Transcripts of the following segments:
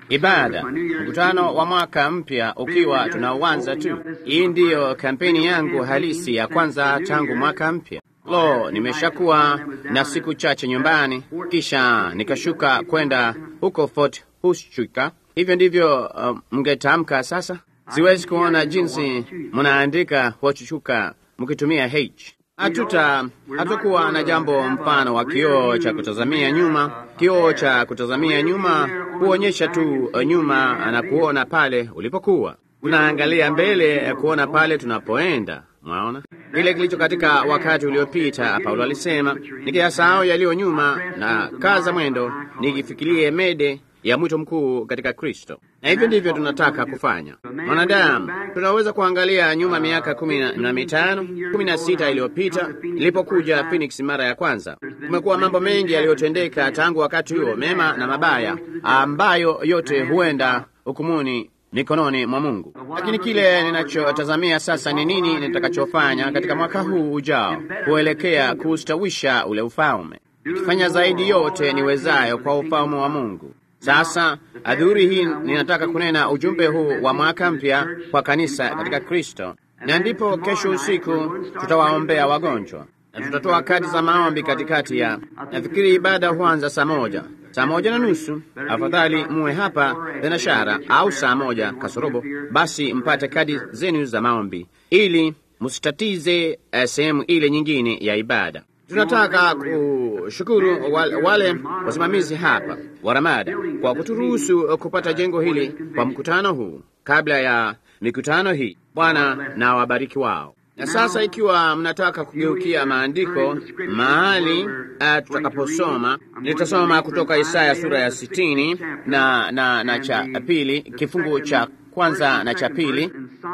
ibada, mkutano wa mwaka mpya ukiwa tunauanza tu. Hii ndiyo kampeni yangu halisi ya kwanza tangu mwaka mpya. Lo, nimeshakuwa na siku chache nyumbani, kisha nikashuka kwenda huko Fort Huachuca. Hivyo ndivyo uh, mngetamka sasa. Siwezi kuona jinsi mnaandika Huachuca mkitumia H. Hatuta hatakuwa na jambo mfano wa kioo cha kutazamia nyuma. Kioo cha kutazamia nyuma huonyesha tu nyuma na kuona pale ulipokuwa. Tunaangalia mbele kuona pale tunapoenda. Mwaona kile kilicho katika wakati uliopita. Paulo alisema, nikiyasahau yaliyo nyuma na kaza mwendo, nikifikirie mede ya mwito mkuu katika Kristo. Na hivyo ndivyo tunataka kufanya. Mwanadamu, tunaweza kuangalia nyuma miaka kumi na mitano kumi na sita iliyopita ilipokuja Phoenix mara ya kwanza. Kumekuwa mambo mengi yaliyotendeka tangu wakati huo, mema na mabaya, ambayo yote huenda hukumuni mikononi mwa Mungu. Lakini kile ninachotazamia sasa ni nini nitakachofanya katika mwaka huu ujao kuelekea kuustawisha ule ufalme, ikifanya zaidi yote niwezayo kwa ufalme wa Mungu. Sasa adhuhuri hii ninataka kunena ujumbe huu wa mwaka mpya kwa kanisa katika Kristo, na ndipo kesho usiku tutawaombea wagonjwa na tutatoa kadi za maombi katikati ya, nafikiri ibada huanza saa moja saa moja na nusu. Afadhali muwe hapa thenashara au saa moja kasorobo, basi mpate kadi zenu za maombi ili msitatize uh, sehemu ile nyingine ya ibada. Tunataka kushukuru wale, wale wasimamizi hapa wa Ramada kwa kuturuhusu kupata jengo hili kwa mkutano huu kabla ya mikutano hii. Bwana na wabariki wao. Na sasa ikiwa mnataka kugeukia maandiko mahali uh, tutakaposoma, nitasoma kutoka Isaya sura ya sitini na, na, na cha pili kifungu cha kwanza na cha pili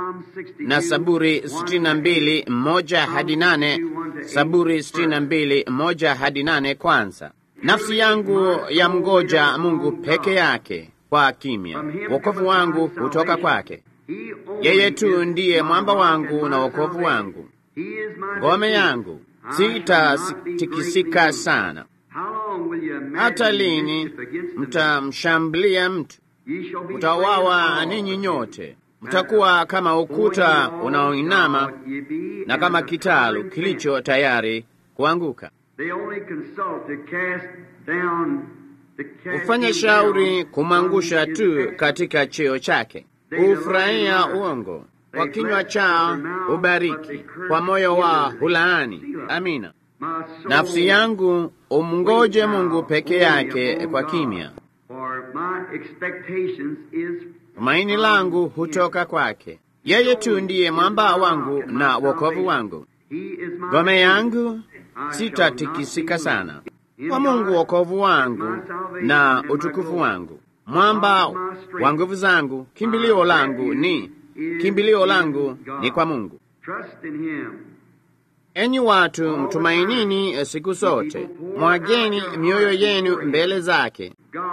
na Saburi sitini na mbili moja hadi nane Saburi sitini na mbili moja hadi nane Kwanza, nafsi yangu ya mgoja Mungu peke yake kwa kimya, wokovu wangu hutoka kwake. Yeye tu ndiye mwamba wangu na wokovu wangu, ngome yangu, sitatikisika sana. Hata lini mtamshambulia mtu? Mtawawa ninyi nyote, mtakuwa kama ukuta unaoinama na kama kitalu kilicho tayari kuanguka. Hufanya shauri kumwangusha tu katika cheo chake hufurahia uongo, kwa kinywa chao hubariki, kwa moyo wao hulaani. Amina. Nafsi yangu umngoje Mungu peke yake kwa kimya, tumaini langu hutoka kwake. Yeye tu ndiye mwamba wangu na wokovu wangu, ngome yangu, sitatikisika sana. Kwa Mungu wokovu wangu na utukufu wangu mwamba wa nguvu zangu, kimbilio langu ni kimbilio langu ni kwa Mungu. Enyi watu, mtumainini siku zote, mwageni mioyo yenu mbele zake.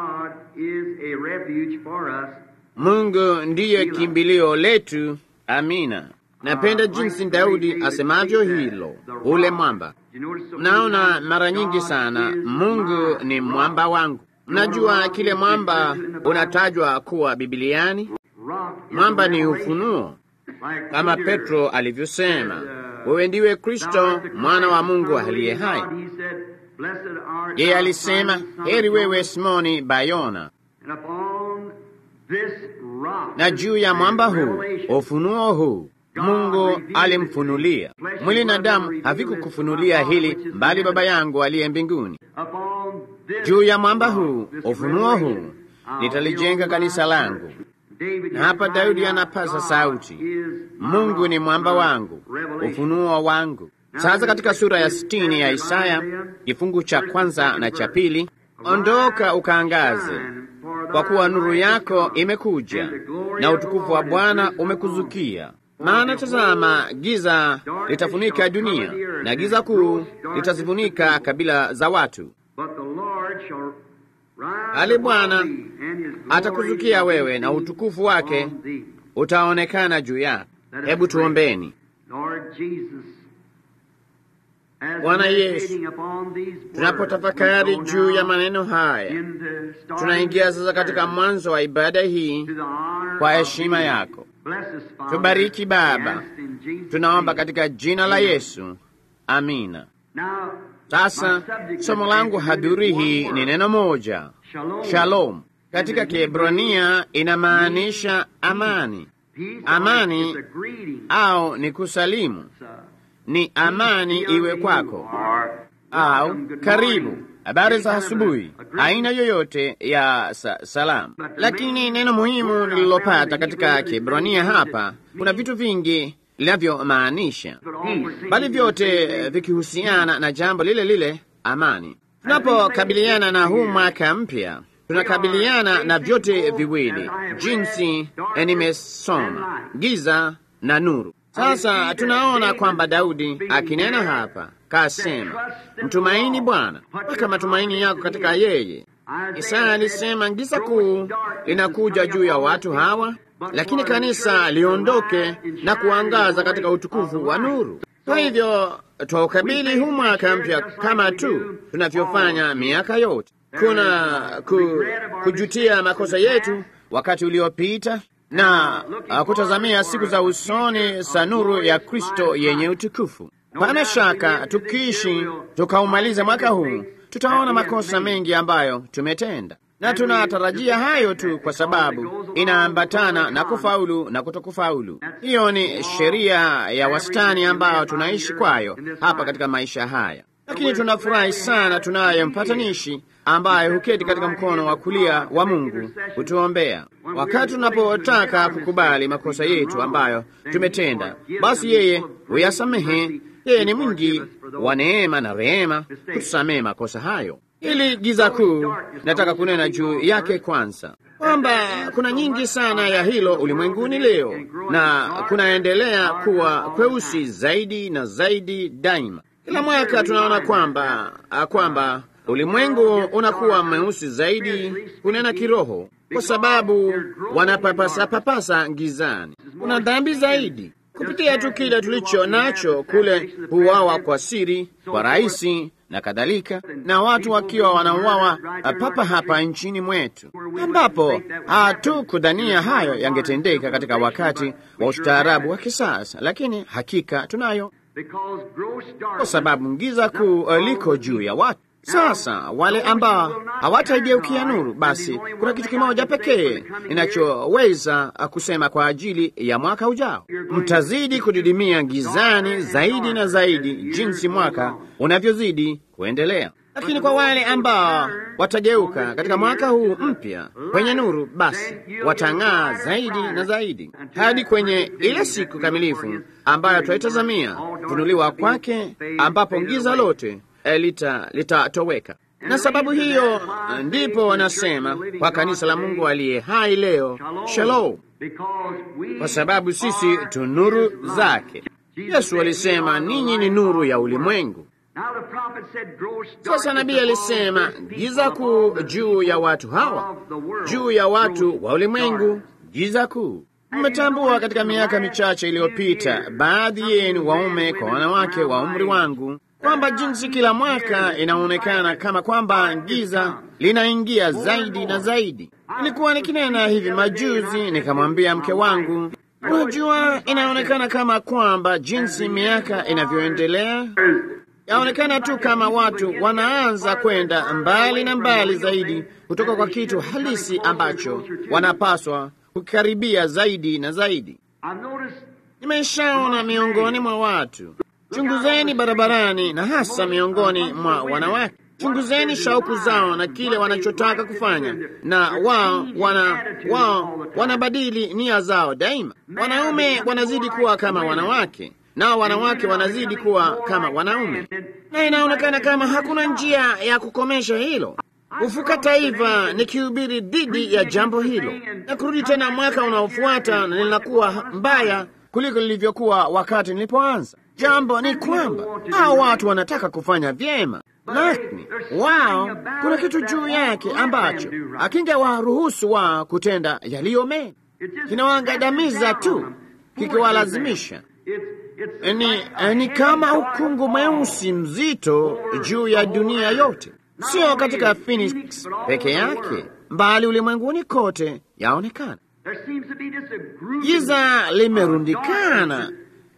Mungu ndiye kimbilio letu. Amina. Napenda jinsi Daudi asemavyo hilo, ule mwamba. Mnaona mara nyingi sana, Mungu ni mwamba wangu. Mnajua kile mwamba unatajwa kuwa Bibiliani? Mwamba ni ufunuo, kama Petro alivyosema, wewe ndiwe Kristo mwana wa Mungu aliye hai. Yeye alisema, heri wewe Simoni Bayona, na juu ya mwamba huu, ufunuo huu Mungu alimfunulia. Mwili na damu havikukufunulia hili, mbali Baba yangu aliye mbinguni. Juu ya mwamba huu, ufunuo huu, nitalijenga kanisa langu. Na hapa Daudi anapasa sauti, Mungu ni mwamba wangu, ufunuo wangu. Sasa katika sura ya sitini ya Isaya kifungu cha kwanza na cha pili, ondoka ukaangaze, kwa kuwa nuru yako imekuja na utukufu wa Bwana umekuzukia. Maana tazama, giza litafunika dunia na giza kuu litazifunika kabila za watu, bali Bwana atakuzukia wewe na utukufu wake utaonekana juu yako. Hebu tuombeni. Bwana Yesu, tunapotafakari juu ya maneno haya, tunaingia sasa katika mwanzo wa ibada hii kwa heshima yako. Tubariki Baba, tunaomba katika jina la Yesu, amina. Sasa somo langu hadhuri hii ni neno moja, shalom. Katika Kiebrania inamaanisha amani. Amani au ni kusalimu, ni amani iwe kwako, au karibu, habari za asubuhi, aina yoyote ya sa salamu. Lakini neno muhimu nililopata katika Kiebrania hapa, kuna vitu vingi linavyomaanisha, bali vyote vikihusiana na jambo lile lile, amani. Tunapokabiliana na huu mwaka mpya tunakabiliana na vyote viwili, jinsi nimesoma, giza na nuru. Sasa tunaona kwamba Daudi akinena hapa kasema, mtumaini Bwana, weka matumaini yako katika yeye. Isaya alisema giza kuu linakuja juu ya watu hawa, lakini kanisa liondoke na kuangaza katika utukufu wa nuru. Kwa hivyo twaukabili huu mwaka mpya kama tu tunavyofanya miaka yote kuna ku, kujutia makosa yetu wakati uliopita na uh, kutazamia siku za usoni za nuru ya Kristo yenye utukufu. Pana shaka tukiishi tukaumaliza mwaka huu, tutaona makosa mengi ambayo tumetenda, na tunatarajia hayo tu, kwa sababu inaambatana na kufaulu na kutokufaulu. Hiyo ni sheria ya wastani ambayo tunaishi kwayo hapa katika maisha haya lakini tunafurahi sana tunaye mpatanishi ambaye huketi katika mkono wa kulia wa Mungu kutuombea wakati tunapotaka kukubali makosa yetu ambayo tumetenda. Basi yeye huyasamehe. Yeye ni mwingi wa neema na rehema kutusamehe makosa hayo. Ili giza kuu, nataka kunena juu yake kwanza, kwamba kuna nyingi sana ya hilo ulimwenguni leo, na kunaendelea kuwa kweusi zaidi na zaidi daima. Kila mwaka tunaona kwamba kwamba ulimwengu unakuwa mweusi zaidi kunena kiroho, kwa sababu wanapapasa papasa gizani. Kuna dhambi zaidi kupitia tu kile tulicho nacho kule, huwawa kwa siri, kwa rahisi na kadhalika, na watu wakiwa wanauawa papa hapa nchini mwetu, ambapo hatukudhania hayo yangetendeka katika wakati wa ustaarabu wa kisasa, lakini hakika tunayo kwa sababu giza kuu liko juu ya watu. Sasa wale ambao hawataigeukia nuru, basi kuna kitu kimoja pekee ninachoweza kusema kwa ajili ya mwaka ujao: mtazidi kudidimia gizani zaidi na zaidi jinsi mwaka unavyozidi kuendelea. Lakini kwa wale ambao watageuka katika mwaka huu mpya kwenye nuru, basi watang'aa zaidi na zaidi hadi kwenye ile siku kamilifu ambayo twaitazamia kufunuliwa kwake, ambapo giza lote litatoweka. Lita na sababu hiyo ndipo wanasema kwa kanisa la Mungu aliye hai leo, shalom, kwa sababu sisi tu nuru zake. Yesu alisema ninyi ni nuru ya ulimwengu. Sasa nabii alisema giza kuu juu ya watu hawa, juu ya watu wa ulimwengu, giza kuu. Mmetambua katika miaka michache iliyopita, baadhi yenu waume kwa wanawake wa umri wangu, kwamba jinsi kila mwaka inaonekana kama kwamba giza linaingia zaidi na zaidi. Nilikuwa nikinena hivi majuzi, nikamwambia mke wangu, unajua, inaonekana kama kwamba jinsi miaka inavyoendelea yaonekana tu kama watu wanaanza kwenda mbali na mbali zaidi kutoka kwa kitu halisi ambacho wanapaswa kukaribia zaidi na zaidi. Nimeshaona miongoni mwa watu, chunguzeni barabarani, na hasa miongoni mwa wanawake, chunguzeni shauku zao na kile wanachotaka kufanya, na wao wana wao wanabadili nia zao daima. Wanaume wanazidi kuwa kama wanawake nao wanawake wanazidi kuwa kama wanaume, na inaonekana kama hakuna njia ya kukomesha hilo. Kufuka taifa nikihubiri dhidi ya jambo hilo, na kurudi tena mwaka unaofuata na linakuwa mbaya kuliko lilivyokuwa wakati nilipoanza. Jambo ni kwamba hao watu wanataka kufanya vyema, lakini wao, kuna kitu juu yake ambacho akingewaruhusu wao kutenda yaliyo mema, kinawaangamiza tu kikiwalazimisha ni, ni kama ukungu mweusi mzito juu ya dunia yote, sio katika Phoenix peke yake, bali ulimwenguni kote yaonekana. Giza limerundikana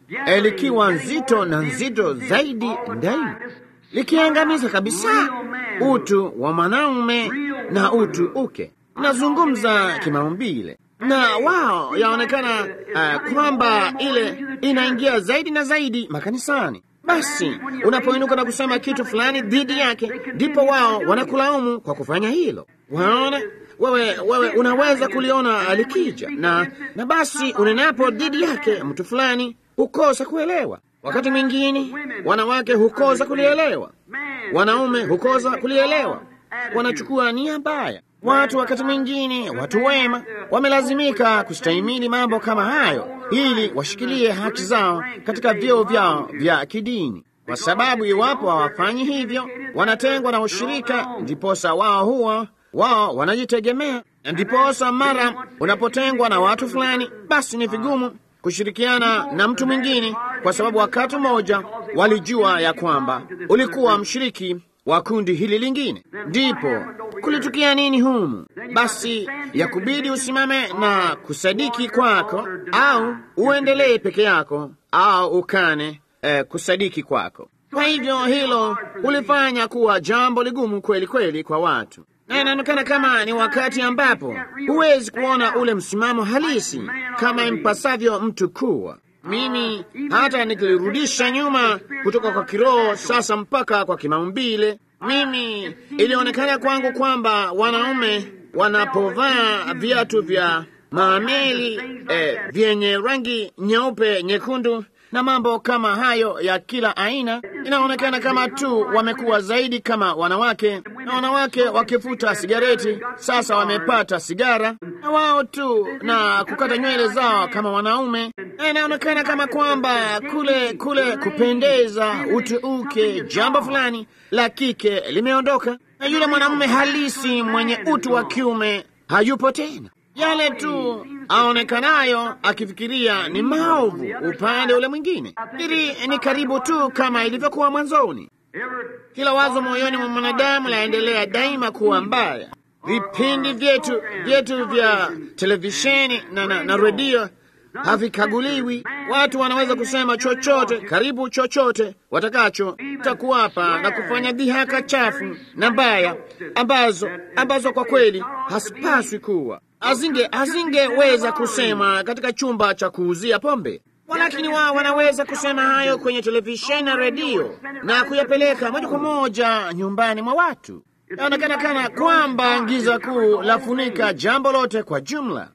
likiwa nzito na nzito zaidi daima, likiangamiza kabisa utu wa mwanaume na utu uke. Nazungumza kimaumbile na wao yaonekana uh, kwamba ile inaingia zaidi na zaidi makanisani. Basi unapoinuka na kusema kitu fulani dhidi yake, ndipo wao wanakulaumu kwa kufanya hilo. Waona wewe, wewe unaweza kuliona alikija na, na basi unenapo dhidi yake mtu fulani hukosa kuelewa. Wakati mwingine wanawake hukosa kulielewa, wanaume hukosa kulielewa, wanachukua nia mbaya. Watu wakati mwingine, watu wema wamelazimika kustahimili mambo kama hayo ili washikilie haki zao katika vyeo vyao vya kidini, kwa sababu iwapo hawafanyi hivyo, wanatengwa na ushirika, ndiposa wao huwa wao wanajitegemea. Ndiposa mara unapotengwa na watu fulani, basi ni vigumu kushirikiana na mtu mwingine, kwa sababu wakati mmoja walijua ya kwamba ulikuwa mshiriki wa kundi hili lingine. Ndipo kulitukia nini humu? Basi ya kubidi usimame na kusadiki kwako, au uendelee peke yako, au ukane eh, kusadiki kwako. Kwa hivyo hilo hulifanya kuwa jambo ligumu kweli kweli kwa watu, na inaonekana kama ni wakati ambapo huwezi kuona ule msimamo halisi kama impasavyo mtu kuwa mimi hata nikilirudisha nyuma kutoka kwa kiroho sasa mpaka kwa kimaumbile, mimi ilionekana kwangu kwamba wanaume wanapovaa viatu vya maameli eh, vyenye rangi nyeupe, nyekundu na mambo kama hayo ya kila aina, inaonekana kama tu wamekuwa zaidi kama wanawake, na wanawake wakifuta sigareti sasa wamepata sigara na wao tu, na kukata nywele zao kama wanaume, na inaonekana kama kwamba kule kule kupendeza, utu uke, jambo fulani la kike limeondoka, na yule mwanamume halisi mwenye utu wa kiume hayupo tena yale tu aonekanayo akifikiria ni maovu upande ule mwingine. Hili ni karibu tu kama ilivyokuwa mwanzoni. Kila wazo moyoni mwa mwanadamu laendelea daima kuwa mbaya. Vipindi vyetu vyetu vya televisheni na, na, na redio havikaguliwi. Watu wanaweza kusema chochote, karibu chochote watakacho, takuwapa na kufanya dhihaka chafu na mbaya ambazo ambazo kwa kweli hasipaswi kuwa azinge azingeweza kusema katika chumba cha kuuzia pombe, walakini wao wanaweza kusema hayo kwenye televisheni na redio na kuyapeleka moja kwa moja nyumbani mwa watu. Inaonekana kana kwamba giza kuu lafunika jambo lote kwa jumla.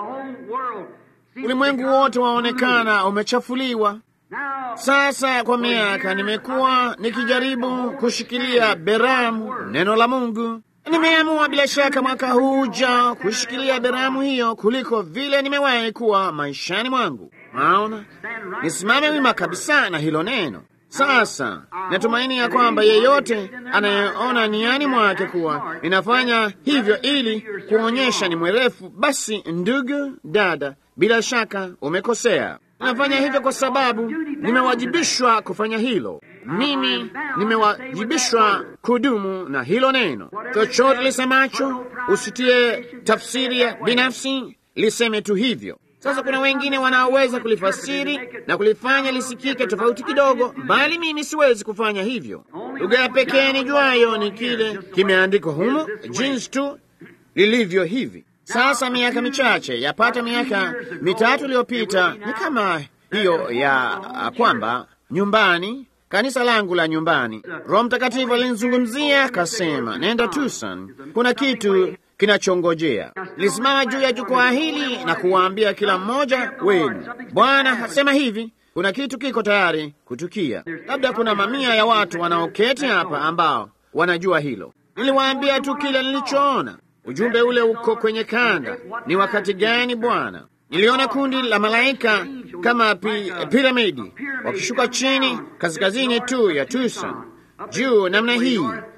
Ulimwengu wote waonekana umechafuliwa. Sasa kwa miaka nimekuwa nikijaribu kushikilia beramu neno la Mungu. Nimeamua bila shaka mwaka huu ujao kushikilia beramu hiyo kuliko vile nimewahi kuwa maishani mwangu. Naona nisimame wima kabisa na hilo neno. Sasa natumaini ya kwamba yeyote anayeona niani mwake kuwa ninafanya hivyo ili kuonyesha ni mwerefu, basi ndugu dada, bila shaka umekosea. Ninafanya hivyo kwa sababu nimewajibishwa kufanya hilo. Mimi nimewajibishwa kudumu na hilo neno. Chochote lisemacho usitie tafsiri ya binafsi, liseme tu hivyo. Sasa kuna wengine wanaoweza kulifasiri na kulifanya lisikike tofauti kidogo, bali mimi siwezi kufanya hivyo. Lugha ya pekee nijuayo ni kile kimeandikwa humo, jinsi tu lilivyo hivi. Sasa miaka michache, yapata miaka mitatu iliyopita, ni kama hiyo ya kwamba nyumbani kanisa langu la nyumbani, Roho Mtakatifu alinizungumzia akasema, nenda Tucson, kuna kitu kinachongojea. Nilisimama juu ya jukwaa hili na kuwaambia kila mmoja wenu, Bwana hasema hivi, kuna kitu kiko tayari kutukia. Labda kuna mamia ya watu wanaoketi hapa ambao wanajua hilo. Niliwaambia tu kile nilichoona. Ujumbe ule uko kwenye kanda. Ni wakati gani Bwana? Niliona kundi la malaika kama pi, piramidi wakishuka chini kaskazini tu ya Tucson, juu namna hii,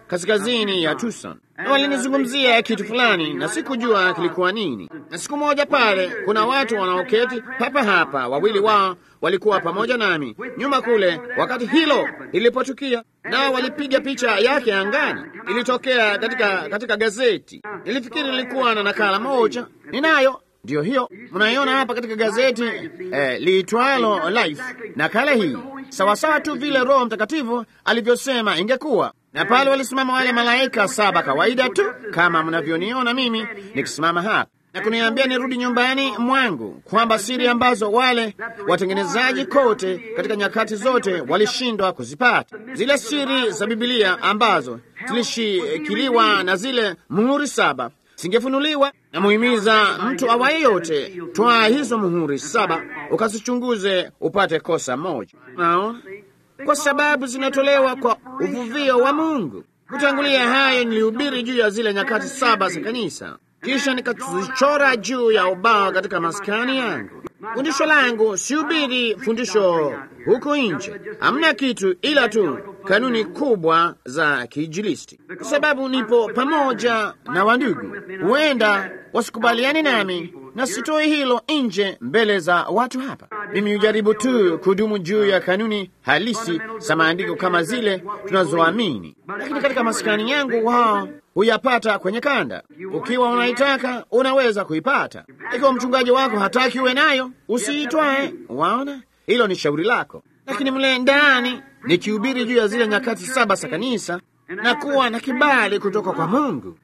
kaskazini ya Tucson, na walinizungumzia kitu fulani na sikujua kilikuwa nini. Na siku moja pale, kuna watu wanaoketi papa hapa, wawili wao walikuwa pamoja nami nyuma kule wakati hilo lilipotukia, nao walipiga picha yake angani. Ilitokea katika, katika gazeti. Nilifikiri nilikuwa na nakala moja, ninayo ndiyo hiyo mnaiona hapa katika gazeti eh, liitwalo Life. Nakala hii sawasawa tu vile Roho Mtakatifu alivyosema ingekuwa. Na pale walisimama wale malaika saba kawaida tu kama mnavyoniona mimi nikisimama hapa na kuniambia nirudi nyumbani mwangu, kwamba siri ambazo wale watengenezaji kote katika nyakati zote walishindwa kuzipata, zile siri za Bibilia ambazo zilishikiliwa na zile muhuri saba singefunuliwa. Na muhimiza mtu awaye yote, twaa hizo muhuri saba ukazichunguze upate kosa moja. Naona kwa sababu zinatolewa kwa uvuvio wa Mungu. Kutangulia hayo, nilihubiri juu ya zile nyakati saba za kanisa, kisha nikazichora juu ya ubao katika maskani yangu. Fundisho langu sihubiri fundisho huko nje, hamna kitu ila tu kanuni kubwa za kiinjilisti, kwa sababu nipo pamoja na wandugu, huenda wasikubaliani nami na sitoi hilo nje mbele za watu hapa. Mimi hujaribu tu kudumu juu ya kanuni halisi za maandiko kama zile tunazoamini, lakini katika maskani yangu wao huyapata kwenye kanda. Ukiwa unaitaka unaweza kuipata. Ikiwa mchungaji wako hataki uwe nayo, usiitwae. Waona, hilo ni shauri lako, lakini mle ndani nikihubiri juu ya zile nyakati saba za kanisa na kuwa na kibali kutoka kwa Mungu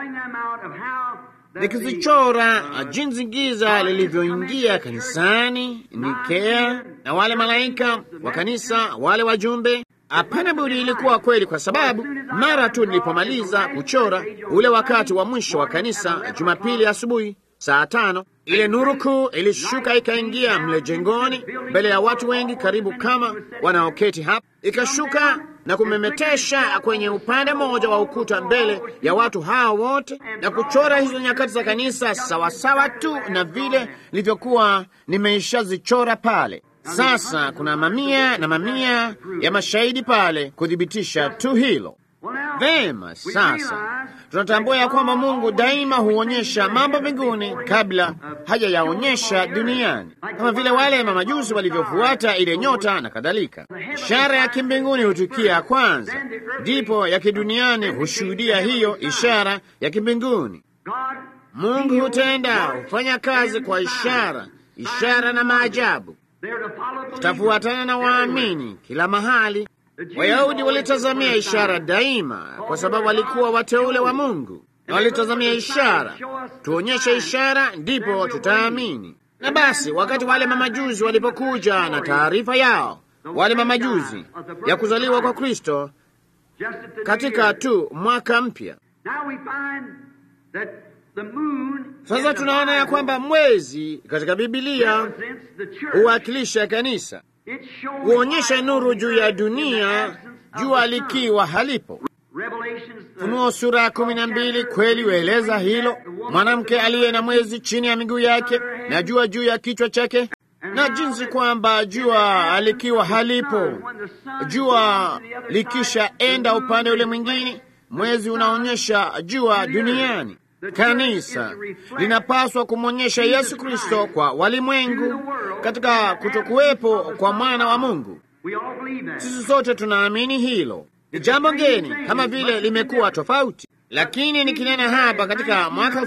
nikizichora jinsi giza lilivyoingia kanisani Nikea na wale malaika wa kanisa, wale wajumbe. Hapana budi, ilikuwa kweli, kwa sababu mara tu nilipomaliza kuchora ule wakati wa mwisho wa kanisa, Jumapili asubuhi saa tano, ile nuru kuu ilishuka ikaingia mle jengoni mbele ya watu wengi, karibu kama wanaoketi hapa, ikashuka na kumemetesha kwenye upande mmoja wa ukuta mbele ya watu hao wote, na kuchora hizo nyakati za kanisa sawasawa tu na vile nilivyokuwa nimeishazichora pale. Sasa kuna mamia na mamia ya mashahidi pale kuthibitisha tu hilo. Vema, sasa tunatambua ya kwamba Mungu daima huonyesha mambo mbinguni kabla hajayaonyesha duniani, kama vile wale mamajusi walivyofuata ile nyota na kadhalika. Ishara ya kimbinguni hutukia kwanza, ndipo ya kiduniani hushuhudia hiyo ishara ya kimbinguni. Mungu hutenda, hufanya kazi kwa ishara, ishara na maajabu tutafuatana na waamini kila mahali. Wayahudi walitazamia ishara daima, kwa sababu walikuwa wateule wa Mungu na walitazamia ishara. Tuonyeshe ishara, ndipo tutaamini. Na basi, wakati wale mamajuzi walipokuja na taarifa yao, wale mamajuzi ya kuzaliwa kwa Kristo katika tu mwaka mpya, sasa tunaona ya kwamba mwezi katika Bibilia huwakilisha kanisa, huonyesha nuru juu ya dunia, jua likiwa halipo. Ufunuo sura ya kumi na mbili kweli hueleza hilo, mwanamke aliye na mwezi chini ya miguu yake na jua juu ya kichwa chake, na jinsi kwamba jua alikiwa halipo, jua likishaenda upande ule mwingine, mwezi unaonyesha jua duniani. Kanisa linapaswa kumwonyesha Yesu Kristo kwa walimwengu katika kutokuwepo kwa mwana wa Mungu. Sisi sote tunaamini hilo. Ni jambo ngeni kama vile limekuwa tofauti, lakini nikinena hapa katika mwaka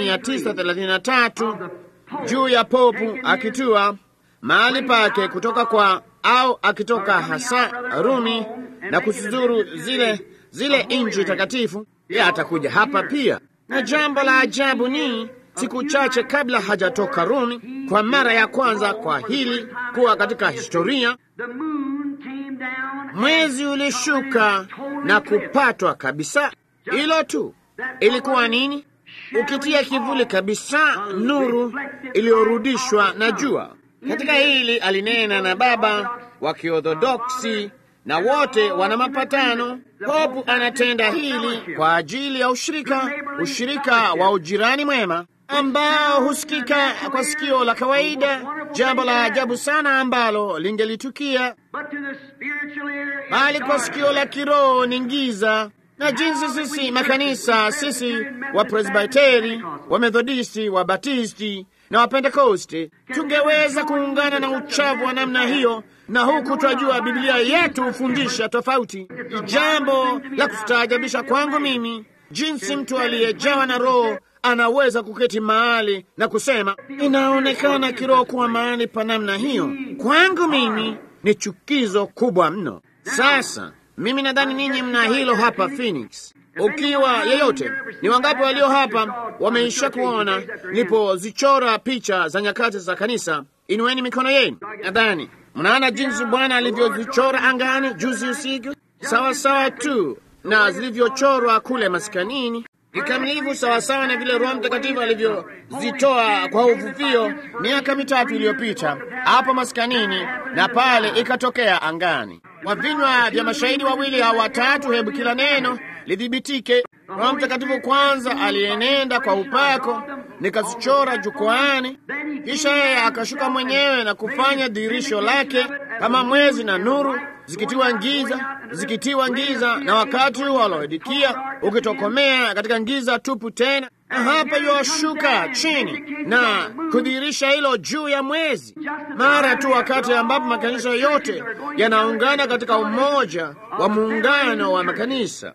1933 juu ya popu akitua mahali pake kutoka kwa au akitoka hasa Rumi na kusizuru zile zile nchi takatifu, yeye atakuja hapa pia na jambo la ajabu ni siku chache kabla hajatoka Rumi kwa mara ya kwanza kwa hili kuwa katika historia, mwezi ulishuka na kupatwa kabisa. Hilo tu ilikuwa nini? Ukitia kivuli kabisa, nuru iliyorudishwa na jua. Katika hili alinena na baba wa Kiorthodoksi na wote wana mapatano. Popu anatenda hili kwa ajili ya ushirika, ushirika wa ujirani mwema ambao husikika kwa sikio la kawaida, jambo la ajabu sana ambalo lingelitukia, bali kwa sikio la kiroho ni giza. na jinsi sisi makanisa, sisi wa Presbiteri, wa Methodisti, wa Batisti na wa Pentekoste tungeweza kuungana na uchavu wa namna hiyo, na huku twajua Biblia yetu hufundisha tofauti. Ni jambo la kustaajabisha kwangu mimi jinsi mtu aliyejawa na Roho anaweza kuketi mahali na kusema inaonekana kiroho kuwa mahali pa namna hiyo. Kwangu mimi ni chukizo kubwa mno. Sasa mimi nadhani ninyi mna hilo hapa Phoenix. Ukiwa yeyote, ni wangapi walio hapa wameisha kuona nilipozichora picha za nyakati za kanisa? Inueni mikono yenu. Nadhani mnaona jinsi Bwana alivyozichora angani juzi usiku, sawa sawa tu na zilivyochorwa kule maskanini kikamilifu sawasawa na vile Roho Mtakatifu alivyozitoa kwa uvuvio miaka mitatu iliyopita hapo maskanini, na pale ikatokea angani kwa vinywa vya mashahidi wawili au watatu, hebu kila neno lidhibitike. Roho Mtakatifu kwanza alienenda kwa upako, nikazichora jukwaani, kisha yeye akashuka mwenyewe na kufanya dhihirisho lake kama mwezi na nuru zikitiwa giza zikitiwa giza, na wakati huo Laodikia ukitokomea katika giza tupu tena, na hapa yuwashuka chini na kudhihirisha hilo juu ya mwezi, mara tu wakati ambapo makanisa yote yanaungana katika umoja wa muungano wa makanisa.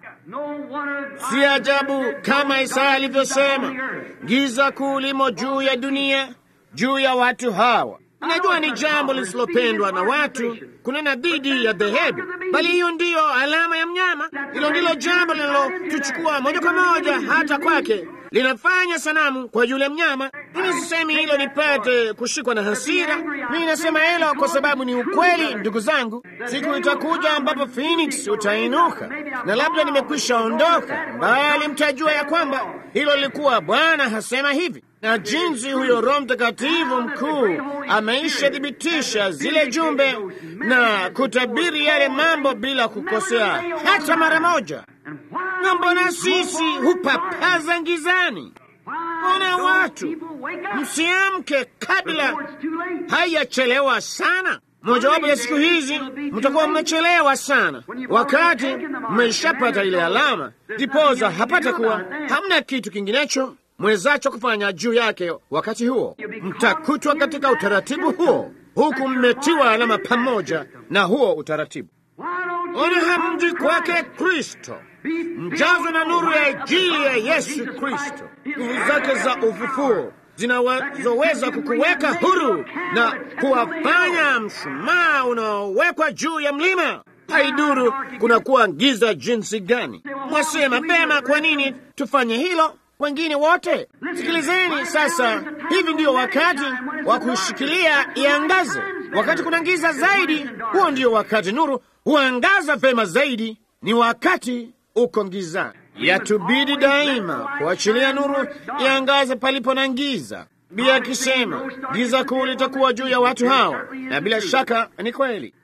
Si ajabu kama Isaya alivyosema, giza kuu limo juu ya dunia, juu ya watu hawa. Najua ni jambo lisilopendwa na watu kunena dhidi ya dhehebu, bali hiyo ndiyo alama ya mnyama. Hilo ndilo jambo linalotuchukua moja kwa moja hata kwake, linafanya sanamu kwa yule mnyama. Mimi sisemi hilo nipate kushikwa na hasira, mimi nasema hilo kwa sababu ni ukweli. Ndugu zangu, siku itakuja ambapo Phoenix utainuka, na labda nimekwisha ondoka, bali mtajua ya kwamba hilo lilikuwa Bwana hasema hivi na jinsi huyo Roho Mtakatifu mkuu ameisha thibitisha zile jumbe na kutabiri yale mambo bila kukosea hata mara moja. Na mbona sisi hupapaza ngizani? Mbona watu msiamke kabla haijachelewa sana? Mojawapo ya siku hizi mtakuwa mmechelewa sana, wakati mmeshapata ile alama, ndipoza hapata kuwa hamna kitu kinginecho mwezacho kufanya juu yake. Wakati huo mtakutwa katika utaratibu huo, huku mmetiwa alama pamoja na huo utaratibu. Ona hamji kwake Kristo, mjazwe na nuru ya Injili ya Yesu Kristo, nguvu zake za ufufuo zinazoweza kukuweka huru na kuwafanya mshumaa unaowekwa juu ya mlima. Haiduru kunakuwa giza jinsi gani. Mwasema pema, kwa nini tufanye hilo? Wengine wote sikilizeni sasa. Hivi ndiyo wakati wa kushikilia iangaze. Wakati kuna giza zaidi, huo ndio wakati nuru huangaza vema zaidi. Ni wakati uko gizani, yatubidi daima kuachilia nuru iangaze palipo na giza. Bia akisema giza kuu litakuwa juu ya watu hawa, na bila shaka ni kweli.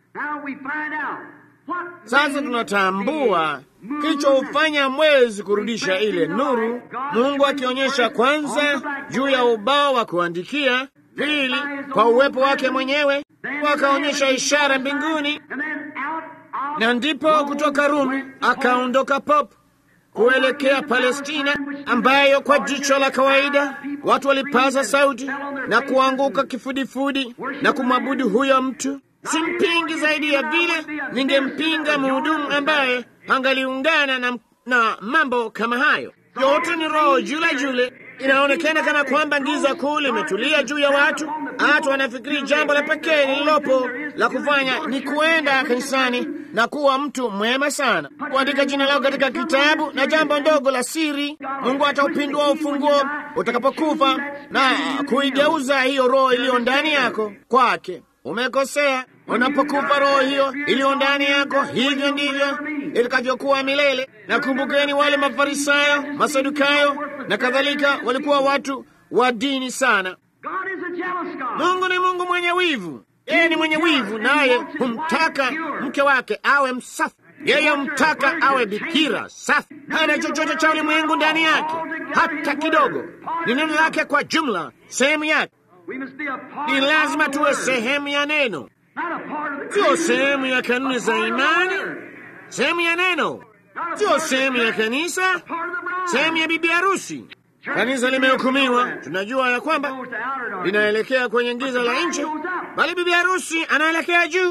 Sasa tunatambua kilichofanya mwezi kurudisha ile nuru, Mungu akionyesha kwanza juu ya ubao wa kuandikia, pili kwa uwepo wake mwenyewe, wakaonyesha ishara mbinguni, na ndipo kutoka Rumi akaondoka Pop kuelekea Palestina, ambayo kwa jicho la kawaida watu walipaza sauti na kuanguka kifudifudi na kumwabudu huyo mtu. Simpingi zaidi ya vile ningempinga mhudumu ambaye angaliungana na, na mambo kama hayo. Yote ni roho jule jule. Inaonekana kana kwamba giza kuu limetulia juu ya watu. Hata wanafikiri jambo la pekee lililopo la kufanya ni kuenda kanisani na kuwa mtu mwema sana, kuandika jina lao katika kitabu na jambo ndogo la siri. Mungu ataupindua ufunguo utakapokufa na kuigeuza hiyo roho iliyo ndani yako kwake. Umekosea. Unapokufa roho hiyo iliyo ndani yako, hivyo ndivyo itakavyokuwa milele. Na kumbukeni, wale Mafarisayo, Masadukayo na kadhalika walikuwa watu wa dini sana. Mungu ni Mungu mwenye wivu. Yeye ni mwenye wivu, naye humtaka mke wake awe msafi. Yeye humtaka awe bikira safi, hana chochote cha ulimwengu ndani yake hata kidogo. Ni neno lake kwa jumla, sehemu yake. Ni lazima tuwe sehemu ya neno, sio sehemu ya kanuni za imani, sehemu ya neno. sio sehemu ya kanisa, sehemu ya bibi harusi. Kanisa limehukumiwa, tunajua ya kwamba linaelekea kwenye giza la nje, bali bibi harusi anaelekea juu.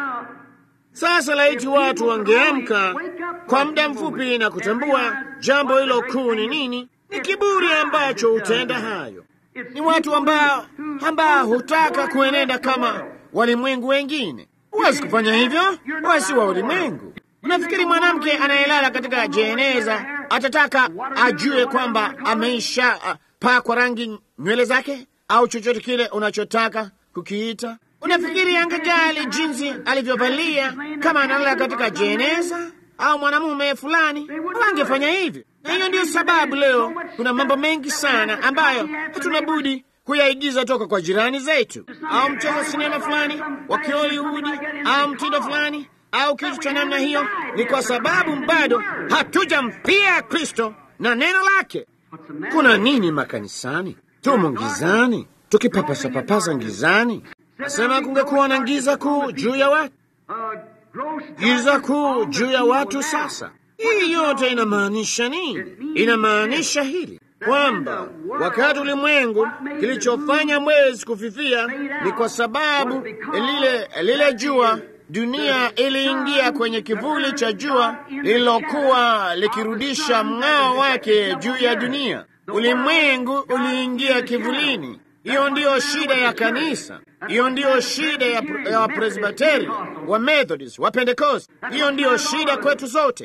Sasa laiti watu wangeamka kwa muda mfupi na kutambua jambo hilo kuu ni nini. Ni kiburi ambacho hutenda hayo. Ni watu ambao ambao hutaka kuenenda kama walimwengu wengine. Huwezi kufanya hivyo, wewe si wa ulimwengu. Unafikiri mwanamke anayelala katika jeneza atataka ajue kwamba ameisha uh, pakwa rangi nywele zake au chochote kile unachotaka kukiita? Unafikiri angejali jinsi alivyovalia kama analala katika jeneza au mwanamume fulani? Wangefanya hivyo. Na hiyo ndiyo sababu leo kuna mambo mengi sana ambayo hatuna budi kuyaigiza toka kwa jirani zetu, au mchezo sinema fulani wa Hollywood au mtindo fulani au kitu cha namna hiyo. Ni kwa sababu bado hatujampia Kristo na neno lake. Kuna nini makanisani? Tumo ngizani, tukipapasa papasa ngizani. Nasema kungekuwa na giza kuu juu ya watu, giza kuu juu ya watu. Sasa hii yote inamaanisha nini? Inamaanisha hili kwamba wakati ulimwengu kilichofanya mwezi kufifia ni kwa sababu lile lile jua dunia iliingia kwenye kivuli cha jua lililokuwa likirudisha mng'ao wake juu ya dunia. Ulimwengu uliingia kivulini. Hiyo ndiyo shida ya kanisa. Hiyo ndiyo shida ya, ya Wapresbiteri, wa Methodist, wa Pentekost. Hiyo ndiyo shida kwetu zote.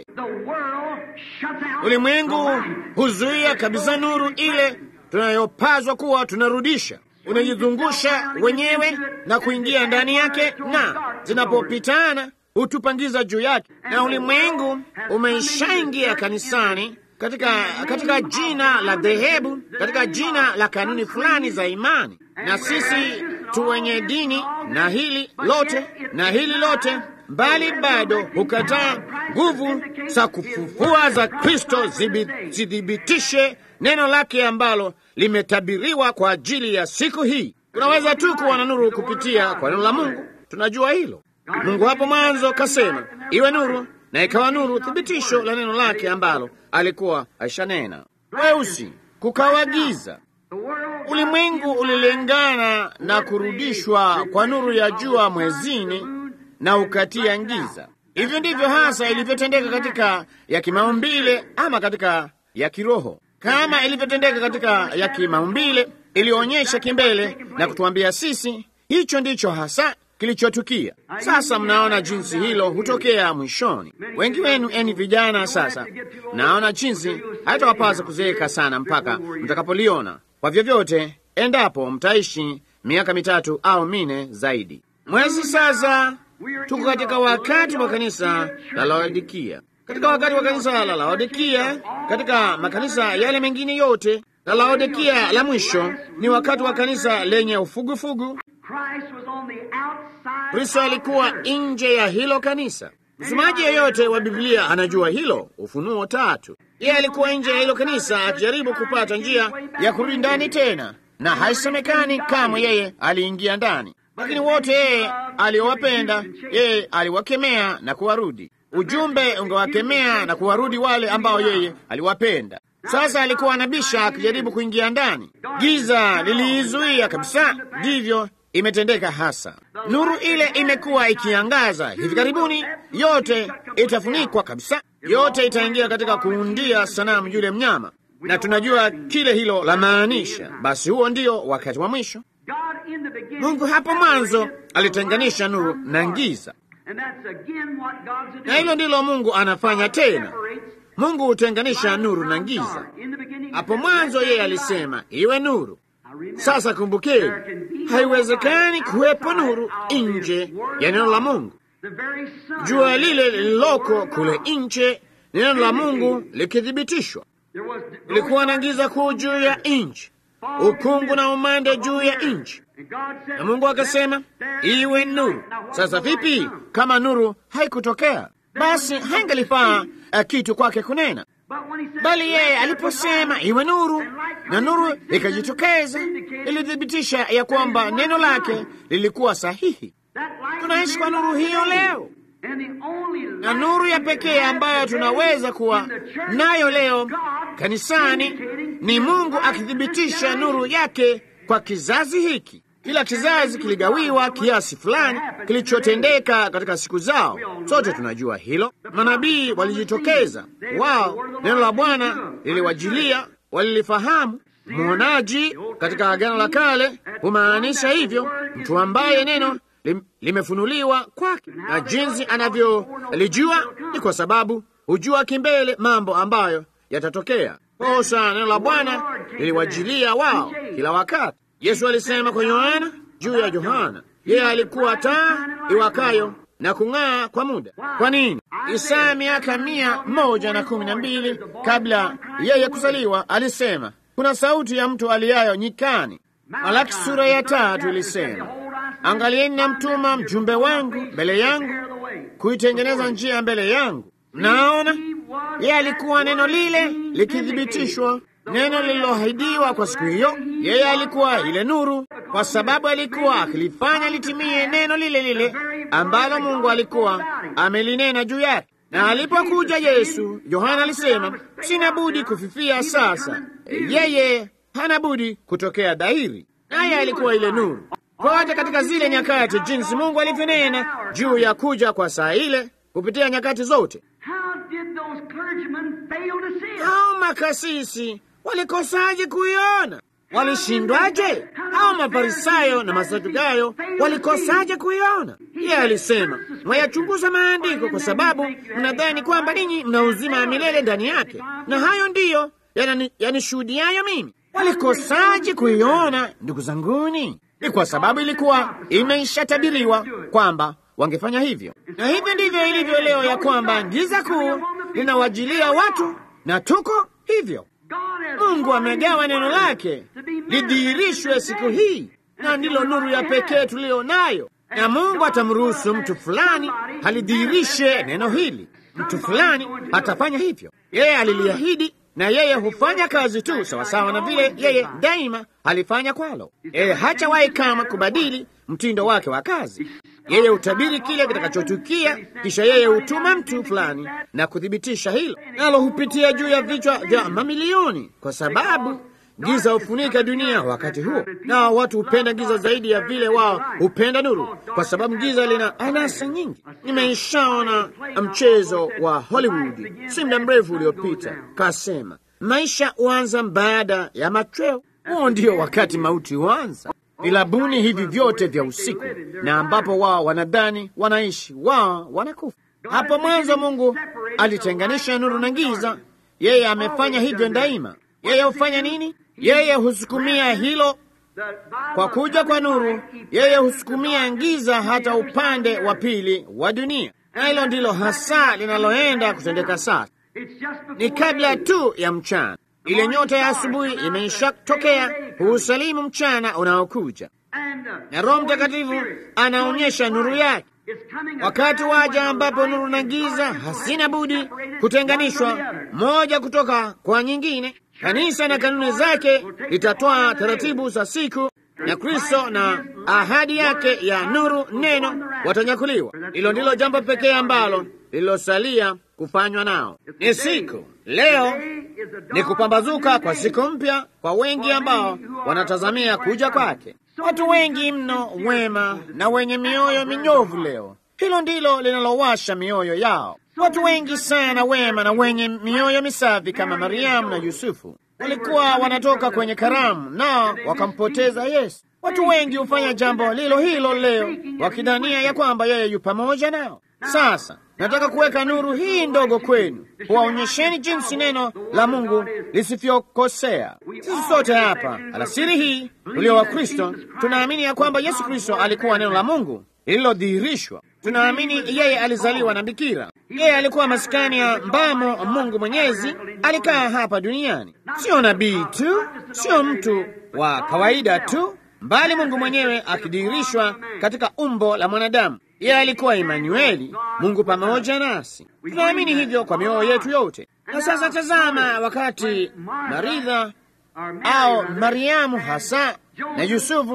Ulimwengu huzuia kabisa nuru ile tunayopazwa kuwa tunarudisha. Unajizungusha wenyewe na kuingia ndani yake, na zinapopitana hutupangiza juu yake, na ulimwengu umeshaingia kanisani katika, katika jina la dhehebu, katika jina la kanuni fulani za imani, na sisi tu wenye dini na hili lote na hili lote mbali bado hukataa nguvu za kufufua za Kristo zithibitishe neno lake ambalo limetabiriwa kwa ajili ya siku hii. Tunaweza tu kuwa na nuru kupitia kwa neno la Mungu. Tunajua hilo. Mungu hapo mwanzo kasema iwe nuru, na ikawa nuru, thibitisho la neno lake ambalo alikuwa aishanena. Weusi kukawa giza. Ulimwengu ulilingana na kurudishwa kwa nuru ya jua mwezini na ukatia giza. Hivyo ndivyo hasa ilivyotendeka katika ya kimaumbile ama katika ya kiroho. Kama ilivyotendeka katika ya kimaumbile, ilionyesha kimbele na kutuambia sisi hicho ndicho hasa kilichotukia. Sasa mnaona jinsi hilo hutokea mwishoni. Wengi wenu eni vijana, sasa naona jinsi haitawapasa kuzeeka sana mpaka mtakapoliona. Kwa vyovyote, endapo mtaishi miaka mitatu au mine zaidi. Mwezi sasa tuko katika wakati wa kanisa la Laodikia, katika wakati wa kanisa la Laodikia, katika makanisa yale mengine yote. La Laodikia la mwisho ni wakati wa kanisa lenye ufugufugu. Kristo alikuwa nje ya hilo kanisa. Msomaji yeyote wa Biblia anajua hilo. Ufunuo tatu, yeye alikuwa nje ya hilo kanisa akijaribu kupata njia ya kurudi ndani tena, na haisemekani kama yeye aliingia ndani lakini wote yeye aliowapenda yeye aliwakemea na kuwarudi. Ujumbe ungewakemea na kuwarudi wale ambao yeye aliwapenda. Sasa alikuwa anabisha akijaribu kuingia ndani, giza liliizuia kabisa. Ndivyo imetendeka hasa. Nuru ile imekuwa ikiangaza. Hivi karibuni yote itafunikwa kabisa, yote itaingia katika kuundia sanamu yule mnyama, na tunajua kile hilo la maanisha. Basi huo ndio wakati wa mwisho. Mungu hapo mwanzo alitenganisha nuru na giza, na hilo ndilo Mungu anafanya tena. Mungu hutenganisha nuru na giza. Hapo mwanzo yeye alisema iwe nuru. Sasa kumbukeni, haiwezekani kuwepo nuru nje ya neno la Mungu. Jua lile lililoko kule nje, neno la Mungu likithibitishwa, kulikuwa na giza kuu juu ya nchi ukungu na umande juu ya nchi, na Mungu akasema iwe nuru. Sasa vipi kama nuru haikutokea? Basi haingalifaa uh, kitu kwake kunena, bali yeye aliposema iwe nuru na nuru ikajitokeza, ilithibitisha ya kwamba neno lake lilikuwa sahihi. Tunaishi kwa nuru hiyo leo, na nuru ya pekee ambayo tunaweza kuwa nayo leo kanisani ni Mungu akithibitisha nuru yake kwa kizazi hiki. Kila kizazi kiligawiwa kiasi fulani kilichotendeka katika siku zao. Sote tunajua hilo. Manabii walijitokeza, wao neno la Bwana liliwajilia, walilifahamu. Mwonaji katika Agano la Kale humaanisha hivyo, mtu ambaye neno lim, limefunuliwa kwake, na jinsi anavyolijua ni kwa sababu hujua kimbele mambo ambayo yatatokea. Kosa neno la Bwana liliwajilia wao kila wakati. Yesu alisema kwa Yohana juu ya Yohana, yeye alikuwa taa iwakayo na kung'aa kwa muda. Kwa nini? Isaya miaka mia moja na kumi na mbili kabla yeye kuzaliwa alisema, kuna sauti ya mtu aliayo nyikani. Malaki sura ya tatu ilisema, angalieni, namtuma mjumbe wangu mbele yangu kuitengeneza njia mbele yangu. Mnaona, yeye alikuwa neno lile likithibitishwa neno lililoahidiwa kwa siku hiyo. Yeye alikuwa ile nuru, kwa sababu alikuwa akilifanya litimie neno lile lile ambalo Mungu alikuwa amelinena juu yake. Na alipokuja Yesu, Yohana alisema, sina budi kufifia sasa, yeye hana budi kutokea dhahiri. Naye alikuwa ile nuru kote katika zile nyakati, jinsi Mungu alivyonena juu ya kuja kwa saa ile kupitia nyakati zote. Hao makasisi walikosaje kuiona? Walishindwaje? Hao Mafarisayo na Masadukayo walikosaje kuiona? Yeye alisema, mwayachunguza maandiko kwa sababu mnadhani kwamba ninyi mna uzima wa milele ndani yake, na hayo ndiyo yanishuhudiayo mimi. Walikosaje kuiona, ndugu zanguni? Ni kwa sababu ilikuwa imeishatabiriwa kwamba wangefanya hivyo, na hivyo ndivyo ilivyo leo, ya kwamba giza kuu linawajilia watu na tuko hivyo. Mungu amegawa neno lake lidhihirishwe siku hii, na ndilo nuru ya pekee tuliyo nayo, na Mungu atamruhusu mtu fulani halidhihirishe neno hili. Mtu fulani atafanya hivyo, yeye aliliahidi, na yeye hufanya kazi tu sawasawa na vile yeye daima alifanya kwalo. Yeye hachawahi kama kubadili mtindo wake wa kazi. Yeye hutabiri kile kitakachotukia, kisha yeye hutuma mtu fulani na kuthibitisha hilo, nalo hupitia juu ya vichwa vya mamilioni, kwa sababu giza hufunika dunia wakati huo, na watu hupenda giza zaidi ya vile wao hupenda nuru, kwa sababu giza lina anasa nyingi. Nimeishaona mchezo wa Hollywood si muda mrefu uliopita, kasema maisha huanza baada ya machweo. Huo ndio wakati mauti huanza vilabuni hivi vyote vya usiku, na ambapo wao wanadhani wanaishi, wao wanakufa. Hapo mwanzo Mungu alitenganisha nuru na giza. Yeye amefanya hivyo daima. Yeye hufanya nini? Yeye husukumia hilo kwa kuja kwa nuru. Yeye husukumia giza hata upande wa pili wa dunia, na hilo ndilo hasa linaloenda kutendeka sasa. Ni kabla tu ya mchana ile nyota ya asubuhi imeishatokea kuusalimu mchana unaokuja, na Roho Mtakatifu anaonyesha nuru yake. Wakati waja ambapo nuru na giza hasina budi kutenganishwa moja kutoka kwa nyingine. Kanisa na kanuni zake litatoa taratibu za siku, na Kristo na ahadi yake ya nuru, neno, watanyakuliwa. Hilo ndilo jambo pekee ambalo lililosalia kufanywa nao. Ni siku leo ni kupambazuka kwa siku mpya kwa wengi ambao wanatazamia kuja kwake. Watu wengi mno wema na wenye mioyo minyovu leo, hilo ndilo linalowasha mioyo yao. Watu wengi sana wema na wenye mioyo misafi kama Mariamu na Yusufu walikuwa wanatoka kwenye karamu nao wakampoteza Yesu. Watu wengi hufanya jambo lilo hilo leo wakidhania ya kwamba yeye yu pamoja nao. Sasa nataka kuweka nuru hii ndogo kwenu, kuwaonyesheni jinsi neno la Mungu lisivyokosea. Sisi sote hapa alasiri hii ulio wa Kristo tunaamini ya kwamba Yesu Kristo alikuwa neno la Mungu lililodhihirishwa. Tunaamini yeye alizaliwa na bikira. Yeye alikuwa maskani ya mbamo Mungu Mwenyezi, alikaa hapa duniani. Sio nabii tu, sio mtu wa kawaida tu, mbali Mungu mwenyewe akidhihirishwa katika umbo la mwanadamu. Yeye alikuwa Emanueli, Mungu pamoja nasi. Tunaamini hivyo kwa mioyo yetu yote. Na sasa tazama, wakati Maritha au Mariamu hasa na Yusufu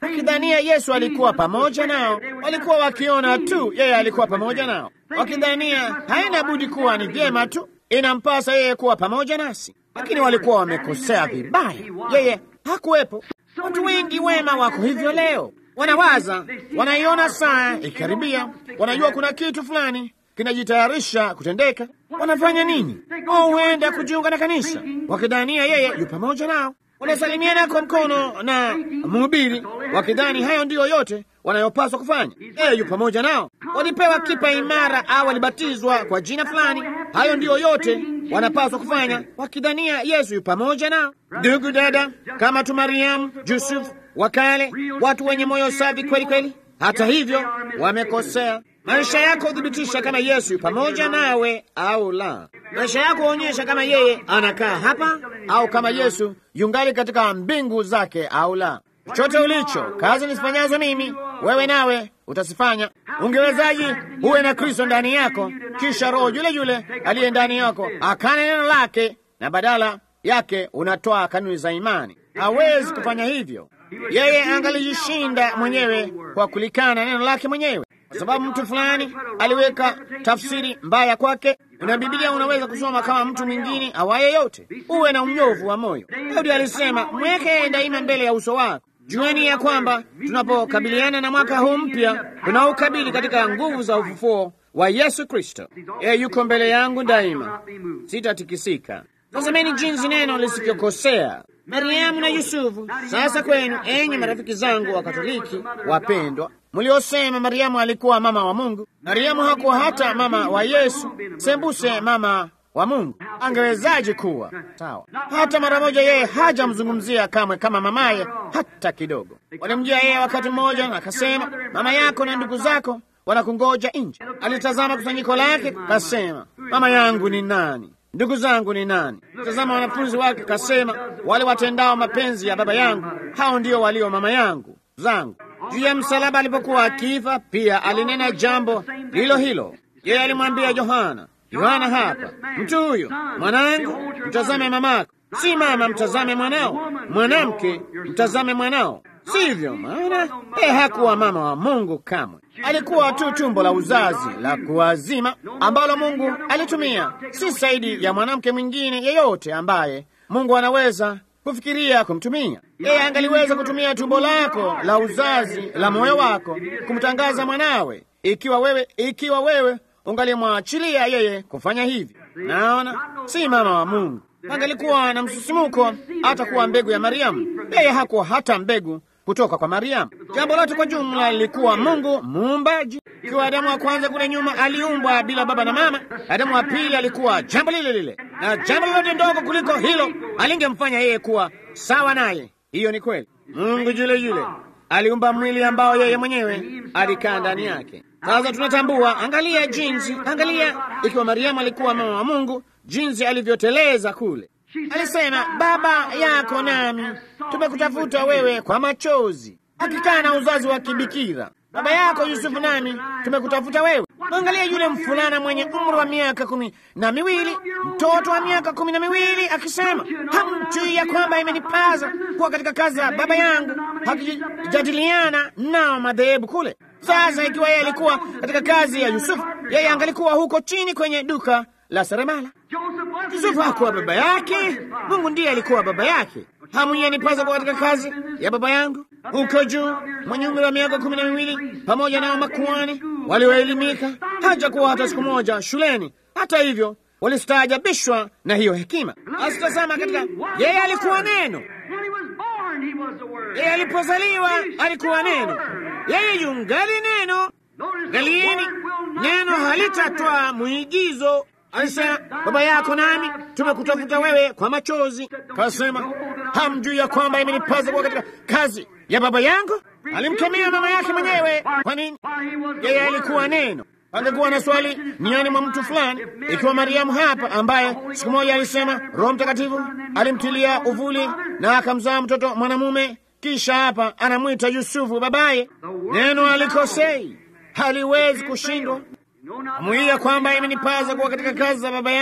wakidhania Yesu alikuwa pamoja nao. Walikuwa wakiona tu yeye alikuwa pamoja nao, wakidhania haina budi kuwa ni vyema tu, inampasa yeye kuwa pamoja nasi, lakini walikuwa wamekosea vibaya. Yeye hakuwepo. Watu wengi wema wako hivyo leo, wanawaza, wanaiona saa ikikaribia, wanajua kuna kitu fulani kinajitayarisha kutendeka. Wanafanya nini? Wao huenda kujiunga na kanisa wakidhania yeye yu pamoja nao. Wanasalimiana kwa mkono na mhubiri wakidhani hayo ndiyo yote wanayopaswa kufanya. Yeye yu pamoja nao. Walipewa kipa imara au walibatizwa kwa jina fulani. Hayo ndiyo yote wanapaswa kufanya, wakidhania Yesu yu pamoja nao. Ndugu dada, kama tu Mariamu, Yusufu wa kale, watu wenye moyo safi kweli kweli. Hata hivyo wamekosea. Maisha yako huthibitisha kama Yesu yu pamoja nawe au la. Maisha yako huonyesha kama yeye anakaa hapa au kama Yesu yungali katika mbingu zake au la. Chochote ulicho, kazi nisifanyazo mimi, wewe nawe utasifanya. Ungewezaji huwe na Kristo ndani yako, kisha Roho yule yule aliye ndani yako akane neno lake, na badala yake unatoa kanuni za imani? Hawezi kufanya hivyo. Yeye angalijishinda mwenyewe kwa kulikana neno lake mwenyewe, kwa sababu mtu fulani aliweka tafsiri mbaya kwake. Na Biblia unaweza kusoma kama mtu mwingine awaye yote. Uwe na unyovu wa moyo. Daudi alisema, mweke daima mbele ya uso wako. Jueni ya kwamba tunapokabiliana na mwaka huu mpya tunaukabili katika nguvu za ufufuo wa Yesu Kristo. Yeye yuko mbele yangu daima, sitatikisika. Tazameni jinsi neno lisivyokosea. Mariamu na Yusufu. Sasa kwenu, enyi marafiki zangu wa Katoliki wapendwa, mliosema Mariamu alikuwa mama wa Mungu. Mariamu hakuwa hata mama wa Yesu, sembuse mama wa Mungu. Angewezaje kuwa sawa? Hata mara moja yeye hajamzungumzia kamwe kama mamaye hata kidogo. Walimjia yeye wakati mmoja na akasema, mama yako na ndugu zako wanakungoja nje. Alitazama kusanyiko lake, kasema, mama yangu ni nani? Ndugu zangu ni nani? Tazama wanafunzi wake, kasema, wale watendao mapenzi ya Baba yangu, hao ndio walio mama yangu zangu. Juu ya msalaba alipokuwa akifa, pia alinena jambo lilo hilo. Yeye alimwambia Yohana, Yohana hapa, mtu huyo mwanangu, mtazame mamako. Si mama mtazame mwanao, mwanamke mtazame mwanao. Sivyo? Maana yeye hakuwa mama wa Mungu kamwe, alikuwa tu tumbo la uzazi la kuwazima ambalo Mungu alitumia, si zaidi ya mwanamke mwingine yeyote ambaye Mungu anaweza kufikiria kumtumia. Yeye angaliweza kutumia tumbo lako la uzazi la moyo wako kumtangaza mwanawe, ikiwa wewe ikiwa wewe ungalimwachilia yeye kufanya hivi. Naona si mama wa Mungu. Angalikuwa na msisimuko hata kuwa mbegu ya Mariamu. Yeye hakuwa hata mbegu kutoka kwa Mariamu. Jambo lote kwa jumla lilikuwa Mungu muumbaji. Ikiwa Adamu wa kwanza kule nyuma aliumbwa bila baba na mama, Adamu wa pili alikuwa jambo lile lile, na jambo lolote ndogo kuliko hilo alingemfanya yeye kuwa sawa naye. Hiyo ni kweli. Mungu yule yule aliumba mwili ambao yeye mwenyewe alikaa ndani yake. Sasa tunatambua, angalia jinsi, angalia ikiwa Mariamu alikuwa mama wa Mungu, jinsi alivyoteleza kule. Alisema, baba yako nami tumekutafuta wewe kwa machozi, akikaa na uzazi wa kibikira. Baba yako Yusufu nami tumekutafuta wewe. Angalia yule mfulana mwenye umri wa miaka kumi na miwili, mtoto wa miaka kumi na miwili akisema, hamjui ya kwamba imenipaza kuwa katika kazi ya baba yangu, hakijadiliana nao madhehebu kule. Sasa ikiwa yeye alikuwa katika kazi ya Yusufu, yeye angalikuwa huko chini kwenye duka la seremala. Yusufu hakuwa baba yake, Mungu ndiye alikuwa baba yake. Hamuyenipaza kuwa katika kazi ya baba yangu huko juu, mwenye umri wa miaka kumi na miwili, pamoja nao makuhani walioelimika, hajakuwa hata siku moja shuleni. Hata hivyo walistaajabishwa na hiyo hekima. Asitazama katika yeye alikuwa neno, yeye alipozaliwa alikuwa neno, yeye yungali neno. Angalieni, neno halitatwa mwigizo. Alisema, baba yako nami tumekutafuta wewe kwa machozi. Kasema, hamjui ya kwamba imenipaza kuwa katika kazi ya baba yangu? Alimkemea mama yake mwenyewe. Kwa nini? Yeye alikuwa neno. Angekuwa na swali niani mwa mtu fulani, ikiwa Mariamu hapa, ambaye siku moja alisema Roho Mtakatifu alimtilia uvuli na akamzaa mtoto mwanamume, kisha hapa anamwita Yusufu babaye. Neno alikosei, haliwezi kushindwa. Amuia kwamba imenipaza kuwa katika kazi za baba yangu.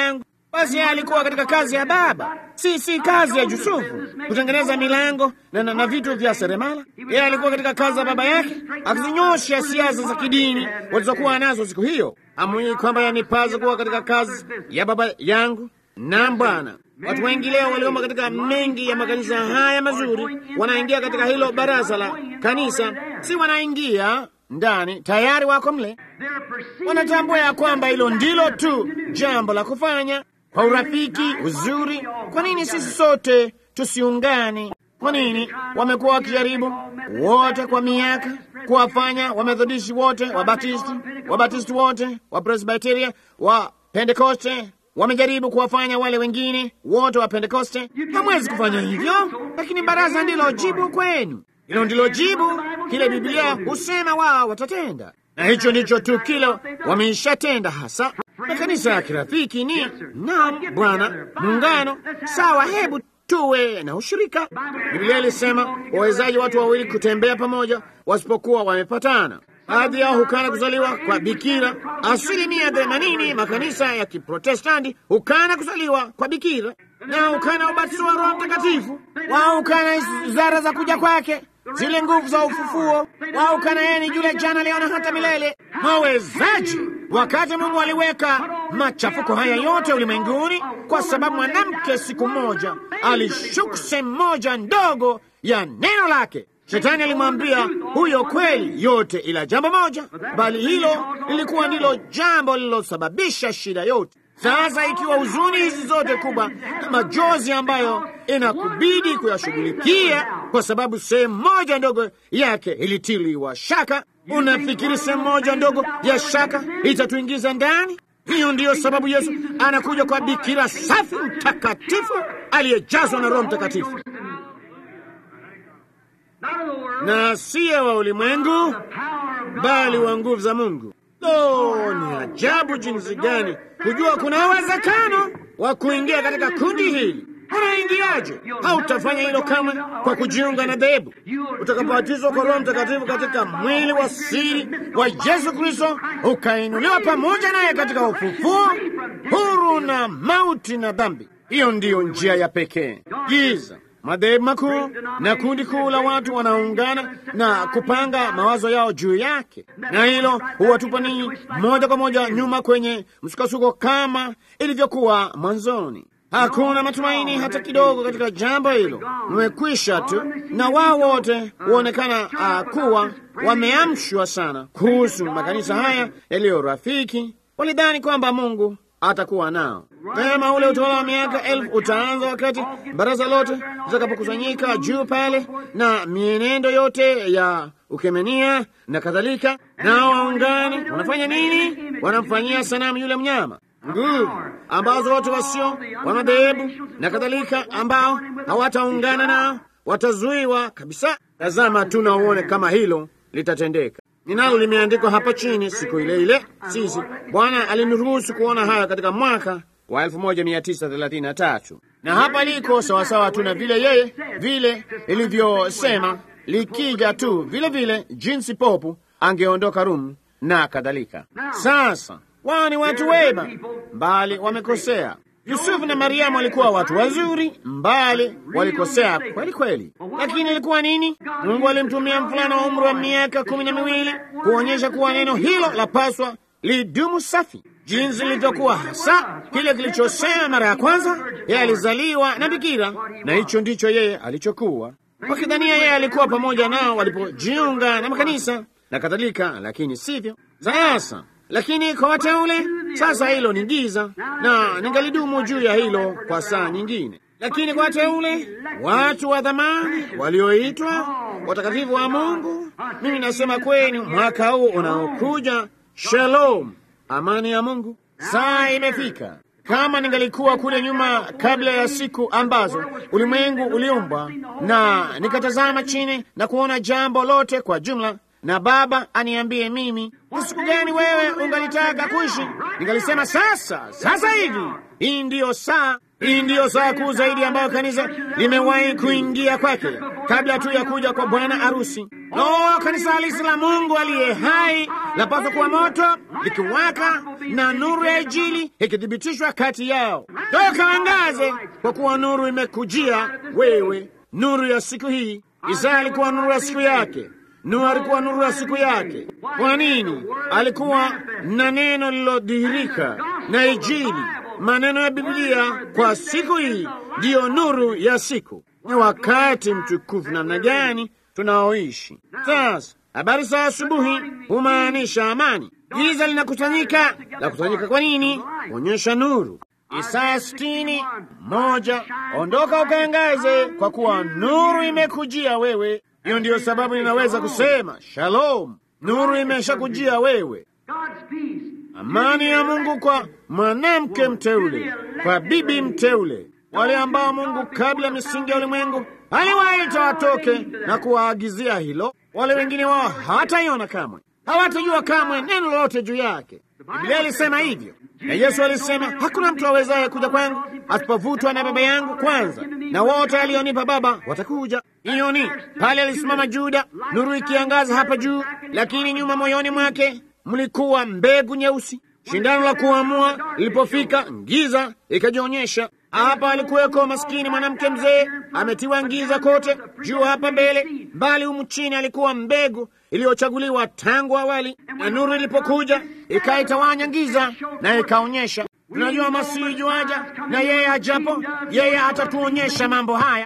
Basi yeye alikuwa katika kazi ya Baba, si si kazi ya Yusufu, kutengeneza milango na, na, na vitu vya seremala. Yeye alikuwa katika kazi ya baba yake, akizinyosha siasa za kidini walizokuwa nazo siku hiyo. Amui kwamba yanipaza kuwa katika kazi ya baba yangu. Naam Bwana. Watu wengi leo waliomba katika mengi ya makanisa haya mazuri, wanaingia katika hilo baraza la kanisa, si wanaingia ndani, tayari wako mle, wanatambua ya kwamba hilo ndilo tu jambo la kufanya kwa urafiki, uzuri. Kwa nini sisi sote tusiungane? Kwa nini wamekuwa wakijaribu wote kwa miaka kuwafanya Wamethodisti wote, Wabatisti, Wabatisti wote, Wapresbiteria, wa Pentekoste wamejaribu kuwafanya wale wengine wote wa Pentekoste. Hamwezi kufanya hivyo, lakini baraza ndilo jibu kwenu. Hilo ndilo jibu kile Biblia husema wao watatenda, na hicho ndicho tu kile wameishatenda hasa. Makanisa ya kirafiki ni naam, Bwana, muungano sawa. Hebu tuwe na ushirika. Biblia ilisema wawezaji watu wawili kutembea pamoja wasipokuwa wamepatana. Baadhi yao hukana kuzaliwa kwa bikira. Asilimia themanini makanisa ya Kiprotestanti hukana kuzaliwa kwa bikira na hukana ubatizo wa Roho Mtakatifu. Wao hukana ishara za kuja kwake, zile nguvu za ufufuo. Wao hukana yeye ni yule jana, leo na hata milele. Mwawezaji wakati Mungu aliweka machafuko haya yote ulimwenguni, kwa sababu mwanamke siku moja alishuka sehemu moja ndogo ya neno lake. Shetani alimwambia huyo kweli yote ila jambo moja, bali hilo lilikuwa ndilo jambo lililosababisha shida yote. Sasa ikiwa huzuni hizi zote kubwa na majozi ambayo inakubidi kuyashughulikia kwa sababu sehemu moja ndogo yake ilitiliwa shaka, unafikiri sehemu moja ndogo ya shaka itatuingiza ndani? Hiyo ndiyo sababu Yesu anakuja kwa bikira safi mtakatifu aliyejazwa na Roho Mtakatifu na siye wa ulimwengu bali wa nguvu za Mungu. Lo, ni ajabu jinsi gani kujua kuna uwezekano wa kuingia katika kundi hili. Unaingiaje? Hautafanya hilo kamwe kwa kujiunga na dhehebu. Utakapobatizwa kwa Roho Mtakatifu katika mwili wa siri wa Yesu Kristo, ukainuliwa pamoja naye katika ufufuo, huru na mauti na dhambi. Hiyo ndiyo njia ya pekee. Giza madhehebu makuu na kundi kuu la watu wanaungana na kupanga mawazo yao juu yake, na hilo huwatupa ninyi moja kwa moja nyuma kwenye msukasuko kama ilivyokuwa mwanzoni. Hakuna matumaini hata kidogo katika jambo hilo, mmekwisha tu, na wao wote huonekana uh, kuwa wameamshwa sana kuhusu makanisa haya yaliyo rafiki. Walidhani kwamba Mungu atakuwa nao kama ule utawala wa miaka elfu utaanza wakati baraza lote litakapokusanyika juu pale, na mienendo yote ya ukemenia na kadhalika. Nao waungane wanafanya nini? Wanamfanyia sanamu yule mnyama nguvu ambazo watu wasio wa madhehebu na kadhalika, ambao hawataungana nao watazuiwa kabisa. Tazama tu na uone kama hilo litatendeka. Ninalo limeandikwa hapa chini, siku ile ile sisi Bwana aliniruhusu kuona haya katika mwaka wa 1933 na hapa liko sawasawa tu na vile yeye vile ilivyosema, likija tu vile vile jinsi popu angeondoka Rum na kadhalika. Sasa wao ni watu wema, mbali wamekosea. Yusufu na Mariamu walikuwa watu wazuri, mbali walikosea kweli kweli. Lakini ilikuwa nini? Mungu alimtumia mvulana wa umri wa miaka kumi na miwili kuonyesha kuwa neno hilo lapaswa lidumu safi, jinsi lilivyokuwa hasa kile kilichosema mara ya kwanza. Yeye alizaliwa na bikira, na hicho ndicho yeye alichokuwa, wakidhania yeye alikuwa pamoja nao walipojiunga na makanisa na kadhalika, lakini sivyo. Sasa lakini kwa wateule sasa, hilo ni giza, na ningalidumu juu ya hilo kwa saa nyingine. Lakini kwa wateule, watu wa dhamani walioitwa watakatifu wa Mungu, mimi nasema kwenu, mwaka huu unaokuja, shalom, amani ya Mungu. Saa imefika. Kama ningalikuwa kule nyuma, kabla ya siku ambazo ulimwengu uliumbwa, na nikatazama chini na kuona jambo lote kwa jumla na Baba aniambie mimi ni siku gani wewe ungalitaka kuishi, ningalisema sasa, sasa hivi. Hii ndiyo saa, hii ndiyo saa kuu zaidi ambayo kanisa limewahi kuingia kwake kabla tu ya kuja kwa bwana harusi. Lo, kanisa halisi la Mungu aliye hai lapaswa kuwa moto likiwaka na nuru ya Injili ikithibitishwa kati yao. Toka angaze, kwa kuwa nuru imekujia wewe, nuru ya siku hii. Isaya alikuwa nuru ya siku yake. Nuhu alikuwa nuru ya siku yake. Kwa nini? Alikuwa na neno lilodhihirika na Injili, maneno ya Biblia kwa siku hii ndiyo nuru ya siku. Ni wakati mtukufu namna gani tunaoishi sasa. Habari za asubuhi humaanisha amani. Giza linakusanyika. La kusanyika kwa nini? Kuonyesha nuru. Isaya sitini moja, ondoka ukaangaze, kwa kuwa nuru imekujia wewe. Hiyo ndiyo sababu ninaweza kusema shalom, nuru imeshakujia wewe. Amani ya Mungu kwa mwanamke mteule, kwa bibi mteule, wale ambao Mungu kabla ya misingi ya ulimwengu aliwaita watoke na kuwaagizia hilo. Wale wengine wao hawataiona kamwe, hawatajua kamwe neno lolote juu yake. Biblia ilisema hivyo, na Yesu alisema hakuna mtu awezaye kuja kwangu asipovutwa na Baba yangu kwanza, na wote alionipa Baba watakuja. Hiyo ni pale alisimama Juda, nuru ikiangaza hapa juu, lakini nyuma moyoni mwake mlikuwa mbegu nyeusi. Shindano la kuamua lilipofika, giza ikajionyesha. Hapa alikuweko maskini mwanamke mzee, ametiwa giza kote juu hapa mbele, bali humu chini alikuwa mbegu iliyochaguliwa tangu awali, na nuru ilipokuja ikaitawanya giza na ikaonyesha. Tunajua Masihi juaja, na yeye ajapo, yeye atatuonyesha mambo haya.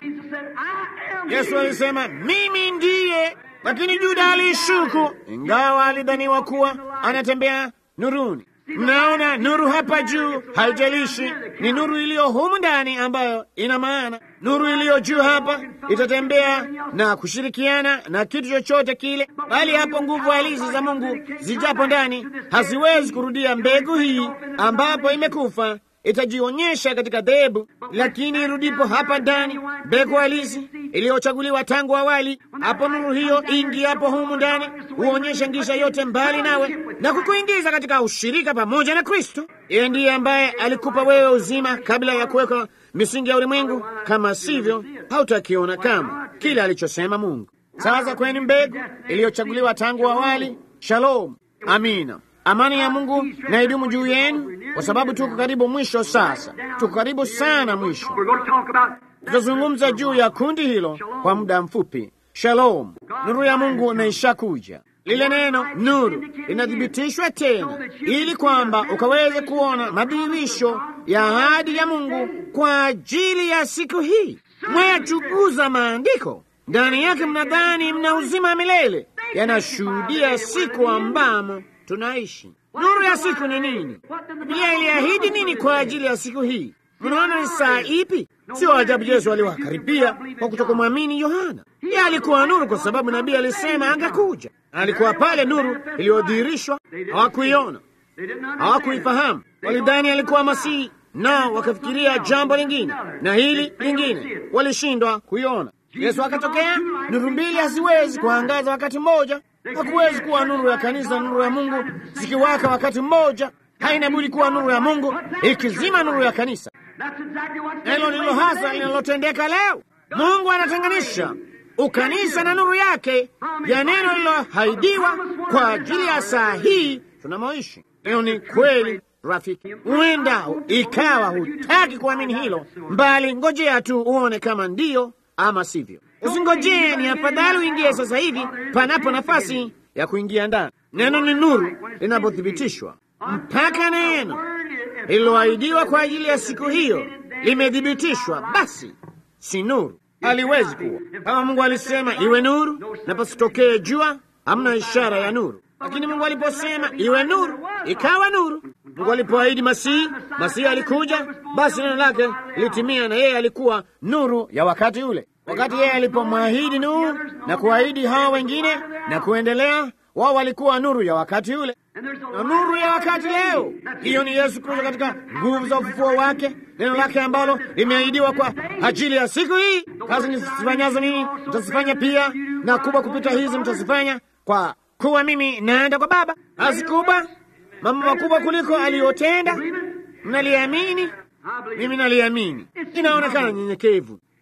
Yesu alisema mimi ndiye, lakini Juda alishuku, ingawa alidhaniwa kuwa anatembea nuruni. Mnaona nuru hapa juu, haijalishi ni nuru iliyo humu ndani ambayo ina maana. Nuru iliyo juu hapa itatembea na kushirikiana na kitu chochote kile, bali hapo nguvu halisi za Mungu zijapo ndani haziwezi kurudia mbegu hii ambapo imekufa itajionyesha katika dhehebu, lakini irudipo hapa ndani, mbegu halisi iliyochaguliwa tangu awali, hapo nuru hiyo ingi hapo humu ndani huonyesha ngisha yote mbali nawe na kukuingiza katika ushirika pamoja na Kristo. Yeye ndiye ambaye alikupa wewe uzima kabla ya kuweka misingi ya ulimwengu. Kama sivyo, hautakiona kama kile alichosema Mungu. Sasa kweni mbegu iliyochaguliwa tangu awali. Shalom, amina. Amani ya Mungu na idumu juu yenu, kwa sababu tuko karibu mwisho. Sasa tuko karibu sana mwisho. Tutazungumza juu ya kundi hilo kwa muda mfupi. Shalom, nuru ya Mungu na ishakuja. Lile neno nuru linathibitishwa tena, ili kwamba ukaweze kuona madhihirisho ya ahadi ya Mungu kwa ajili ya siku hii. Mwayachunguza maandiko, ndani yake mnadhani mna uzima milele, yanashuhudia siku ambamo tunaishi. Nuru ya siku ni nini? Biblia iliahidi nini kwa ajili ya siku hii? Mnaona ni saa ipi? Sio ajabu Yesu aliwakaribia kwa kutokumwamini Yohana. Yeye alikuwa nuru kwa sababu nabii alisema angekuja. Alikuwa pale, nuru iliyodhihirishwa. Hawakuiona, hawakuifahamu, walidhani alikuwa Masihi, nao wakafikiria jambo lingine na hili lingine, walishindwa kuiona. Yesu akatokea. Nuru mbili haziwezi kuangaza wakati mmoja. Hakuwezi kuwa nuru ya kanisa, nuru ya Mungu zikiwaka wakati mmoja. Haina budi kuwa nuru ya Mungu ikizima nuru ya kanisa. Hilo ndilo hasa linalotendeka leo. Mungu anatenganisha ukanisa na nuru yake ya neno lililohaidiwa kwa ajili ya saa hii tunamoishi. Hiyo ni kweli rafiki. Huenda ikawa hutaki kuamini hilo, mbali ngojea tu uone kama ndiyo ama sivyo. Usingojee, ni afadhali uingie sasa hivi panapo nafasi ya kuingia ndani. Neno ni nuru linapothibitishwa, mpaka neno lililoahidiwa kwa ajili ya siku hiyo limethibitishwa, basi si nuru, haliwezi kuwa. Kama Mungu alisema iwe nuru na pasitokee jua, hamna ishara ya nuru. Lakini Mungu aliposema iwe nuru, ikawa nuru. Mungu alipoahidi Masihi, Masihi alikuja, basi neno lake litimia, na yeye alikuwa nuru ya wakati ule. Wakati yeye alipomwahidi Nuhu na kuahidi hawa wengine na kuendelea, wao walikuwa nuru ya wakati ule na nuru ya wakati leo. Hiyo ni Yesu Kristo katika nguvu za ufufuo wake, neno lake ambalo limeahidiwa kwa ajili ya siku hii. Kazi nizifanyazo mimi mtazifanya pia, na kubwa kupita hizi mtazifanya, kwa kuwa mimi naenda kwa Baba. Kazi kubwa, mambo makubwa kuliko aliyotenda. Mnaliamini? Mimi naliamini. Inaonekana nyenyekevu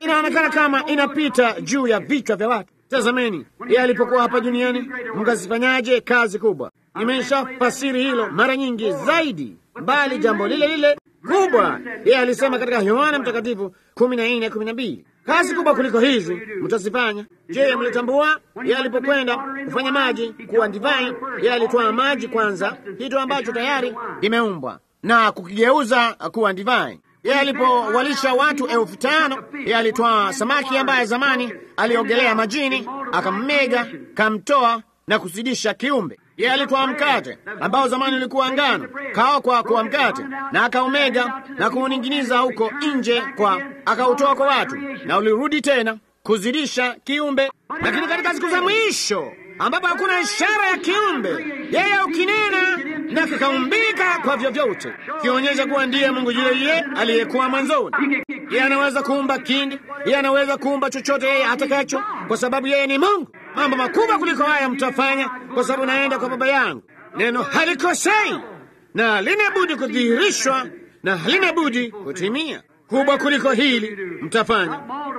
inaonekana kama inapita juu ya vichwa vya watu. Tazameni, yeye alipokuwa hapa duniani mkazifanyaje kazi kubwa. Nimesha fasiri hilo mara nyingi zaidi, bali jambo lile lile kubwa yeye alisema katika Yohana Mtakatifu kumi na nne kumi na mbili kazi kubwa kuliko hizi mtazifanya. Je, mlitambua yeye alipokwenda kufanya maji kuwa divai, yeye alitwaa maji kwanza, kitu ambacho tayari kimeumbwa na kukigeuza kuwa divai. Yeye alipowalisha watu elfu tano yeye alitwaa samaki ambaye zamani aliogelea majini, akammega, kamtoa na kuzidisha kiumbe. Yeye alitwaa mkate ambao zamani ulikuwa ngano, kaokwa kuwa mkate, na akaumega na kuuning'iniza huko nje, kwa akautoa kwa watu, na ulirudi tena kuzidisha kiumbe. Lakini katika siku za mwisho ambapo hakuna ishara ya kiumbe, yeye ukinena na kikaumbika kwa vyovyote, kionyesha kuwa ndiye Mungu yule yule aliyekuwa mwanzoni. Yeye anaweza kuumba kindi, yeye anaweza kuumba chochote yeye atakacho, kwa sababu yeye ni Mungu. Mambo makubwa kuliko haya mtafanya, kwa sababu naenda kwa Baba yangu. Neno halikosei na halina budi kudhihirishwa na halina budi kutimia. Kubwa kuliko hili mtafanya,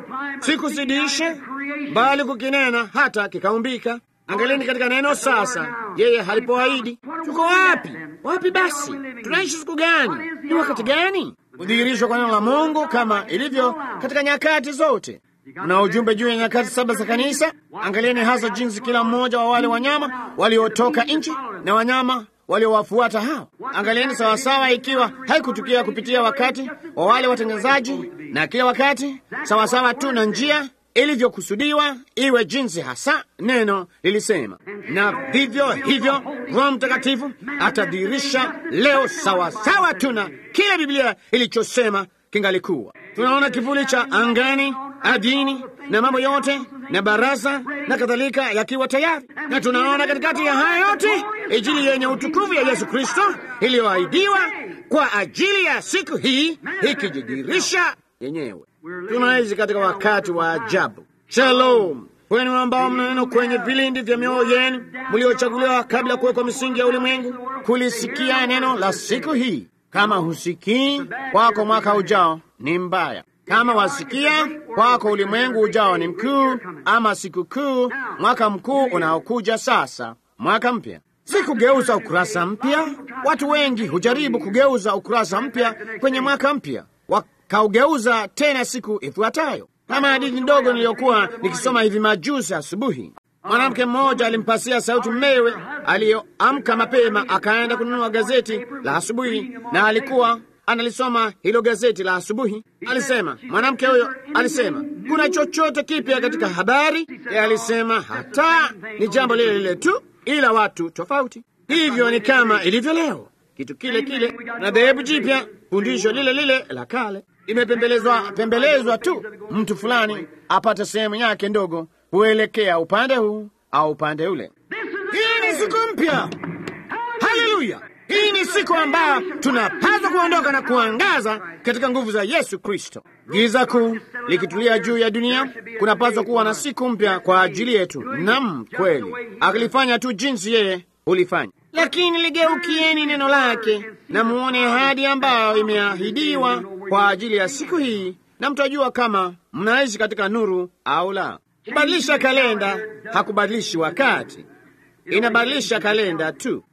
si kuzidisha, bali kukinena hata kikaumbika. Angalieni katika neno sasa, yeye halipoahidi. Tuko wapi? Wapi basi? Tunaishi siku gani? Ni wakati gani? Kudhihirishwa kwa neno la Mungu kama ilivyo katika nyakati zote. Mna ujumbe juu ya nyakati saba za kanisa. Angalieni hasa jinsi kila mmoja wa wale wanyama waliotoka nchi na wanyama waliowafuata hao. Angalieni sawasawa, ikiwa haikutukia kupitia wakati wa wale watengenezaji, na kila wakati sawasawa tu na njia ilivyokusudiwa iwe jinsi hasa neno lilisema, na vivyo hivyo Roho Mtakatifu atadhihirisha leo sawasawa tu na kile Biblia ilichosema kingalikuwa. Tunaona kivuli cha angani, adini na mambo yote na baraza na kadhalika yakiwa tayari, na tunaona katikati ya haya yote Injili yenye utukufu ya Yesu Kristo iliyoahidiwa kwa ajili ya siku hii ikijidhihirisha yenyewe. Tunaishi katika wakati wa ajabu. Shalom kwenu ambao mna neno kwenye vilindi vya mioyo yenu, mliochaguliwa kabla ya kuwekwa misingi ya ulimwengu, kulisikia neno la siku hii. Kama husikii kwako, mwaka ujao ni mbaya. Kama wasikia kwako, ulimwengu ujao ni mkuu, ama siku kuu, mwaka mkuu unaokuja sasa, mwaka mpya si kugeuza ukurasa mpya. Watu wengi hujaribu kugeuza ukurasa mpya kwenye mwaka mpya, wakaugeuza tena siku ifuatayo. Kama hadithi ndogo niliyokuwa nikisoma hivi majuzi asubuhi, mwanamke mmoja alimpasia sauti mmewe aliyoamka mapema, akaenda kununua gazeti la asubuhi, na alikuwa analisoma hilo gazeti la asubuhi. Alisema, mwanamke huyo alisema, kuna chochote kipya katika habari? Yeye alisema, hata ni jambo lile lile tu ila watu tofauti. Hivyo ni kama ilivyo leo, kitu kile kile na dhehebu jipya, fundisho lile lile la kale imepembelezwa pembelezwa tu, mtu fulani apate sehemu yake ndogo kuelekea upande huu au upande ule. Hii ni siku mpya. Haleluya! Hii ni siku ambayo tunapaswa kuondoka na kuangaza katika nguvu za Yesu Kristo. Giza kuu likitulia juu ya dunia, kunapaswa kuwa na siku mpya kwa ajili yetu. Nam, kweli akilifanya tu jinsi yeye hulifanya. Lakini ligeukieni neno lake na muone ahadi ambayo imeahidiwa kwa ajili ya siku hii, na mtajua kama mnaishi katika nuru au la. Kubadilisha kalenda hakubadilishi wakati, inabadilisha kalenda tu.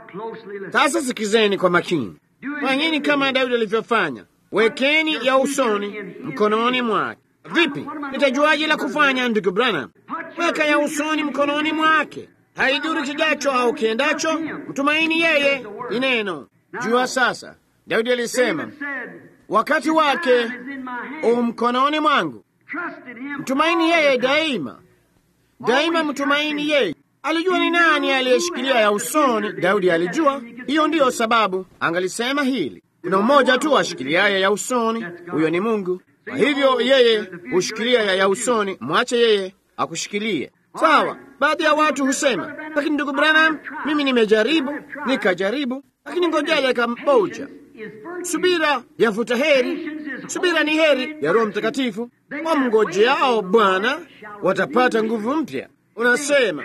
Sasa sikizeni kwa makini, fanyeni kama Daudi alivyofanya, wekeni ya usoni mkononi mwake. Vipi, nitajuaje la kufanya, ndugu Branham? Weka ya usoni mkononi mwake, haidhuru kijacho au kiendacho, mtumaini yeye ni neno. Jua sasa, Daudi alisema wakati wake u mkononi mwangu, mtumaini yeye daima, daima mtumaini yeye. Alijua ni nani aliyeshikilia ya usoni. Daudi alijua hiyo, ndiyo sababu angalisema hili. Kuna mmoja tu ashikiliaye ya usoni, huyo ni Mungu. Kwa hivyo yeye hushikilia ya, ya usoni, mwache yeye akushikilie. Sawa. Baadhi ya watu husema, lakini ndugu Branham, mimi nimejaribu nikajaribu, lakini ngoja dakika moja. Subira yavuta heri, subira ni heri ya Roho Mtakatifu. Wamngojeao Bwana watapata nguvu mpya. Unasema,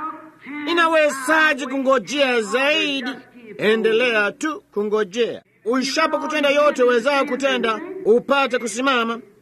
inawezaje kungojea zaidi? Endelea tu kungojea. Uishapo kutenda yote uwezayo kutenda, upate kusimama,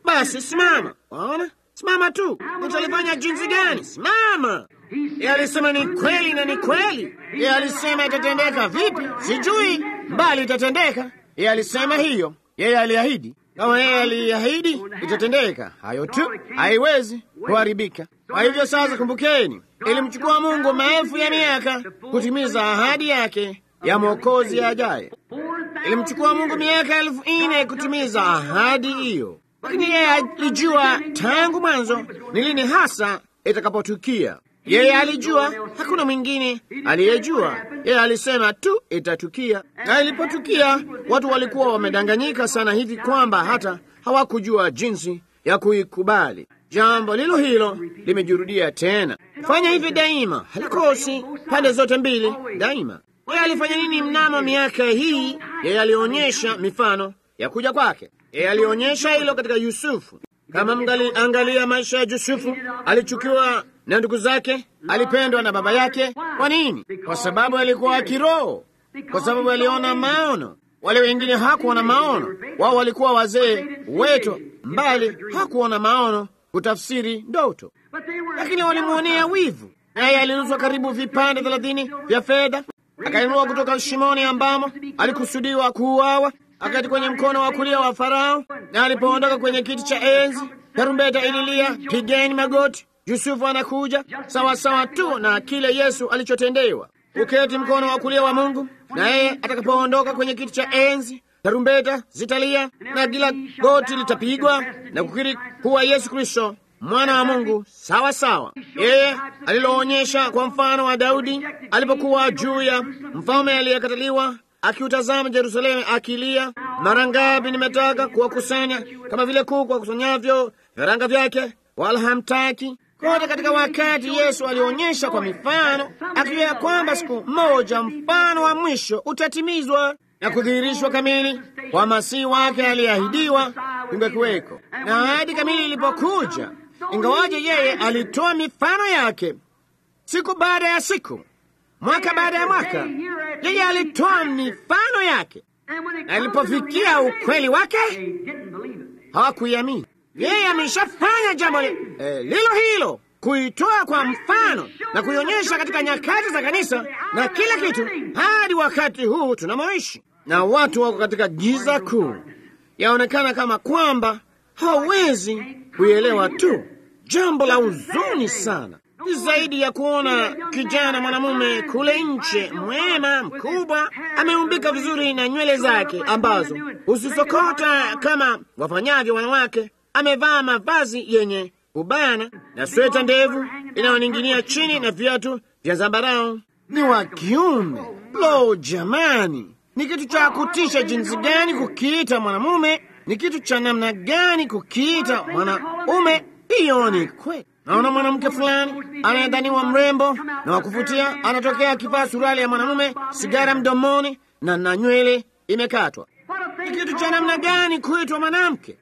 basi simama. Waona, simama tu. Utalifanya jinsi gani? Simama. Yeye alisema ni kweli na ni kweli. Yeye alisema itatendeka vipi? Sijui, bali itatendeka. Yeye alisema hiyo, yeye aliahidi. Kama yeye aliahidi, itatendeka. Hayo tu, haiwezi kuharibika. Kwa hivyo sasa, kumbukeni, ilimchukua Mungu maelfu ya miaka kutimiza ahadi yake ya mwokozi ajaye. Ilimchukua Mungu miaka elfu nne kutimiza ahadi hiyo, lakini yeye alijua tangu mwanzo ni lini hasa itakapotukia. Yeye alijua, hakuna mwingine aliyejua. Yeye alisema tu itatukia, na ilipotukia, watu walikuwa wamedanganyika sana hivi kwamba hata hawakujua jinsi ya kuikubali. Jambo lilo hilo limejirudia tena. Fanya hivi daima, halikosi pande zote mbili daima. Yeye alifanya nini mnamo miaka hii? Yeye alionyesha mifano ya kuja kwake. Yeye alionyesha hilo katika Yusufu. Kama mngali angalia maisha ya Yusufu, alichukiwa na ndugu zake, alipendwa na baba yake. Kwa nini? Kwa sababu alikuwa kiroho, kwa sababu aliona maono. Wale wengine hakuona maono, wao walikuwa wazee wetu, mbali hakuona maono kutafsiri ndoto, lakini walimwonea wivu. Naye alinuswa karibu vipande thelathini vya fedha, akainua kutoka shimoni ambamo alikusudiwa kuuawa, akati kwenye mkono wa kulia wa Farao. Na alipoondoka kwenye kiti cha enzi, tarumbeta ililia, pigeni magoti, Yusufu anakuja, sawa sawa tu na kile Yesu alichotendewa, uketi mkono wa kulia wa Mungu. Na yeye atakapoondoka kwenye kiti cha enzi, tarumbeta zitalia na kila goti litapigwa na kukiri kuwa Yesu Kristo mwana wa Mungu sawa sawa. Yeye aliloonyesha kwa mfano wa Daudi alipokuwa juu ya mfalme aliyekataliwa akiutazama Yerusalemu akilia, mara ngapi nimetaka kuwakusanya kama vile kuku akusanyavyo vifaranga vyake, wala hamtaki. Kote katika wakati Yesu alionyesha kwa mifano, akijua kwamba siku moja mfano wa mwisho utatimizwa na kudhihirishwa kamili kwa masihi wake aliyeahidiwa kungekuweko. Na ahadi kamili ilipokuja, ingawaje yeye alitoa mifano yake siku baada ya siku, mwaka baada ya mwaka, yeye alitoa mifano yake, na ilipofikia ukweli wake hawakuiamini. Yeye ameshafanya jambo li, eh, lilo hilo, kuitoa kwa mfano na kuionyesha katika nyakati za kanisa na kila kitu, hadi wakati huu tunamoishi, na watu wako katika giza kuu. Yaonekana kama kwamba hawawezi kuielewa tu. Jambo la huzuni sana ni zaidi ya kuona kijana mwanamume kule nje, mwema mkubwa, ameumbika vizuri na nywele zake ambazo husisokota kama wafanyavyo wanawake, amevaa mavazi yenye kubana na sweta ndevu inayoning'inia chini na viatu vya zambarau. Ni wa kiume. Lo, jamani, ni kitu cha kutisha jinsi gani kukiita mwanamume! Ni kitu cha namna gani kukiita mwanaume! Hiyo ni kweli. Naona mwanamke fulani anayedhaniwa mrembo na wakuvutia anatokea akivaa suruali ya mwanamume, sigara mdomoni na na nywele imekatwa. Ni kitu cha namna gani kuitwa mwanamke?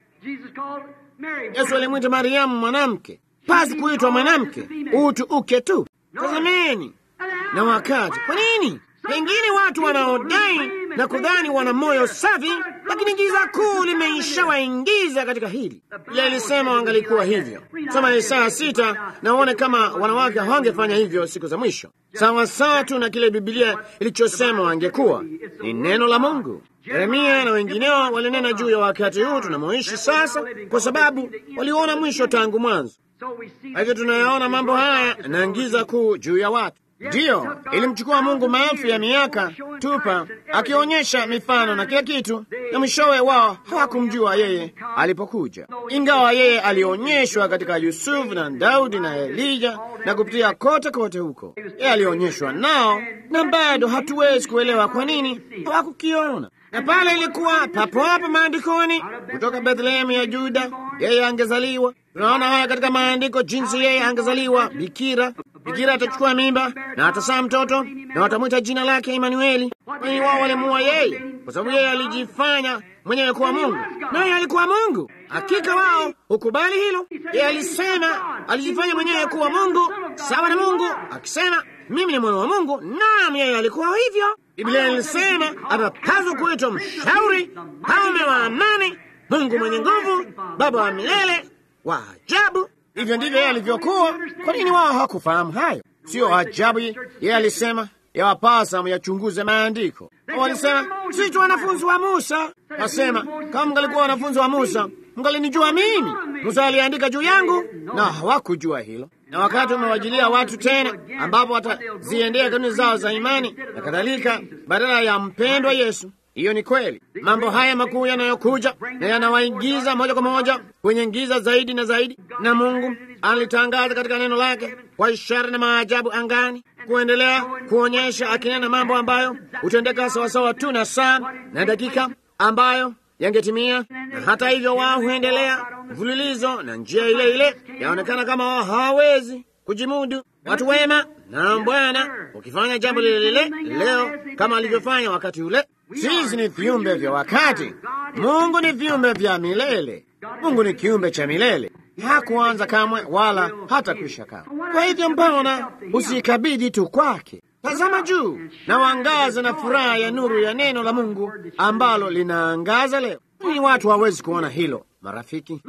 Yesu alimwita Mariamu mwanamke, pasi kuitwa mwanamke, utu uke tu. Tazameni na wakati. Kwa nini? Pengine watu wanaodai na kudhani wana moyo safi, lakini giza kuu limeishawaingiza katika hili. Ile ilisema wangalikuwa hivyo. Soma Isaya sita na uone kama wanawake hawangefanya hivyo siku za mwisho, sawa sawa tu na kile Bibilia ilichosema wangekuwa. Ni neno la Mungu. Yeremia na wengineo walinena juu ya wakati huu tunamoishi sasa, kwa sababu waliona mwisho tangu mwanzo. Kwa hivyo tunayaona mambo haya na giza kuu juu ya watu. Ndiyo, ilimchukua Mungu maelfu ya miaka tupa akionyesha mifano na kila kitu, na mwishowe wao hawakumjua yeye alipokuja, ingawa yeye alionyeshwa katika Yusufu na Daudi na Elija na kupitia kote kote huko. Yeye alionyeshwa nao, na bado hatuwezi kuelewa kwa nini hawakukiona. Na pale ilikuwa papo hapo maandikoni, kutoka Bethlehemu ya Juda yeye angezaliwa. Tunaona haya katika maandiko, jinsi yeye angezaliwa bikira Bikira atachukua mimba na atazaa mtoto na watamwita jina lake Imanueli. Kwani wao walimuua yeye kwa sababu yeye alijifanya mwenyewe kuwa Mungu, naye alikuwa Mungu. Hakika wao hukubali hilo. Yeye alisema alijifanya mwenyewe kuwa Mungu, sawa na Mungu, akisema mimi ni mwana wa Mungu. Naam, yeye alikuwa hivyo. Biblia ilisema atapaswa kuitwa mshauri, mfalme wa amani, Mungu mwenye nguvu, Baba wa milele, wa ajabu. Hivyo ndivyo yeye alivyokuwa. Kwa nini wao hawakufahamu hayo? Sio ajabu yeye alisema yawapasa myachunguze maandiko. Walisema sisi tu wanafunzi wa Musa. Nasema kama mngalikuwa wanafunzi wa Musa mngalinijua mimi. Musa aliandika juu yangu, na hawakujua hilo. Na wakati umewajilia watu tena, ambapo wataziendea kanuni zao za imani na kadhalika, badala ya mpendwa Yesu. Hiyo ni kweli. Mambo haya makuu yanayokuja na yanawaingiza moja kwa moja kwenye giza zaidi na zaidi, na Mungu alitangaza katika neno lake kwa ishara na maajabu angani, kuendelea kuonyesha akinena mambo ambayo hutendeka sawasawa tu na saa na dakika ambayo yangetimia. Na hata hivyo, wao huendelea mfululizo na njia ile ile, yaonekana kama wao hawawezi kujimudu. Watu wema na Bwana ukifanya jambo lile lile leo kama alivyofanya wakati ule. Sisi ni viumbe vya wakati, Mungu ni viumbe vya milele. Mungu ni kiumbe cha milele, hakuanza kamwe wala hata kuisha kamwe. Kwa hivyo, mbona usikabidhi tu kwake? Tazama juu na wangaza na furaha ya nuru ya neno la Mungu ambalo linaangaza leo. Ni watu hawezi kuona hilo, marafiki.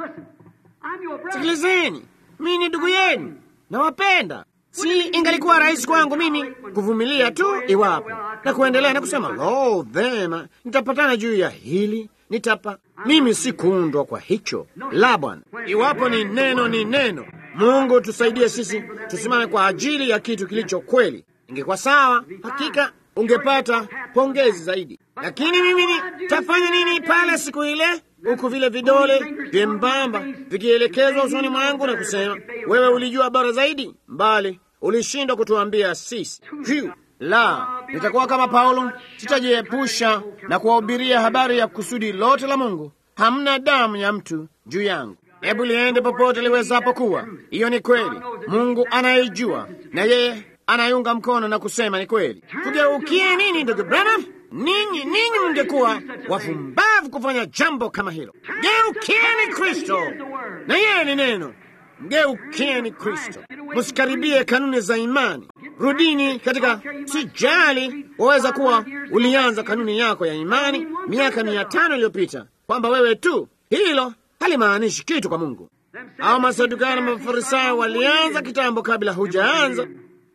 Sikilizeni, mimi ni ndugu yenu, nawapenda. Si ingalikuwa rahisi kwangu mimi kuvumilia tu iwapo na kuendelea na kusema lo, vema, nitapatana juu ya hili nitapa. Mimi si kuundwa kwa hicho, la Bwana. Iwapo ni neno, ni neno. Mungu tusaidie sisi tusimame kwa ajili ya kitu kilicho kweli. Ingekuwa sawa, hakika ungepata pongezi zaidi, lakini mimi nitafanya nini pale siku ile huku vile vidole vyembamba vikielekezwa usoni mwangu na kusema, wewe ulijua bora zaidi, mbali ulishindwa kutuambia sisi. Hiu la, nitakuwa kama Paulo, sitajiepusha na kuwahubiria habari ya kusudi lote la Mungu. Hamna damu ya mtu juu yangu. Hebu liende popote liwezapo kuwa. Hiyo ni kweli, Mungu anaijua na yeye anaiunga mkono na kusema ni kweli. Tugeukie nini, ndugu Branham? Ninyi ninyi mngekuwa wafumbavu kufanya jambo kama hilo. Geukieni Kristo, na yeye ni neno. Mgeukieni Kristo, msikaribie kanuni za imani. Rudini katika, sijali waweza kuwa ulianza kanuni yako ya imani miaka mia tano iliyopita, kwamba wewe tu, hilo halimaanishi kitu kwa Mungu. Au Masadukayo na Mafarisayo walianza kitambo kabla hujaanza.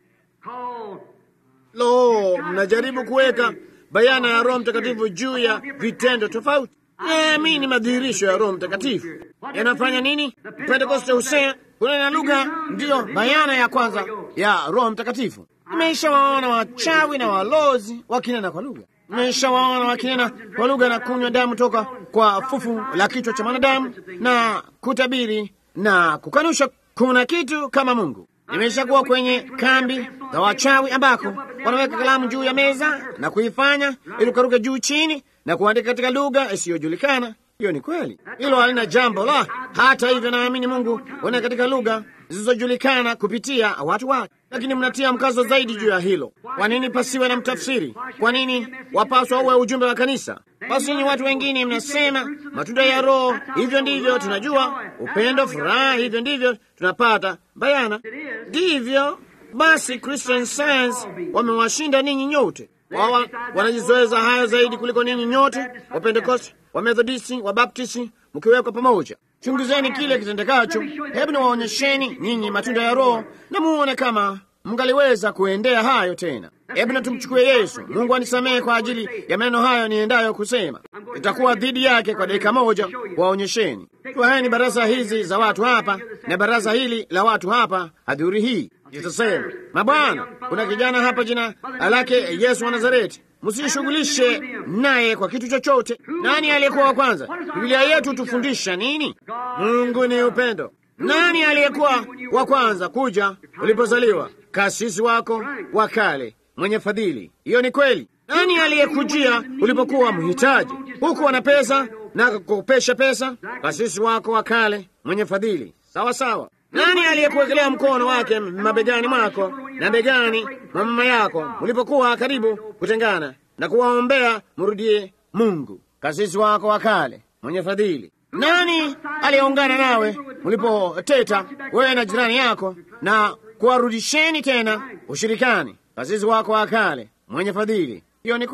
Lo, mnajaribu kuweka bayana ya Roho Mtakatifu juu ya vitendo tofauti. Naamini madhihirisho ya Roho Mtakatifu yanafanya nini? Pentekoste husema kunena lugha ndiyo bayana ya kwanza ya Roho Mtakatifu. Nimeshawaona wachawi na walozi wakinena kwa lugha. Nimeshawaona wakinena kwa lugha na kunywa damu toka kwa fufu la kichwa cha mwanadamu na kutabiri na kukanusha kuna kitu kama Mungu. Nimeshakuwa kwenye kambi za wachawi ambako wanaweka kalamu juu ya meza na kuifanya irukaruke juu chini na kuandika katika lugha isiyojulikana. Hiyo ni kweli, hilo halina jambo la. Hata hivyo, naamini Mungu wana katika lugha zisizojulikana kupitia watu wake, lakini mnatia mkazo zaidi juu ya hilo. Kwa nini pasiwe na mtafsiri? Kwa nini wapaswa uwe ujumbe wa kanisa? Basi ni watu wengine mnasema matunda ya Roho, hivyo ndivyo tunajua upendo, furaha, hivyo ndivyo tunapata bayana. Ndivyo basi, Christian Science wamewashinda ninyi nyote. Wao wanajizoeza hayo zaidi kuliko ninyi nyote, Wapentekosti, Wamethodisti, Wabaptisti mkiwekwa pamoja. Chunguzeni kile kitendekacho. Hebu niwaonyesheni ninyi matunda ya Roho na muone kama mngaliweza kuendea hayo tena. Hebu na tumchukue Yesu. Mungu anisamehe kwa ajili ya maneno hayo niendayo kusema, itakuwa dhidi yake kwa dakika moja. Waonyesheni twaeni baraza hizi za watu hapa na baraza hili la watu hapa, hadhuri hii itasema, mabwana, kuna kijana hapa jina lake Yesu wa Nazareti, msishughulishe naye kwa kitu chochote. Nani aliyekuwa wa kwanza? Biblia yetu tufundisha nini? Mungu ni upendo. Nani aliyekuwa wa kwanza kuja ulipozaliwa? Kasisi wako wa kale mwenye fadhili. Hiyo ni kweli. Nani aliyekujia ulipokuwa mhitaji, huku wana pesa na kukopesha pesa? Kasisi wako wa kale mwenye fadhili. Sawa sawa. Nani aliyekuwekelea mkono wake mabegani mwako na begani mwa mama yako mlipokuwa karibu kutengana na kuwaombea mrudie Mungu? Kasisi wako wa kale mwenye fadhili. Nani aliyeungana nawe mlipoteta wewe na jirani yako na kuwarudisheni tena ushirikani? Kasisi wako wa kale mwenye fadhili. Hiyo ni kweli.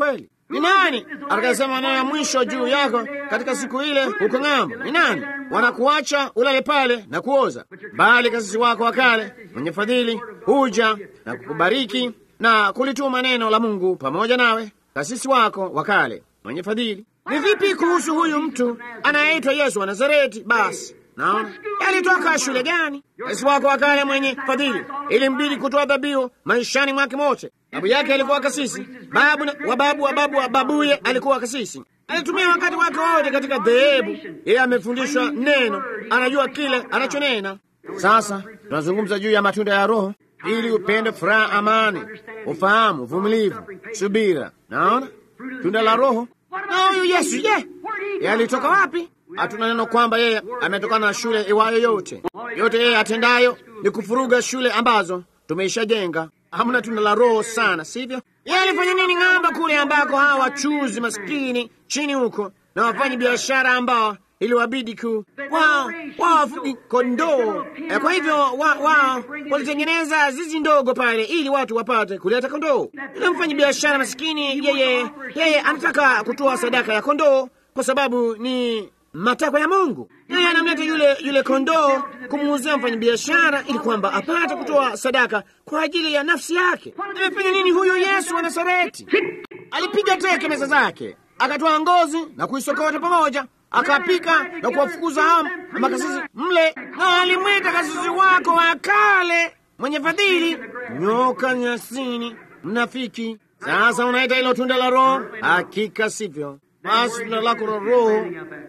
Ni nani atakayesema maneno ya mwisho juu yako katika siku ile huko ng'ambo? Ni nani? Wanakuacha ulale pale na kuoza, bali kasisi wako wa kale mwenye fadhili huja na kukubariki na kulituma neno la Mungu pamoja nawe. Kasisi wako wa kale mwenye fadhili. Ni vipi kuhusu huyu mtu anayeitwa Yesu wa Nazareti? Basi naona alitoka shule gani? Kasisi wako wa kale mwenye fadhili, ilimbidi kutoa dhabihu maishani mwake mote. Babu yake alikuwa kasisi, babu wa babu wa babu wa babuye alikuwa kasisi. Alitumia wakati wake wote katika dhehebu. Yeye amefundishwa neno, anajua kile anachonena. Sasa tunazungumza juu ya matunda ya Roho ili upende, furaha, amani, ufahamu, uvumilivu, subira. Naona tunda la Roho. Na huyu Yesu je, ye alitoka wapi? Hatuna neno kwamba yeye ametokana na shule iwayo yote. Yote yeye atendayo ni kufuruga shule ambazo tumeishajenga. Hamna tunda la Roho sana, sivyo? Yeye alifanya nini ng'amba kule ambako hawa wachuzi maskini chini huko na wafanyi biashara ambao iliwabidi ku wao wao wafugi kondoo. E, kwa hivyo wao wa, walitengeneza zizi ndogo pale ili watu wapate kuleta kondoo. Yule mfanyi biashara maskini, yeye yeye anataka kutoa sadaka ya kondoo kwa sababu ni matakwa ya Mungu. Yeye anamleta yule yule kondoo kumuuzia mfanyi biashara ili kwamba apate kutoa sadaka kwa ajili ya nafsi yake. Amefanya nini huyo Yesu wa Nazareti? Alipiga teke meza zake, akatoa ngozi na kuisokota pamoja akapika na kuwafukuza hao makasisi mle, na alimwita kasisi wako wa kale mwenye fadhili, nyoka nyasini, mnafiki. Sasa unaita hilo tunda la Roho? Hakika sivyo. Basi tunda lako la Roho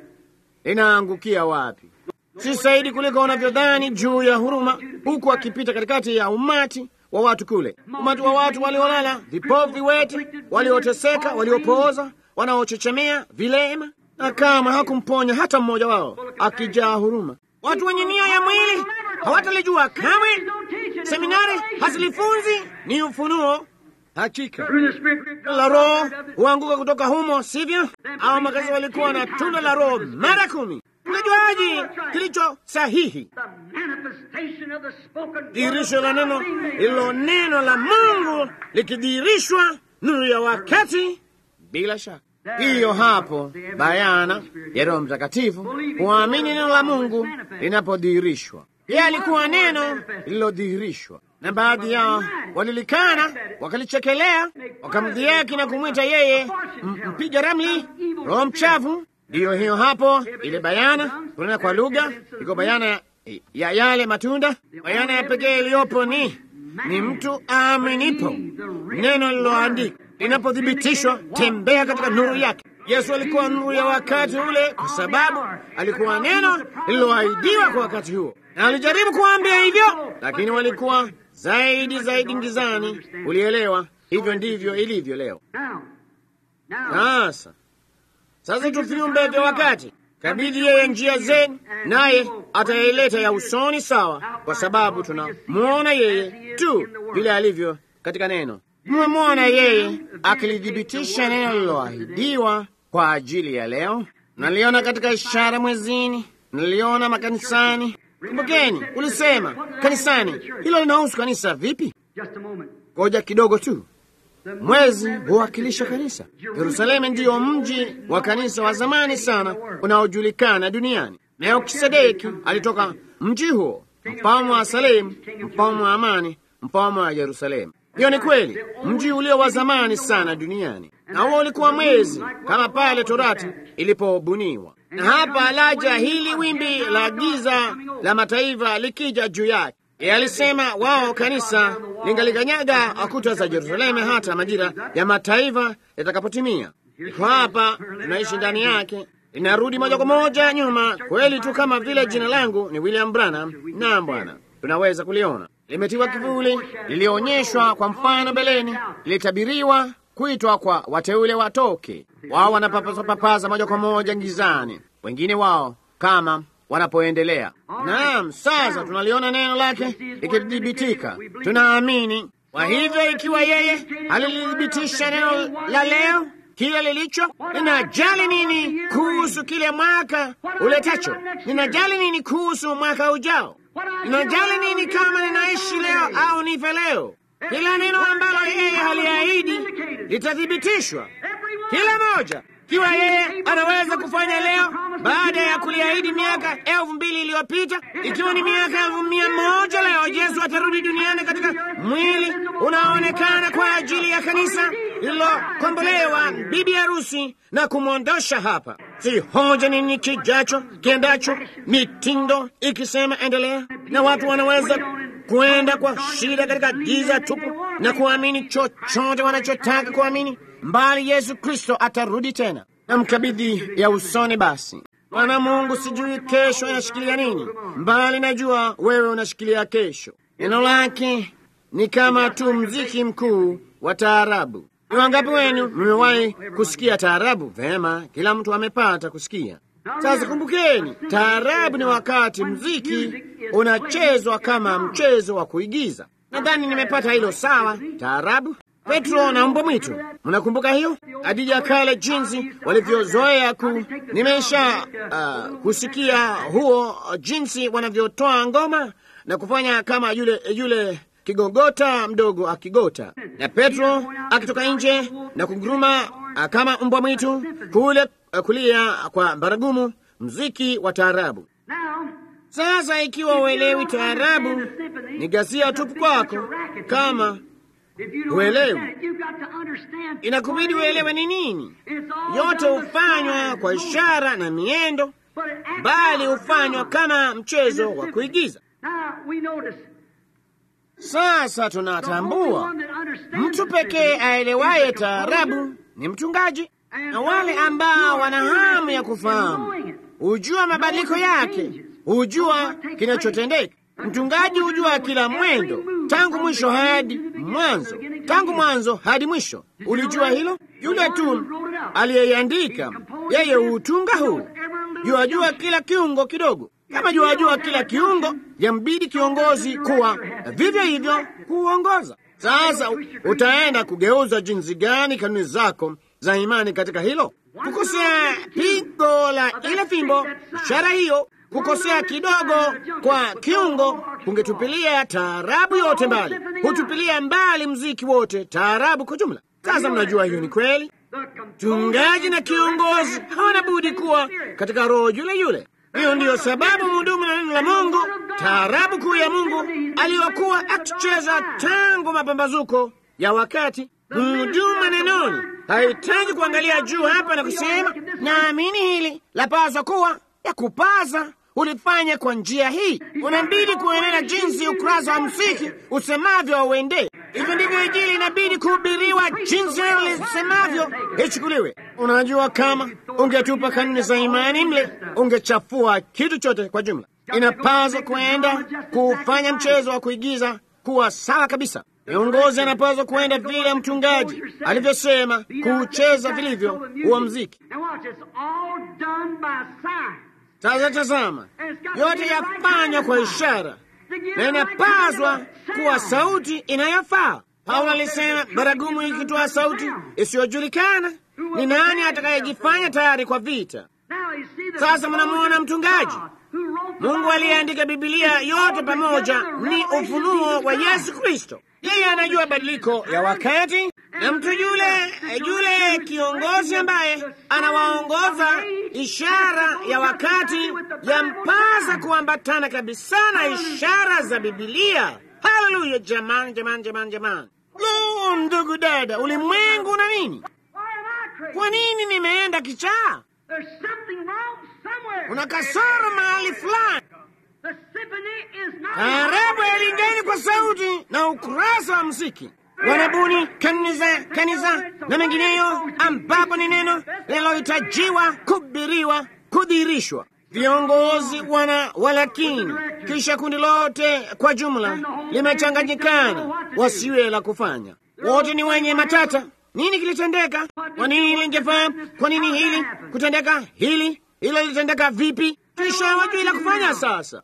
linaangukia wapi? Si zaidi kuliko unavyodhani juu ya huruma, huku akipita katikati ya umati wa watu kule, umati wa watu waliolala, vipofu, viwete, walioteseka, waliopooza, wanaochechemea, vilema na kama hakumponya hata mmoja wao, akijaa huruma. Watu wenye nia ya mwili hawatalijua kamwe, seminari hazilifunzi, ni ufunuo. Hakika la Roho huanguka kutoka humo, sivyo? Au makazi walikuwa na tunda la Roho mara kumi. Unajuaje kilicho sahihi? Dhihirisho la neno lilo neno la Mungu likidhihirishwa, nuru ya wakati, bila shaka hiyo hapo bayana ya Roho Mtakatifu, kuamini neno la Mungu linapodhihirishwa. Yeye alikuwa neno lililodhihirishwa, na baadhi yao walilikana, wakalichekelea, wakamdhihaki na kumwita yeye mpiga ramli, roho mchafu. Ndiyo hiyo hapo, ile bayana kunena kwa lugha, iko bayana ya, ya yale matunda. Bayana ya pekee iliyopo ni ni mtu aaminipo neno lililoandikwa linapothibitishwa, tembea katika nuru yake. Yesu alikuwa nuru ya wakati ule, kwa sababu alikuwa neno lililoahidiwa kwa wakati huo, na alijaribu kuambia hivyo, lakini walikuwa zaidi zaidi ngizani. Ulielewa? Hivyo ndivyo ilivyo leo. Sasa sasa tu viumbe vya wakati, kabidi yeye njia zenu, naye ataileta ya usoni sawa, kwa sababu tunamwona yeye tu vile alivyo katika neno. Mmemwona yeye akilithibitisha neno lililoahidiwa kwa ajili ya leo. Naliona katika ishara mwezini, naliona makanisani. Kumbukeni, ulisema kanisani. Hilo linahusu kanisa vipi? Ngoja kidogo tu. Mwezi huwakilisha kanisa. Yerusalemu ndiyo mji wa kanisa wa zamani sana unaojulikana duniani. Melkisedeki alitoka mji huo, mfalme wa Salemu, mfalme wa amani, mfalme wa Yerusalemu. Hiyo ni kweli, mji ulio wa zamani sana duniani, na huo ulikuwa mwezi kama pale Torati ilipobuniwa. Na hapa laja hili wimbi la giza la mataifa likija juu yake. Yeye alisema wao kanisa lingalikanyaga kuta za Yerusalemu hata majira ya mataifa yatakapotimia. Iko hapa, tunaishi ndani yake, linarudi moja kwa moja nyuma, kweli tu kama vile jina langu ni William Branham. Naam Bwana, tunaweza kuliona limetiwa kivuli, lilionyeshwa kwa mfano beleni, lilitabiriwa kuitwa kwa wateule watoke. Wao wanapapaza papaza moja kwa moja ngizani, wengine wao kama wanapoendelea. Naam, sasa tunaliona neno lake likithibitika, tunaamini. Kwa hivyo, ikiwa yeye alilithibitisha neno la leo, kile lilicho, ninajali nini kuhusu kile mwaka uletacho? Ninajali nini kuhusu mwaka ujao? Ninajali nini kama ninaishi leo au nife leo? Kila neno ambalo yeye haliahidi litathibitishwa. kila moja. Kiwa yeye anaweza kufanya leo baada ya kuliahidi miaka elfu mbili iliyopita, ikiwa ni miaka elfu mia moja leo Yesu atarudi duniani katika mwili unaoonekana kwa ajili ya kanisa lililokombolewa, bibi harusi, na kumwondosha hapa. Si hoja nini kijacho kiendacho, mitindo ikisema endelea, na watu wanaweza kwenda kwa shida katika giza tupu na kuamini chochote wanachotaka kuamini, mbali Yesu Kristo atarudi tena na mkabidhi ya usoni. Basi Bwana Mungu, sijui kesho yashikilia nini, mbali najua wewe unashikilia kesho. Neno lake ni kama tu mziki mkuu wa taarabu. Ni wangapi wenu mmewahi kusikia taarabu? Vema, kila mtu amepata kusikia. Sasa kumbukeni, taarabu ni wakati mziki unachezwa kama mchezo wa kuigiza. Nadhani nimepata hilo sawa. Taarabu, Petro na mbwa mwitu, mnakumbuka hiyo Adija kale, jinsi walivyozoea ku nimesha uh, kusikia huo jinsi wanavyotoa ngoma na kufanya kama yule yule kigogota mdogo akigota, na Petro akitoka nje na kunguruma uh, kama mbwa mwitu kule uh, kulia kwa baragumu, mziki wa taarabu. Sasa ikiwa uelewi taarabu, ni ghasia tupu kwako. Kama uelewi, inakubidi uelewe ni nini. Yote hufanywa kwa ishara na miendo, bali hufanywa kama mchezo wa kuigiza. Sasa tunatambua mtu pekee aelewaye taarabu ni mchungaji, na wale ambao wana hamu ya kufahamu hujua mabadiliko yake, hujua kinachotendeka. Mchungaji hujua kila mwendo tangu mwisho hadi mwanzo, tangu mwanzo hadi mwisho. Ulijua hilo? Yule tu aliyeiandika yeye huutunga huu, yuajua kila kiungo kidogo. Kama yuajua kila kiungo, yambidi kiongozi kuwa vivyo hivyo kuuongoza. Sasa utaenda kugeuza jinsi gani kanuni zako za imani katika hilo? Kukosea pigo la ile fimbo, ishara hiyo, kukosea kidogo kwa kiungo kungetupilia taarabu yote mbali, hutupilia mbali mziki wote, taarabu kwa jumla. Sasa mnajua hiyo ni kweli. Mchungaji na kiongozi hawana budi kuwa katika roho yule yule. Hiyo ndiyo sababu mhudumu na neno la Mungu, taarabu kuu ya Mungu aliyokuwa akicheza tangu mapambazuko ya wakati. Mhudumu manenoni hahitaji kuangalia juu hapa na kusema naamini hili lapaswa kuwa ya kupaza ulifanya kwa njia hii. Unabidi kuenena jinsi ukurasa wa msiki usemavyo auendee. Hivyo ndivyo Injili inabidi kuhubiriwa, jinsi neno lisemavyo ichukuliwe. Unajua, kama ungetupa kanuni za imani mle, ungechafua kitu chote kwa jumla. Inapaswa kuenda kufanya mchezo wa kuigiza kuwa sawa kabisa. Viongozi anapaswa kuenda vile mchungaji alivyosema, kuucheza vilivyo huwa mziki. Sasa tazama, yote yafanywa kwa ishara na inapaswa kuwa sauti inayofaa. Paulo alisema, baragumu ikitoa sauti isiyojulikana, ni nani atakayejifanya tayari kwa vita? Sasa mnamwona mchungaji Mungu aliyeandika Bibilia yote pamoja ni ufunuo wa Yesu Kristo. Yeye anajua badiliko ya wakati, na mtu yule yule kiongozi ambaye anawaongoza ishara ya wakati yampasa kuambatana kabisa na ishara za Bibilia. Haleluya! Jamani, jamani, jamani, jamani! Lo, ndugu dada, ulimwengu una nini? Kwa nini nimeenda kichaa? Una kasoro mahali fulani. Taarabu hailingani kwa sauti na ukurasa wa muziki. Wanabuni kanisa, kanisa na mengineyo, ambapo ni neno linalohitajiwa kuhubiriwa, kudhihirishwa. Viongozi wana walakini, kisha kundi lote kwa jumla limechanganyikana, wasiwe la kufanya. Wote ni wenye matata. Nini kilitendeka? Kwa nini lingefaa? Kwa nini hili kutendeka? Hili hilo litendeka vipi? Kisha hawajui la kufanya. Sasa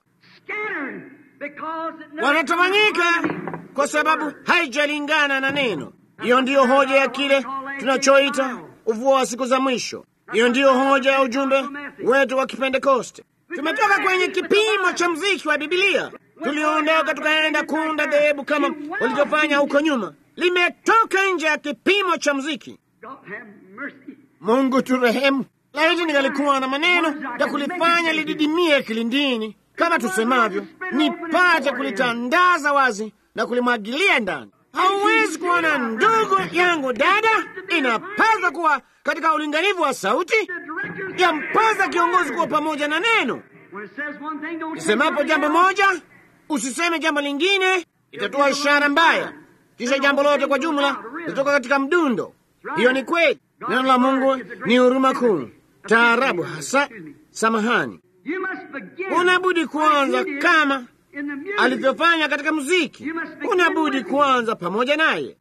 wanatawanyika kwa sababu haijalingana na neno. Hiyo ndiyo hoja ya kile tunachoita ufufuo wa siku za mwisho. Hiyo ndiyo hoja ya ujumbe wetu wa Kipentekoste. Tumetoka kwenye kipimo cha mziki wa Bibilia, tuliondoka tukaenda kuunda dhehebu kama walivyofanya huko nyuma. Limetoka nje ya kipimo cha mziki. Mungu turehemu. Laiti ningalikuwa na maneno ya kulifanya lididimie kilindini, kama tusemavyo, nipate kulitandaza wazi na kulimwagilia ndani. Hauwezi kuona ndugu yangu, dada, inapaswa kuwa katika ulinganifu wa sauti, yampasa kiongozi kuwa pamoja na neno. Isemapo jambo moja, usiseme jambo lingine, itatoa ishara mbaya, kisha jambo lote kwa jumla litatoka katika mdundo. Hiyo ni kweli. Neno la Mungu ni huruma kuu, taarabu hasa. Samahani, unabudi kuanza kama alivyofanya katika muziki, unabudi kuanza pamoja naye.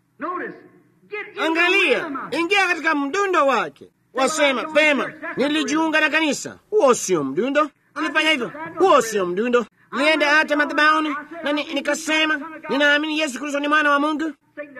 Angalia, ingia katika mdundo wake. Wasema vema, nilijiunga na kanisa. Huo sio mdundo. Nilifanya hivyo, huo sio mdundo. Nienda hata madhabahuni na ni, nikasema ninaamini Yesu Kristo ni mwana wa Mungu.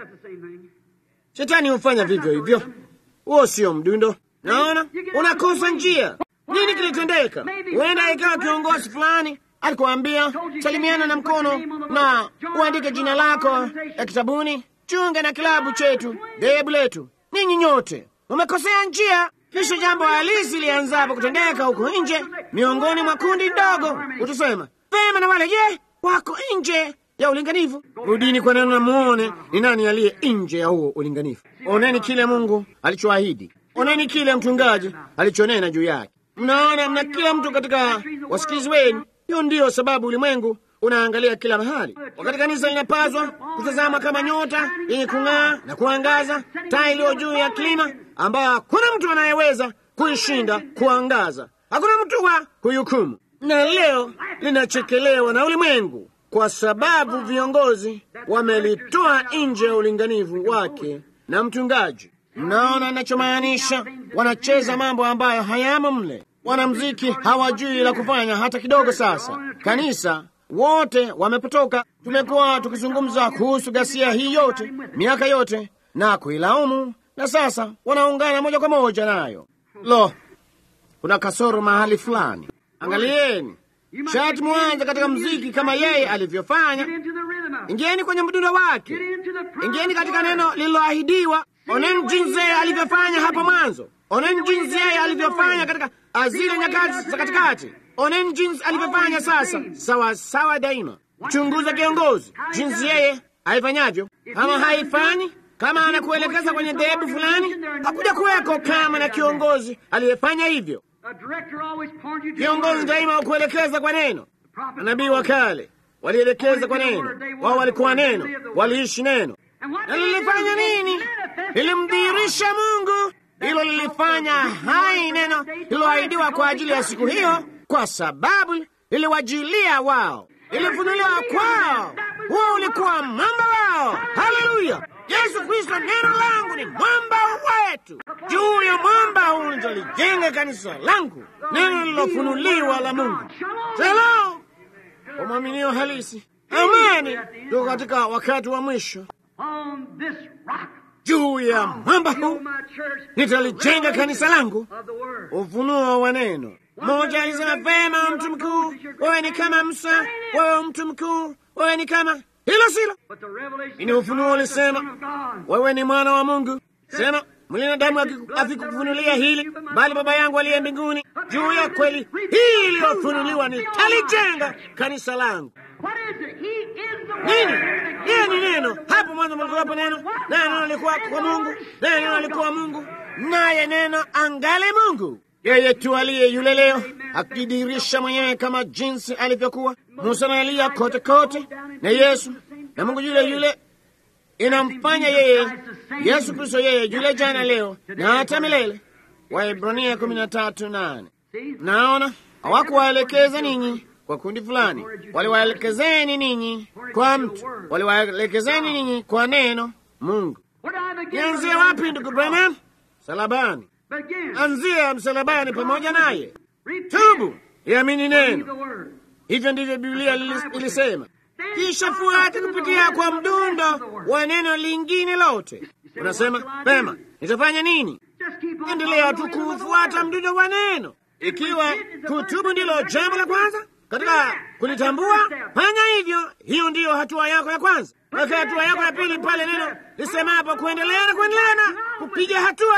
Shetani hufanya vivyo hivyo. Huo sio mdundo. Naona unakosa njia. Nini kilitendeka? Huenda ikawa kiongozi fulani alikuambia salimiana na mkono na uandike jina lako ya kitabuni, chunga na kilabu chetu, dhehebu letu. Ninyi nyote umekosea njia. Kisha jambo halisi lianzapo kutendeka huko nje miongoni mwa kundi ndogo, utasema vema, na wale je, wako nje ya ulinganifu? Rudini kwa neno na muone ni nani aliye nje ya huo ulinganifu. Oneni kile Mungu alichoahidi, oneni kile mchungaji alichonena juu yake. Mnaona, mna kila mtu katika wasikizi wenu. Hiyo ndiyo sababu ulimwengu unaangalia kila mahali, wakati kanisa linapaswa kutazama kama nyota yenye kung'aa na kuangaza, taa iliyo juu ya kilima, ambayo hakuna mtu anayeweza kuishinda kuangaza, hakuna mtu wa kuihukumu. Na leo linachekelewa na ulimwengu kwa sababu viongozi wamelitoa nje ya ulinganifu wake na mchungaji. Mnaona anachomaanisha? Wanacheza mambo ambayo hayamo mle. Wanamziki hawajui la kufanya hata kidogo. Sasa kanisa wote wamepotoka. Tumekuwa tukizungumza kuhusu ghasia hii yote miaka yote na kuilaumu, na sasa wanaungana moja kwa moja nayo. Lo, kuna kasoro mahali fulani. Angalieni, shati mwanze katika mziki kama yeye alivyofanya. Ingieni kwenye mdundo wake, ingieni katika neno lililoahidiwa. Oneni jinsi yeye alivyofanya hapo mwanzo. Oneni jinsi yeye alivyofanya katika zile nyakati za katikati. Oneni jinsi alivyofanya sasa, sawa sawa daima. Chunguza kiongozi, jinsi yeye haifanyavyo. Kama haifanyi, kama anakuelekeza kwenye dhehebu fulani, hakuja kuweko kama na kiongozi aliyefanya hivyo. Kiongozi daima wakuelekeza kwa neno. Manabii wa kale walielekeza kwa neno, wao walikuwa neno, waliishi neno. Na lilifanya nini? Lilimdhihirisha Mungu. Hilo lilifanya hai neno lililoahidiwa kwa ajili ya siku hiyo, kwa sababu liliwajilia wao, ilifunuliwa kwao. Huo ulikuwa mwamba wao. Haleluya! Yesu Kristo, neno langu ni mwamba wetu. Juu ya mwamba huu nitalijenga kanisa langu, neno lililofunuliwa la Mungu. Shalom kwa mwaminio halisi. Amani. Tuko katika wakati wa mwisho. Juu ya mwamba huu nitalijenga kanisa langu, ufunuo wa neno. Mmoja alisema vema, mtu mkuu, wewe ni kama Musa, wewe mtu mkuu, wewe ni kama hilo silo. Ini ufunuo ulisema wewe ni mwana wa Mungu. Sema mwanadamu akikufunulia hili, bali Baba yangu aliye mbinguni. Juu ya kweli hii iliyofunuliwa nitalijenga kanisa langu. Nini? Yeye ni neno. Hapo mwanzo mlikuwapo neno, naye neno alikuwa kwa Mungu, naye neno alikuwa Mungu, naye neno angale Mungu. Yeye tu aliye yule leo akijidhihirisha mwenyewe kama jinsi alivyokuwa Musa na Eliya kote kote, na Yesu na Mungu yule yule inamfanya yeye Yesu Kristo yeye yule jana leo na hata milele. Waebrania kumi na tatu nane. Naona hawakuwaelekeza ninyi kwa kundi fulani, waliwaelekezeni ninyi kwa mtu, waliwaelekezeni ninyi kwa neno Mungu. Nianzie wapi, ndugu Branham? Salabani. Anzia msalabani pamoja naye, tubu, iamini neno. Hivyo ndivyo Biblia ilisema, kisha fuate kupitia kwa mdundo wa neno lingine lote. Unasema pema, nitafanya nini? Endelea tu kufuata mdundo wa neno. Ikiwa kutubu ndilo jambo la kwanza katika kulitambua, fanya hivyo. Hiyo ndiyo hatua yako ya kwanza. Weka hatua yako ya pili pale neno lisemapo kuendelea na kuendelea na kupiga hatua.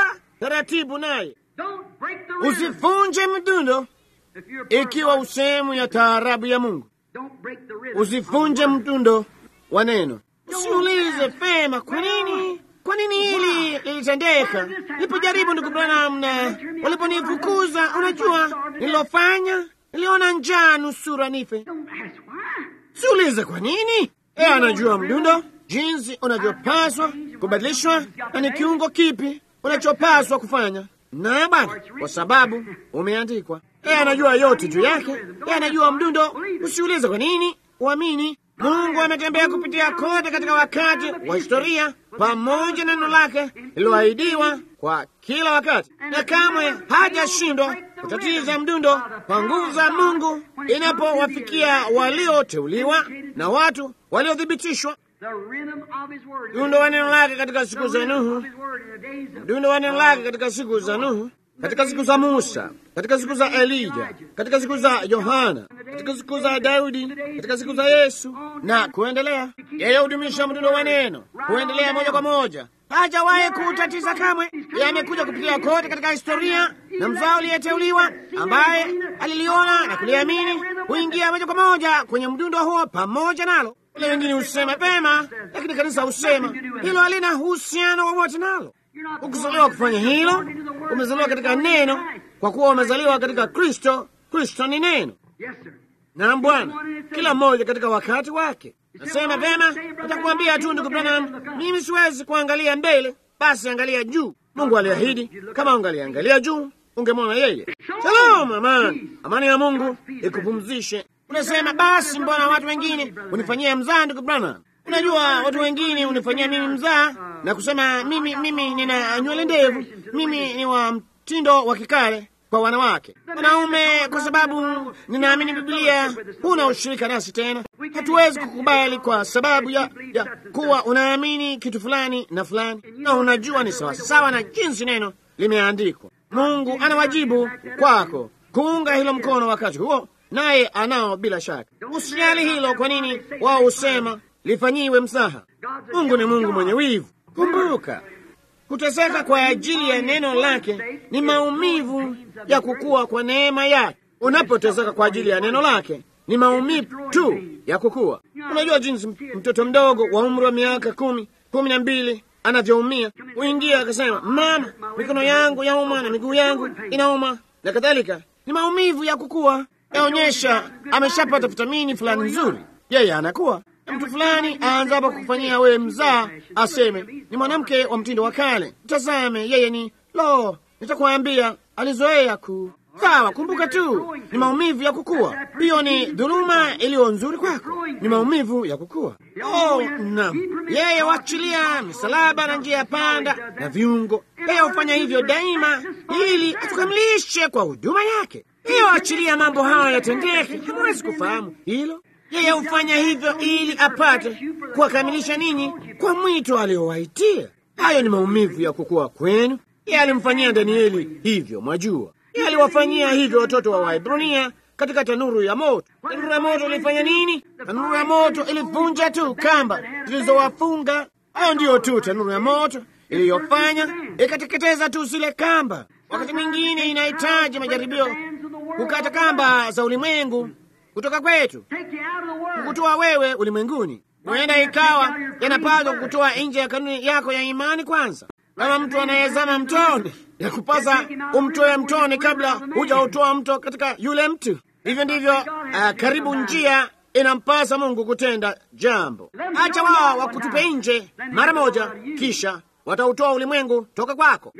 taratibu naye. Don't break the rhythm. Usivunje mdundo If you're a part of ikiwa God, usehemu ya taarabu ya Mungu. don't break the rhythm. Usivunje mdundo wa neno. Usiulize pema, kwa nini, kwa nini hili lilitendeka? Nilipojaribu ndugu Branham na waliponifukuza, unajua nililofanya? Niliona njaa nusura nife. Don't ask why. Siulize kwa nini. Yeye anajua mdundo, jinsi unavyopaswa kubadilishwa na ni kiungo kipi unachopaswa kufanya. Na bwana, kwa sababu umeandikwa. Yeye anajua yote juu yake. Yeye anajua mdundo. Usiulize kwa nini, uamini. Mungu ametembea kupitia kote katika wakati wa historia pamoja na neno lake lililoahidiwa kwa kila wakati, na kamwe hajashindwa kutatiza mdundo kwa nguvu za Mungu inapowafikia walioteuliwa na watu waliothibitishwa. The rhythm of His word. Mdundo wa neno lake katika siku The za rhythm Nuhu, of His word in the days of mdundo wa neno lake katika siku za Nuhu, katika siku za Musa, katika siku za Elija, katika siku za Yohana, katika siku za Daudi, katika siku za Yesu na kuendelea. Yeye hudumisha mdundo wa neno kuendelea moja kwa moja, hajawahi kuutatiza kamwe. Yeye amekuja kupitia kote katika historia, na mzao aliyeteuliwa ambaye aliliona na kuliamini huingia moja kwa moja kwenye mdundo huo pamoja nalo. Wale wengine husema pema, lakini kanisa husema hilo halina uhusiano wowote nalo. Ukizaliwa kufanya hilo, umezaliwa katika neno, kwa kuwa umezaliwa katika Kristo. Kristo ni neno. Yes, sir. Na Bwana, kila mmoja katika wakati wake. Nasema pema, nitakuambia tu ndugu Branham, mimi siwezi kuangalia mbele, basi angalia juu. Mungu aliahidi, kama ungaliangalia juu ungemwona yeye. Shalom, amani, amani ya Mungu ikupumzishe. Unasema basi, mbona watu wengine unifanyia mzaa, ndugu Branham? Unajua watu wengine unifanyia mimi mzaa na kusema mimi mimi nina nywele ndevu, mimi ni wa mtindo wa kikale kwa wanawake. Wanaume, kwa sababu ninaamini Biblia, huna ushirika nasi tena. Hatuwezi kukubali kwa sababu ya, ya kuwa unaamini kitu fulani na fulani, na unajua ni sawasawa na jinsi neno limeandikwa. Mungu ana wajibu kwako kuunga hilo mkono wakati huo, naye anao bila shaka. Usijali hilo. Kwa nini wao husema lifanyiwe msaha? Mungu ni Mungu mwenye wivu. Kumbuka, kuteseka kwa ajili ya neno lake ni maumivu ya kukua kwa neema yake. Unapoteseka kwa ajili ya neno lake ni maumivu tu ya kukua. Unajua jinsi mtoto mdogo wa umri wa miaka kumi, kumi na mbili anavyoumia. Uingia akasema, mama, mikono yangu yauma na miguu yangu inauma na kadhalika. Ni maumivu ya kukua, yaonyesha ameshapata vitamini fulani nzuri, yeye anakuwa mtu fulani aanza hapa kufanyia wewe mzaa, aseme ni mwanamke wa mtindo wa kale. Tazame, yeye ni lo, nitakwambia alizoea ku sawa. Kumbuka tu ni maumivu ya kukua. Hiyo ni dhuluma iliyo nzuri kwako, ni maumivu ya kukua. Oh, naam, yeye huachilia misalaba na njia ya panda na viungo. Yeye hufanya hivyo daima ili atukamilishe kwa huduma yake. Yeye huachilia mambo hayo yatendeke. Hamwezi kufahamu hilo. Yeye hufanya hivyo ili apate kuwakamilisha ninyi kwa mwito aliowaitia. Hayo ni maumivu ya kukua kwenu. Yeye alimfanyia Danieli hivyo, mwajua. Yeye aliwafanyia hivyo watoto wa Waebrania katika tanuru ya moto. Tanuru ya moto ilifanya nini? Tanuru ya moto ilivunja tu kamba zilizowafunga. Hayo ndiyo tu tanuru ya moto iliyofanya, ikateketeza tu zile kamba. Wakati mwingine inahitaji majaribio kukata kamba za ulimwengu kutoka kwetu kukutoa wewe ulimwenguni. Huenda ikawa yanapaswa kukutoa nje ya kanuni yako ya imani kwanza. Kama mtu anayezama mtoni, ya kupasa umtoe mtoni kabla hujautoa mto katika yule mtu. Hivyo ndivyo uh, karibu njia inampasa Mungu kutenda jambo. Acha wao wakutupe nje mara moja, kisha watautoa ulimwengu toka kwako.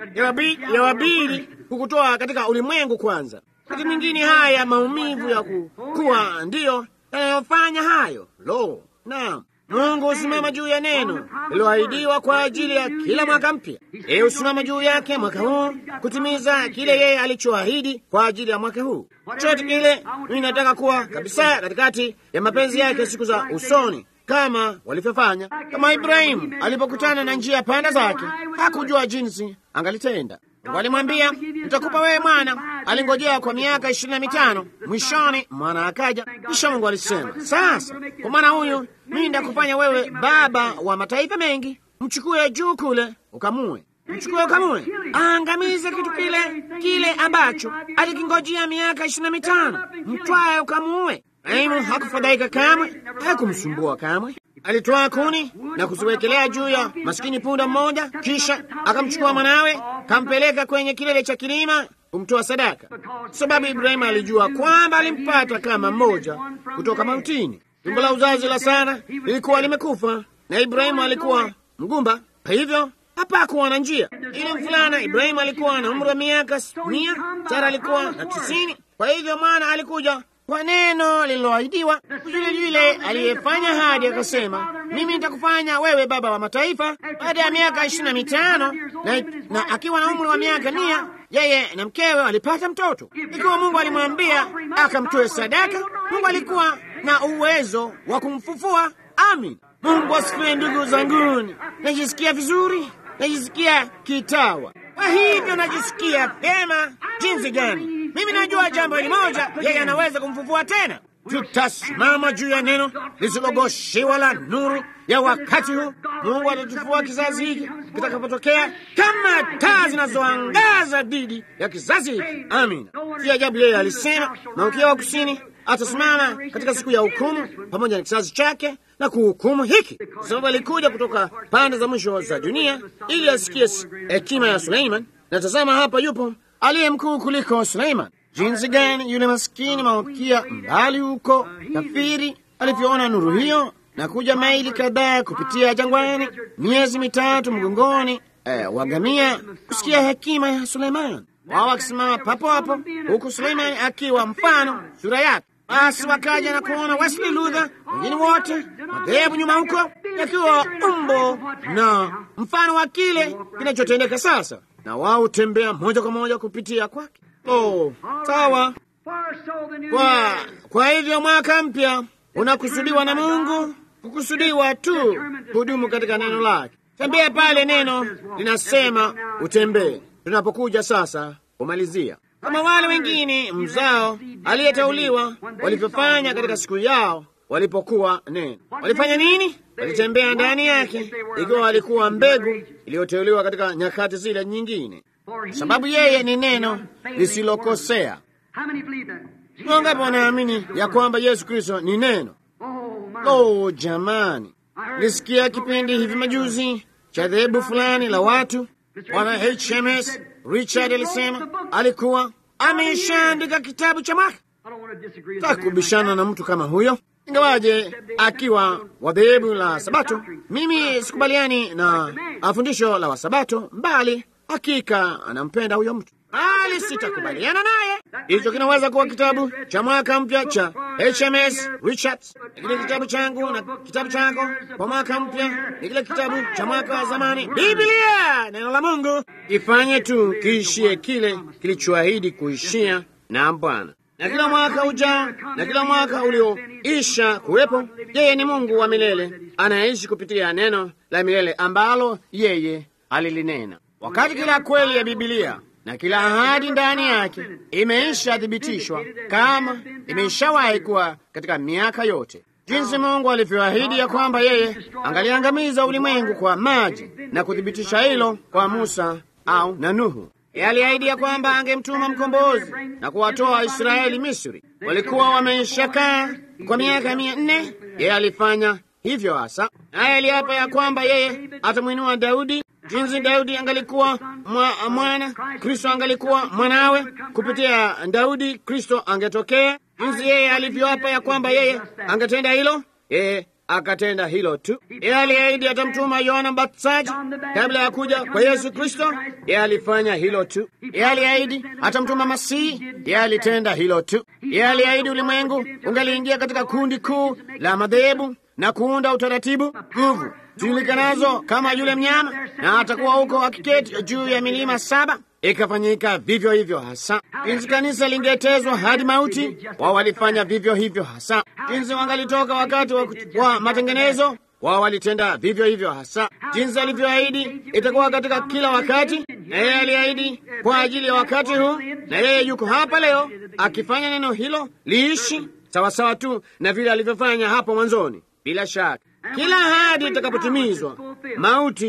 Yawabidi kukutoa katika ulimwengu kwanza. Wakati mwingine haya maumivu ya kuwa ndiyo yanayofanya hayo. Lo, naam. Mungu husimama juu ya neno lililoahidiwa kwa ajili ya kila mwaka mpya. Yeye husimama juu yake mwaka huu kutimiza kile yeye alichoahidi kwa ajili ya mwaka huu. Chote kile mimi nataka kuwa kabisa katikati ya mapenzi yake siku za usoni, kama walivyofanya. Kama Ibrahimu alipokutana na njia panda zake, hakujua jinsi angalitenda. Walimwambia, nitakupa wewe mwana. Alingojea kwa miaka ishirini na mitano, mwishoni mwana akaja. Kisha Mungu alisema, sasa kwa mwana huyu mimi nitakufanya wewe baba wa mataifa mengi. Mchukue juu kule ukamue, mchukue ukamue. aangamize kitu kile kile ambacho alikingojea miaka ishirini na mitano, mtwaye ukamuue. Ibrahimu hakufadhaika kamwe, hakumsumbua kamwe. Alitwaa kuni na kuziwekelea juu ya maskini punda mmoja, kisha akamchukua mwanawe kampeleka kwenye kilele cha kilima kumtoa sadaka, sababu Ibrahimu alijua kwamba alimpata kama mmoja kutoka mautini. Tumbo la uzazi la Sara lilikuwa limekufa na Ibrahimu alikuwa mgumba, kwa hivyo hapakuwa na njia. Ili mfulana Ibrahimu alikuwa na umri wa miaka mia, Sara alikuwa na tisini. Kwa hivyo mwana alikuja kwa neno lililoahidiwa. Yule yule aliyefanya hadi akasema, mimi nitakufanya wewe baba wa mataifa. Baada ya miaka ishirini na mitano na, na akiwa na umri wa miaka mia, yeye na mkewe walipata mtoto. Ikiwa Mungu alimwambia akamtoe sadaka, Mungu alikuwa na uwezo wa kumfufua. Amin. Mungu asifiwe, ndugu zanguni. Najisikia vizuri, najisikia kitawa. Kwa hivyo najisikia vyema jinsi gani mimi najua jambo hili moja, yeye anaweza kumfufua tena. Tutasimama juu ya neno lisilogoshiwa la nuru ya wakati huu. Mungu atatufua kizazi hiki kitakapotokea kama taa zinazoangaza dhidi ya kizazi hiki. Amina. Si ajabu yeye alisema, Malkia wa Kusini atasimama katika siku ya hukumu pamoja na kizazi chake na kuhukumu hiki, kwa sababu alikuja kutoka pande za mwisho za dunia ili asikie hekima ya Suleiman. Na tazama, hapa yupo aliye mkuu kuliko Suleiman. Jinsi gani yule maskini malkia mbali huko kafiri alivyoona nuru hiyo na kuja maili kadhaa kupitia jangwani, miezi mitatu mgongoni eh, wagamia kusikia hekima ya Suleiman, wao wakisimama papo hapo, huku Suleiman akiwa mfano sura yake. Basi wakaja na kuona Wesley Luther, wengine wote madhehebu nyuma huko, yakiwa umbo na mfano wa kile kinachotendeka sasa, na wao hutembea moja kwa moja kupitia kwake. Oh, sawa. Kwa, kwa hivyo mwaka mpya unakusudiwa na Mungu kukusudiwa tu kudumu katika neno lake. Tembea pale neno linasema utembee. Tunapokuja sasa kumalizia, kama wale wengine mzao aliyeteuliwa walivyofanya katika siku yao walipokuwa neno, walifanya nini? Walitembea ndani yake, ikiwa walikuwa mbegu iliyoteuliwa katika nyakati zile nyingine, sababu yeye ni neno lisilokosea. Wangapi wanaamini ya kwamba Yesu Kristo ni neno? Oh, jamani, nisikia kipindi hivi majuzi cha dhehebu fulani la watu. Bwana HMS Richard alisema alikuwa ameshaandika kitabu cha mwaka. Takubishana na mtu kama huyo, ingawaje akiwa wa dhehebu la Sabato. Mimi sikubaliani na fundisho la Wasabato, mbali hakika anampenda huyo mtu bali sitakubaliana naye. Hicho kinaweza kuwa kitabu cha mwaka mpya cha HMS Richards, kile kitabu changu na kitabu chako kwa mwaka mpya ni kile kitabu cha mwaka wa zamani. Biblia, neno la Mungu, ifanye tu kiishie kile kilichoahidi kuishia na Bwana, na kila mwaka ujao na kila mwaka ulioisha kuwepo, yeye ni Mungu wa milele anayeishi kupitia neno la milele ambalo yeye alilinena. Wakati kila kweli ya Biblia na kila ahadi ndani yake imeisha thibitishwa kama imeshawahi kuwa katika miaka yote, jinsi Mungu alivyoahidi ya kwamba yeye angaliangamiza ulimwengu kwa maji na kuthibitisha hilo kwa Musa au na Nuhu. Yeye aliahidi ya kwamba angemtuma mkombozi na kuwatoa Israeli Misri. Walikuwa wameishakaa kwa miaka mia nne. Yeye alifanya hivyo hasa, naye aliapa ya kwamba yeye atamwinua Daudi jinsi Daudi angalikuwa mwa, mwana Kristo angalikuwa mwanawe. Kupitia Daudi Kristo angetokea. Jinsi yeye alivyoapa ya kwamba yeye angetenda hilo, yeye akatenda hilo tu. Yeye aliahidi atamtuma Yohana Mbatizaji kabla ya kuja kwa Yesu Kristo. Yeye alifanya hilo tu. Yeye aliahidi atamtuma Masihi. Yeye alitenda hilo tu. Yeye aliahidi ulimwengu ungaliingia katika kundi kuu la madhehebu na kuunda utaratibu nguvu zijulikanazo kama yule mnyama, na atakuwa huko akiketi juu ya milima saba. Ikafanyika vivyo hivyo hasa. Jinsi kanisa lingetezwa hadi mauti, wao walifanya vivyo hivyo hasa. Jinsi wangalitoka wakati wa, wa matengenezo, wao walitenda vivyo hivyo hasa. Jinsi alivyoahidi itakuwa katika kila wakati, na yeye aliahidi kwa ajili ya wakati huu, na yeye yuko hapa leo akifanya neno hilo liishi sawasawa tu na vile alivyofanya hapo mwanzoni. Bila shaka kila ahadi itakapotimizwa, mauti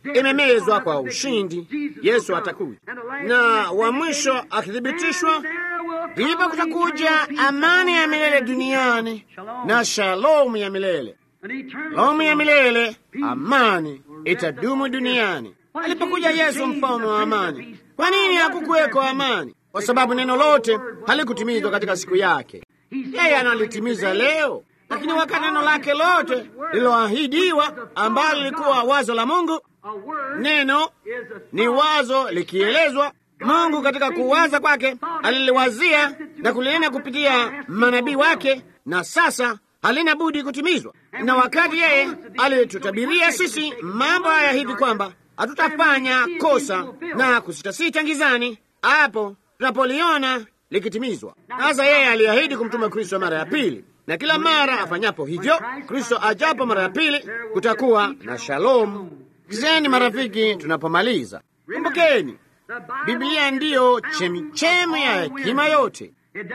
imemezwa kwa ushindi. Yesu atakuja, na wa mwisho akithibitishwa, ndipo kutakuja amani ya milele duniani na shalomu ya milele. Shalomu ya milele, amani itadumu duniani. Alipokuja Yesu mfalme wa amani, kwa nini hakukuweko amani? Kwa sababu neno lote halikutimizwa katika siku yake. Yeye analitimiza leo, lakini wakati neno lake lote lililoahidiwa, ambalo lilikuwa wazo la Mungu, neno ni wazo likielezwa. Mungu katika kuwaza kwake aliliwazia na kulinena kupitia manabii wake, na sasa halina budi kutimizwa. Na wakati yeye alitutabiria sisi mambo haya hivi kwamba hatutafanya kosa na kusitasita ngizani, hapo tunapoliona likitimizwa. Sasa yeye aliahidi kumtuma Kristo mara ya pili, na kila mara afanyapo hivyo, Kristo ajapo mara ya pili, kutakuwa na shalomu. Kizeni marafiki, tunapomaliza kumbukeni, Biblia ndiyo chemichemi ya hekima yote.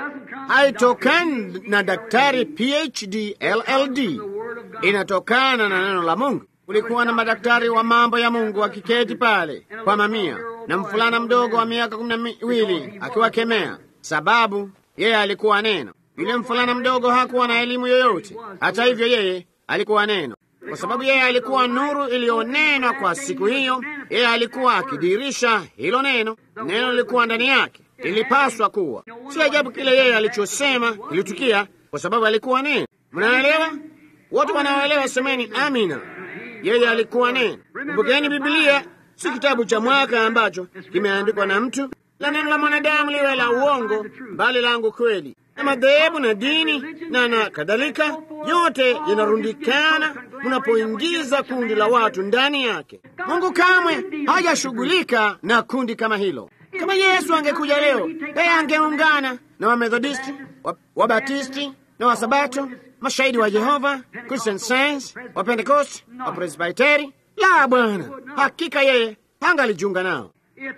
Haitokani na daktari PhD LLD, inatokana na neno la Mungu. Kulikuwa na madaktari wa mambo ya Mungu wakiketi pale kwa mamia, na mfulana mdogo wa miaka kumi na miwili akiwakemea, sababu yeye alikuwa neno. Yule mfulana mdogo hakuwa na elimu yoyote, hata hivyo yeye alikuwa neno, kwa sababu yeye alikuwa nuru iliyonenwa kwa siku hiyo. Yeye alikuwa akidirisha hilo neno, neno lilikuwa ndani yake, ilipaswa kuwa. Si ajabu kile yeye alichosema kilitukia, kwa sababu alikuwa neno. Mnaelewa? Wote wanaoelewa semeni amina. Yeye alikuwa neno. Kumbukeni, Biblia si kitabu cha mwaka ambacho kimeandikwa na mtu, la neno la mwanadamu liwe la uongo, bali langu kweli. Na madhehebu na dini na na kadhalika, yote yanarundikana mnapoingiza kundi la watu ndani yake. Mungu kamwe hajashughulika na kundi kama hilo. Kama Yesu angekuja leo, yeye angeungana na Wamethodisti, Wabatisti na Wasabato, mashahidi wa Jehova, Christian Science, wa Pentecost, wa Presbiteri. La, Bwana, hakika yeye hangalijiunga nao.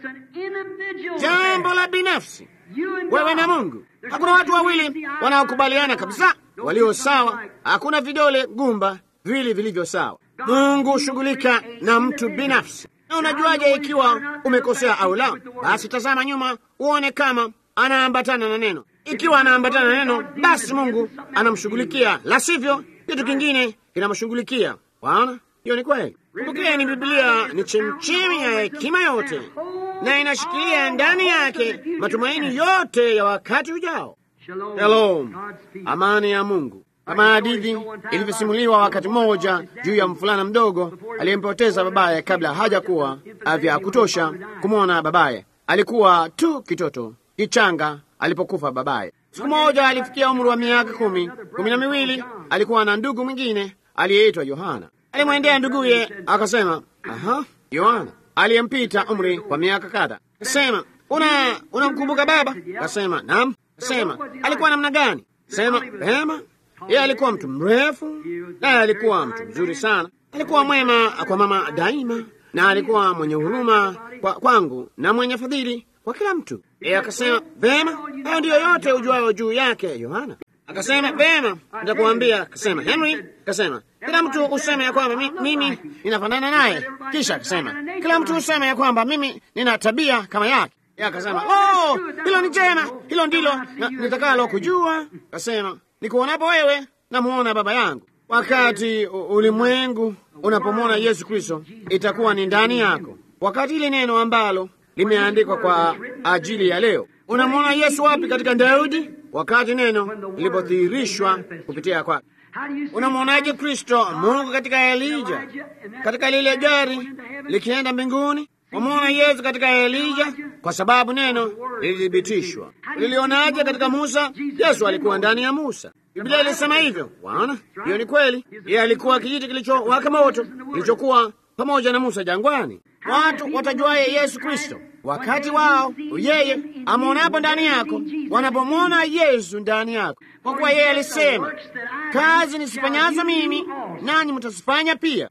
Jambo la binafsi, wewe na Mungu. Hakuna watu wawili wanaokubaliana kabisa, walio sawa. Hakuna vidole gumba viwili vilivyo sawa. Mungu hushughulika na mtu binafsi. Na unajuaje ikiwa umekosea au la? Basi tazama nyuma uone kama anaambatana na neno. Ikiwa anaambatana na neno, basi Mungu anamshughulikia, la sivyo kitu kingine kinamshughulikia. Waona, hiyo ni kweli. Kumbukeni, Biblia ni chemchemi ya hekima yote na inashikilia ndani yake matumaini yote ya wakati ujao. Shalom, amani ya Mungu. Kama hadithi ilivyosimuliwa wakati mmoja juu ya mfulana mdogo aliyempoteza babaye kabla hajakuwa vya kutosha kumwona babaye. Alikuwa tu kitoto kichanga alipokufa babaye. Siku moja alifikia umri wa miaka kumi kumi na miwili. Alikuwa na ndugu mwingine aliyeitwa Yohana. Alimwendea nduguye akasema, aha, Yohana aliyempita umri kwa miaka kadha. Kasema, una unamkumbuka baba? Kasema, naam. Kasema, alikuwa namna gani? Sema, vema. Yeye alikuwa mtu mrefu, naye alikuwa mtu mzuri sana. Alikuwa mwema kwa mama daima, na alikuwa mwenye huruma kwa, kwangu na mwenye fadhili kwa kila mtu. Yeye akasema, vema, hayo ndiyo yote ujuayo juu yake Yohana. Akasema, vema, nitakuambia. Akasema, Henry, akasema kila mtu useme ya kwamba mi, mimi ninafanana naye. Kisha akasema kila mtu useme ya kwamba mimi nina tabia kama yake. Yeye akasema, oh, hilo ni jema, hilo ndilo nitakalo kujua. Akasema, nikuonapo wewe namuona baba yangu. Wakati ulimwengu unapomwona Yesu Kristo, itakuwa ni ndani yako. Wakati ile neno ambalo limeandikwa kwa ajili ya leo, unamwona Yesu wapi? Katika Daudi, wakati neno lilipodhihirishwa kupitia kwake. Unamwonaje Kristo Mungu katika Elija, katika lile gari likienda mbinguni? Wamwona Yesu katika Elija kwa sababu neno lilithibitishwa. Lilionaje katika Musa? Yesu alikuwa ndani ya Musa. Biblia ilisema hivyo. Waona, hiyo ni kweli. Yeye alikuwa kijiti kilichowaka moto kilichokuwa pamoja na Musa jangwani. Watu watajuaye Yesu Kristo wakati wao yeye amwonapo ndani yako, wanapomwona Yesu ndani yako, kwa kuwa yeye alisema, kazi nisifanyazo mimi nanyi mtazifanya pia,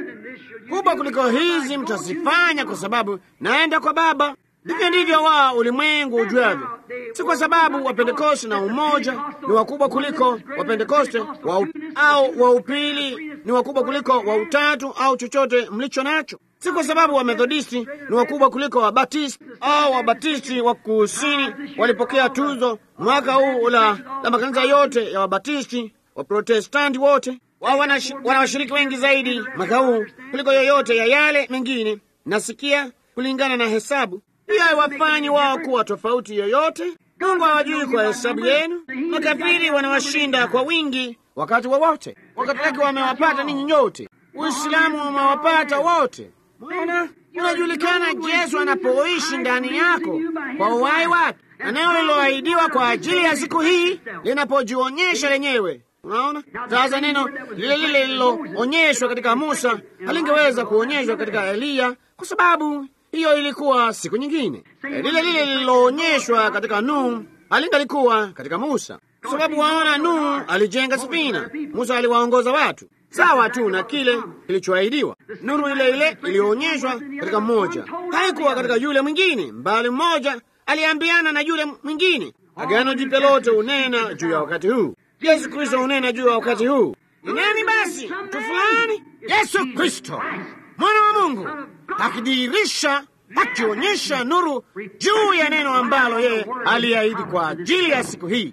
kubwa kuliko hizi mtazifanya, kwa sababu naenda kwa Baba. Hivyo ndivyo wao ulimwengu ujuavyo, si kwa sababu Wapentekoste na umoja ni wakubwa kuliko Wapentekoste wa au wa upili ni wakubwa kuliko wa utatu au chochote mlicho nacho. si kwa sababu Wamethodisti ni wakubwa kuliko Wabatisti au Wabatisti wa kusini walipokea tuzo mwaka huu la, la makanisa yote ya Wabatisti, Waprotestanti wote wao wana washiriki wengi zaidi mwaka huu kuliko yoyote ya yale mengine. Nasikia kulingana na hesabu pia haiwafanyi wao kuwa tofauti yoyote. Mungu hawajui kwa hesabu yenu. Makafiri wanawashinda kwa wingi wakati wowote wa Wakatoliki wamewapata ninyi nyote, Uislamu wamewapata wote. Mwana unajulikana Yesu anapoishi ndani yako kwa uhai wake, eneo lililoahidiwa kwa ajili ya siku hii linapojionyesha lenyewe. Unaona sasa, neno lile lile lililoonyeshwa katika Musa halingeweza kuonyeshwa katika Eliya kwa sababu hiyo ilikuwa siku nyingine. Lile lile lililoonyeshwa katika Nuhu halingalikuwa katika Musa kwa sababu waona, Nuhu alijenga safina, Musa aliwaongoza watu sawa tu na kile kilichoahidiwa. Nuru ile ile iliyoonyeshwa katika mmoja haikuwa katika yule mwingine, mbali mmoja aliambiana na yule mwingine. Agano Jipya lote unena juu ya wakati huu. Yesu Kristo unena juu ya wakati huu. Ni nani basi? Mtu fulani, Yesu Kristo mwana wa Mungu akidhihirisha, akionyesha nuru juu ya neno ambalo yeye aliahidi kwa ajili ya siku hii.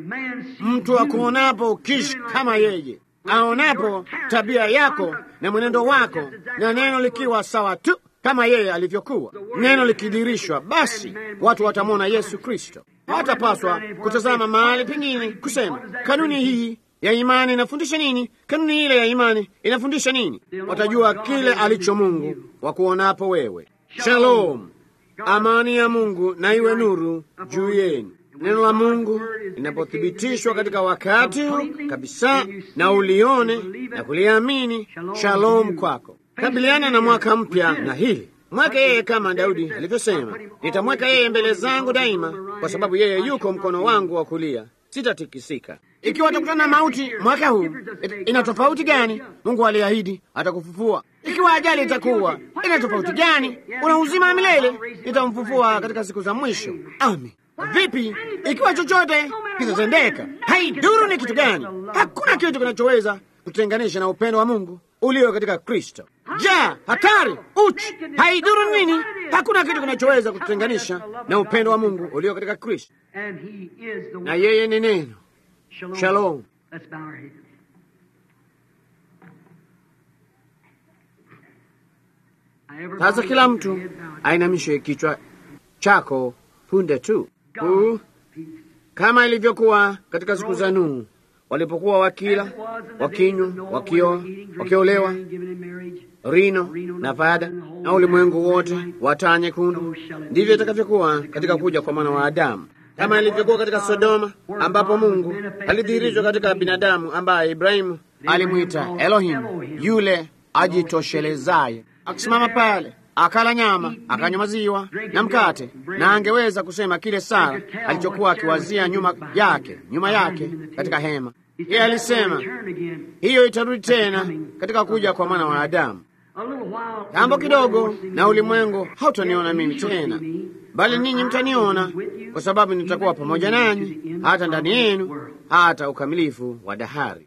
Mtu akuonapo ukiishi kama yeye aonapo tabia yako na mwenendo wako na neno likiwa sawa tu kama yeye alivyokuwa, neno likidirishwa, basi watu watamwona Yesu Kristo. Hawatapaswa kutazama mahali pengine kusema kanuni hii ya imani inafundisha nini, kanuni ile ya imani inafundisha nini. Watajua kile alicho Mungu wakuonapo wewe. Shalom, amani ya Mungu na iwe nuru juu yenu. Neno la Mungu linapothibitishwa katika wakati huu kabisa, na ulione na kuliamini, shalom kwako. Kabiliana na mwaka mpya na hili mweke yeye, kama Daudi alivyosema, nitamweka yeye mbele zangu daima, kwa sababu yeye yuko mkono wangu wa kulia, sitatikisika. Ikiwa atakutana na mauti mwaka huu, ina tofauti gani? Mungu aliahidi atakufufua. Ikiwa ajali itakuwa, ina tofauti gani? Una uzima wa milele, nitamfufua katika siku za mwisho. Amen. Vipi ikiwa chochote kitatendeka? Haiduru ni kitu gani, hakuna kitu kinachoweza kutenganisha na upendo wa Mungu ulio katika Kristo. Ja, hatari, uchi, haiduru nini, hakuna kitu kinachoweza kutenganisha na upendo wa Mungu ulio katika Kristo, na yeye ni neno. Shalom. Sasa kila mtu ainamishe kichwa chako punde tu huu, kama ilivyokuwa katika siku za Nuhu walipokuwa wakila, wakinywa, wakioa, wakiolewa, rino na fada, na ulimwengu wote wa taa nyekundu, ndivyo itakavyokuwa katika kuja kwa mwana wa Adamu, kama ilivyokuwa katika Sodoma, ambapo Mungu alidhihirishwa katika binadamu ambaye Ibrahimu alimwita Elohim, yule ajitoshelezaye, akisimama pale akala nyama akanywa maziwa na mkate, na angeweza kusema kile Sara alichokuwa akiwazia nyuma yake nyuma yake katika hema. Yeye alisema hiyo itarudi tena katika kuja kwa mwana wa Adamu. Jambo kidogo, na ulimwengu hautaniona mimi tena, bali ninyi mtaniona, kwa sababu nitakuwa pamoja nanyi hata ndani yenu, hata ukamilifu wa dahari.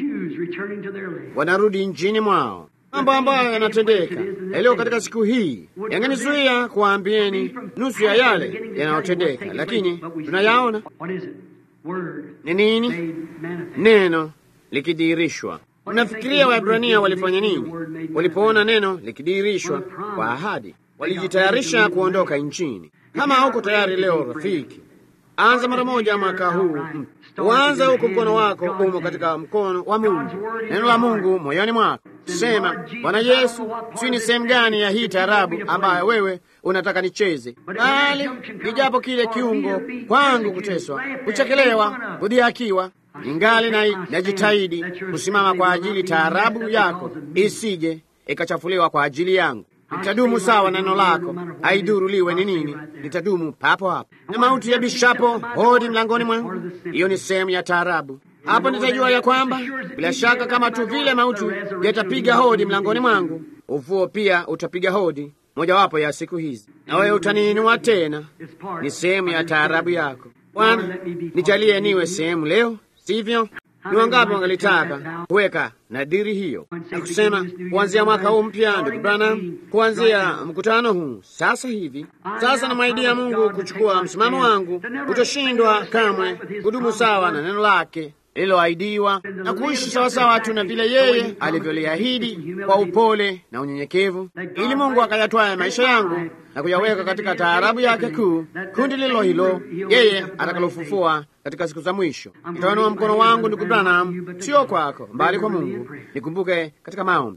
Wanarudi nchini mwao mambo ambayo yanatendeka yaliyo katika siku hii yangenizuia kuwaambieni nusu ya yale yanayotendeka, lakini tunayaona. Ni nini? Neno likidhihirishwa. Unafikiria Waebrania walifanya nini walipoona neno likidhihirishwa kwa ahadi? Walijitayarisha kuondoka nchini. Kama hauko tayari leo, rafiki, anza mara moja mwaka huu. Uanze huku, mkono wako umo katika mkono wa Mungu, neno la Mungu moyoni mwako. Sema, Bwana Yesu, si ni sehemu gani ya hii tarabu ambayo wewe unataka nicheze? Bali nijapo kile kiungo kwangu kuteswa, kuchekelewa, kudhihakiwa, ningali na najitahidi kusimama kwa ajili taarabu yako isije ikachafuliwa kwa ajili yangu. Nitadumu sawa na neno lako, haidhuru liwe ni nini, nitadumu papo hapo. Na mauti ya bishapo hodi mlangoni mwangu, hiyo ni sehemu ya taarabu. Hapo nitajua ya kwamba bila shaka, kama tu vile mauti yatapiga hodi mlangoni mwangu, ufuo pia utapiga hodi mojawapo ya siku hizi, na wewe utaniinua tena. Ni sehemu ya taarabu yako. Bwana, nijalie niwe sehemu leo, sivyo? Ni wangapi wangalitaka kuweka nadhiri hiyo na kusema kuanzia mwaka huu mpya, ndugu Branham, kuanzia mkutano huu sasa hivi, sasa namwaidia Mungu kuchukua msimamo wangu, kutoshindwa kamwe, kudumu sawa na neno lake lililoahidiwa na kuishi sawasawa tu na vile yeye alivyoliahidi kwa upole na unyenyekevu, ili Mungu akayatwaye maisha yangu na kuyaweka katika taarabu yake kuu, kundi lilo hilo yeye atakalofufua katika siku za mwisho. Nitainua mkono wangu, ndugu Branham, sio kwako, mbali kwa Mungu. Nikumbuke katika maombi.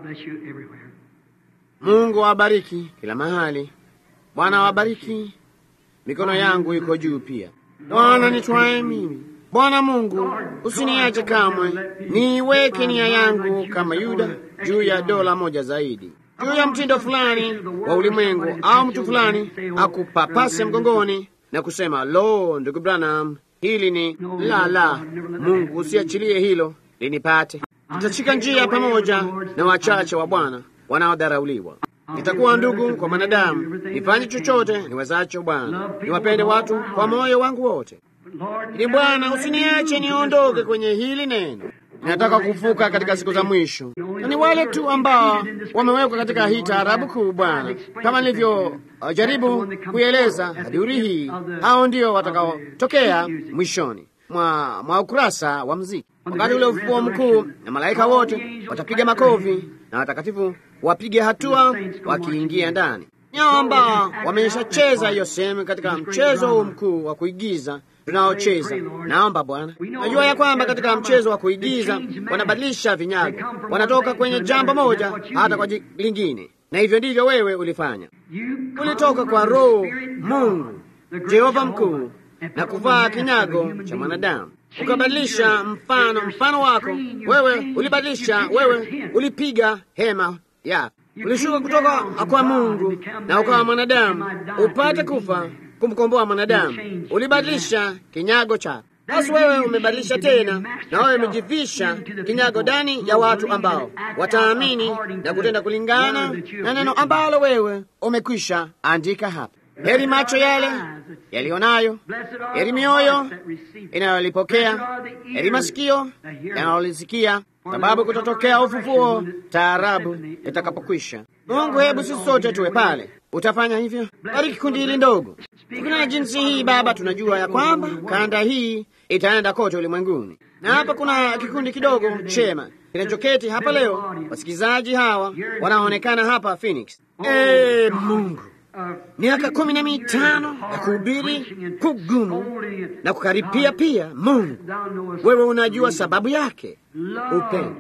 Mungu awabariki kila mahali. Bwana awabariki. Mikono yangu iko juu pia. Bwana nitwaye mimi Bwana Mungu, usiniache kamwe, niiweke nia yangu kama Yuda juu ya dola moja zaidi, juu ya mtindo fulani wa ulimwengu, au mtu fulani akupapase mgongoni na kusema, lo, ndugu Branham, hili ni la la. Mungu, usiachilie hilo linipate. Nitashika njia pamoja na wachache wa Bwana wanaodharauliwa. Nitakuwa ndugu kwa mwanadamu, nifanye chochote niwezacho, Bwana, niwapende watu kwa moyo wangu wote ili Bwana usiniache niondoke kwenye hili neno. Ninataka kufuka katika siku za mwisho, na ni wale tu ambao wamewekwa katika hii taarabu kuu, Bwana, kama nilivyo uh, jaribu kuieleza hadiuri hii, hao ndio watakaotokea mwishoni mwa, mwa ukurasa wa mziki, wakati ule ufufuo mkuu, na malaika wote watapiga makofi na watakatifu wapige hatua wakiingia ndani. Nyao ambao wameshacheza hiyo sehemu katika mchezo huu mkuu wa kuigiza tunaocheza. Naomba Bwana, najua ya kwamba katika mchezo wa kuigiza wanabadilisha vinyago, wanatoka kwenye jambo moja hata kwa lingine, na hivyo ndivyo wewe ulifanya. Ulitoka kwa Roho Mungu Jehova mkuu na kuvaa kinyago cha mwanadamu, ukabadilisha mfano mfano wako wewe, ulibadilisha wewe, ulipiga hema yako, ulishuka kutoka kwa Mungu na ukawa mwanadamu upate kufa kumkomboa mwanadamu. Ulibadilisha kinyago chako, basi wewe umebadilisha tena, na wewe umejivisha kinyago ndani ya watu ambao wataamini na kutenda kulingana na neno ambalo wewe umekwisha andika hapa. Heri macho yale yaliyonayo, heri mioyo inayolipokea, heri masikio yanayolisikia, sababu kutatokea ufufuo taarabu itakapokwisha. Mungu, hebu sisi sote tuwe pale. Utafanya hivyo? Bariki kundi hili ndogo. Tukinena jinsi hii, Baba, tunajua ya kwamba kanda hii itaenda kote ulimwenguni, na hapa kuna kikundi kidogo chema kinachoketi hapa leo. Wasikilizaji hawa wanaonekana hapa Phoenix. Ee Mungu, miaka kumi na mitano ya kuhubiri kugumu na kukaripia pia. Mungu, wewe unajua sababu yake. Upendo,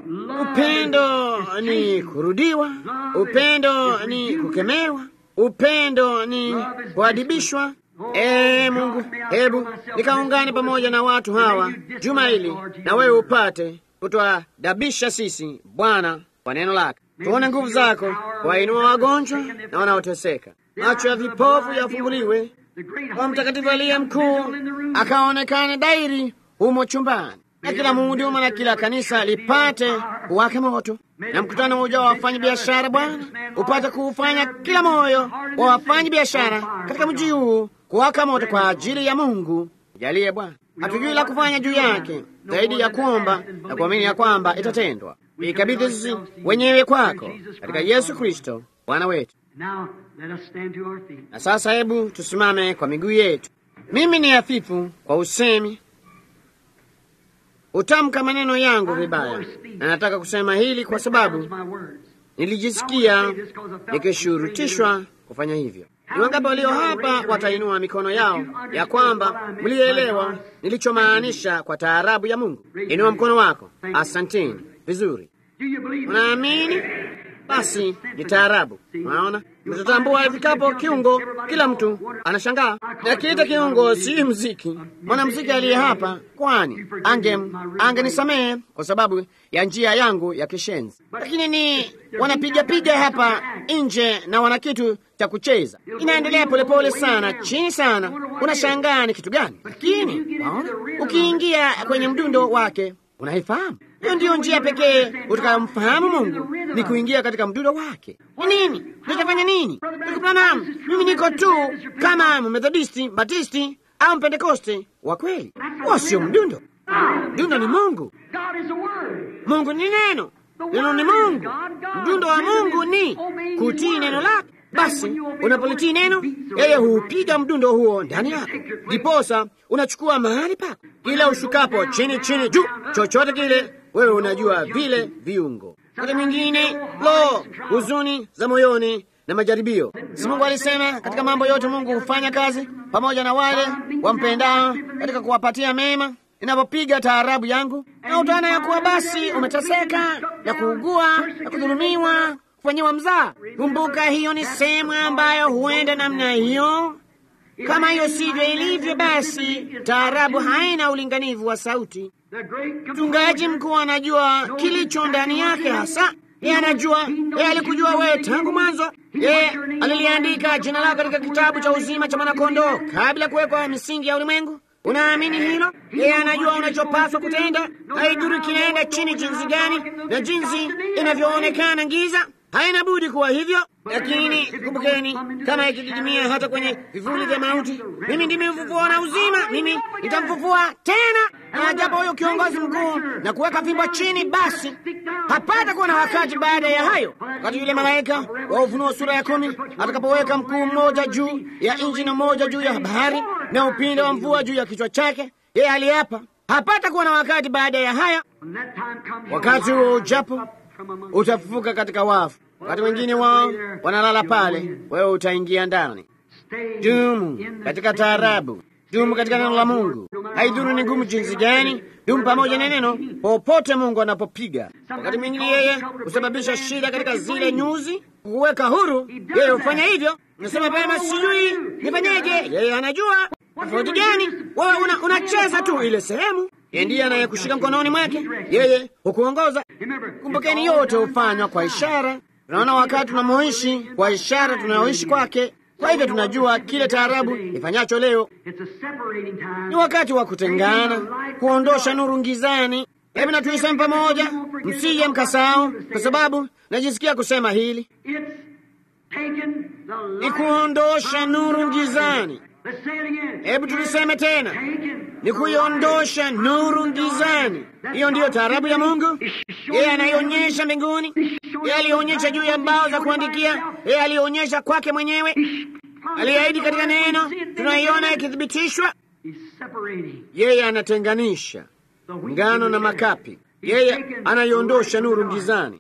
upendo ni kurudiwa, upendo ni kukemewa, upendo ni kuadibishwa. Ee Mungu, hebu nikaungane pamoja na watu hawa juma hili, na wewe upate kutuadabisha sisi Bwana kwa neno lake. Tuone nguvu zako, wainua wagonjwa na wanaoteseka, macho ya vipofu yafunguliwe, kwa mtakatifu aliye mkuu akaonekane dairi humo chumbani, na kila muhuduma na kila kanisa lipate kuwaka moto, na mkutano mmoja wa wafanyi biashara Bwana upate kuufanya kila moyo wa wafanyi biashara katika mji huu kuwaka moto kwa ajili ya Mungu. Jalie Bwana, hatujui la kufanya juu yake zaidi ya kuomba na kuamini ya kwamba itatendwa. Ikabidhi sisi wenyewe kwako katika Yesu Kristo Bwana wetu. Na sasa hebu tusimame kwa miguu yetu. Mimi ni hafifu kwa usemi, utamka maneno yangu vibaya, na nataka kusema hili kwa sababu nilijisikia nikishurutishwa kufanya hivyo. Ni wangapi walio hapa watainua mikono yao ya kwamba mlielewa nilichomaanisha kwa taarabu ya Mungu? Inua mkono wako. Asanteni. Vizuri. Unaamini? Basi ni taarabu. Unaona, mtatambua ifikapo kiungo, kila mtu anashangaa. Nakiita kiungo si mziki. Mwanamziki aliye hapa, kwani ange angenisamehe kwa sababu ya njia yangu ya kishenzi, lakini ni wanapiga piga hapa nje na wana kitu cha kucheza, inaendelea polepole sana, chini sana. Unashangaa ni kitu gani? Lakini waona, ukiingia kwenye mdundo wake unaifahamu. Hiyo ndiyo njia pekee utakayomfahamu Mungu ni kuingia katika mdundo wake. Ni nini? Nitafanya nini? Branham, mimi niko tu kama Methodisti, Batisti au Mpentekoste wa kweli. Huo sio mdundo. Mdundo ni Mungu. God is the Word. Mungu ni neno, neno ni Mungu. Mdundo wa Mungu ni kutii neno lake. Basi unapolitii neno, yeye huupiga mdundo huo ndani yako, ndiposa unachukua mahali pako. Kila ushukapo chini chini juu, chochote kile, wewe unajua vile viungo. Wakati mwingine, lo, huzuni za moyoni na majaribio. Si Mungu alisema katika mambo yote Mungu hufanya kazi pamoja na wale wampendao katika kuwapatia mema. Inapopiga taarabu yangu na utaona ya kuwa basi umeteseka na kuugua na kudhulumiwa, kufanyiwa mzaa. Kumbuka, hiyo ni sehemu ambayo huenda namna hiyo. Kama hiyo sivyo ilivyo, basi taarabu haina ulinganivu wa sauti. Mchungaji mkuu anajua kilicho ndani yake hasa. Yeye anajua, yeye alikujua wewe tangu mwanzo. Yeye aliliandika jina lako katika kitabu cha uzima cha mwanakondoo kabla ya kuwekwa misingi ya ulimwengu. Unaamini hilo? Yeye anajua unachopaswa kutenda. Haidhuru kinaenda chini jinsi gani na jinsi inavyoonekana giza, haina budi kuwa hivyo. Lakini kumbukeni, kama ikididimia hata kwenye vivuli vya mauti, mimi ndimi ufufuo na uzima, mimi nitamfufua tena. Na japo huyo kiongozi mkuu na kuweka fimbo chini, basi hapata kuwa na wakati baada ya hayo, wakati yule malaika wa Ufunuo sura ya kumi atakapoweka mkuu mmoja juu ya nchi na mmoja juu ya bahari na upinde wa mvua juu ya kichwa chake, yeye aliapa, hapata kuwa na wakati baada ya haya. Wakati huo ujapo, utafufuka katika wafu. Wakati wengine wao wanalala pale, wewe utaingia ndani. Dumu katika taarabu, dumu katika neno la Mungu. Haidhuru ni ngumu jinsi gani, dumu pamoja na neno popote Mungu anapopiga. Wakati mwingine yeye husababisha shida katika zile nyuzi, kuweka huru. Yeye hufanya hivyo. Nasema pema, sijui nifanyeje. Yeye anajua tofauti gani. Wewe una, unacheza tu ile sehemu. Yeye ndiye anayekushika mkononi mwake, yeye hukuongoza. Kumbukeni, yote hufanywa kwa ishara. Tunaona wakati tunamoishi kwa ishara tunayoishi kwake. Kwa hivyo tunajua kile taarabu ifanyacho leo. Ni wakati wa kutengana, kuondosha nuru ngizani. Hebu na tuiseme pamoja, msije mkasahau, kwa sababu najisikia kusema hili ni kuondosha nuru ngizani. Hebu tuliseme tena, ni kuiondosha nuru ngizani. Hiyo ndiyo taarabu ya Mungu. Yeye anaionyesha mbinguni, yeye alionyesha juu ya mbao za kuandikia, yeye alionyesha kwake mwenyewe, aliahidi katika neno, tunaiona ikithibitishwa. Yeye anatenganisha ngano na makapi, yeye anaiondosha nuru ngizani.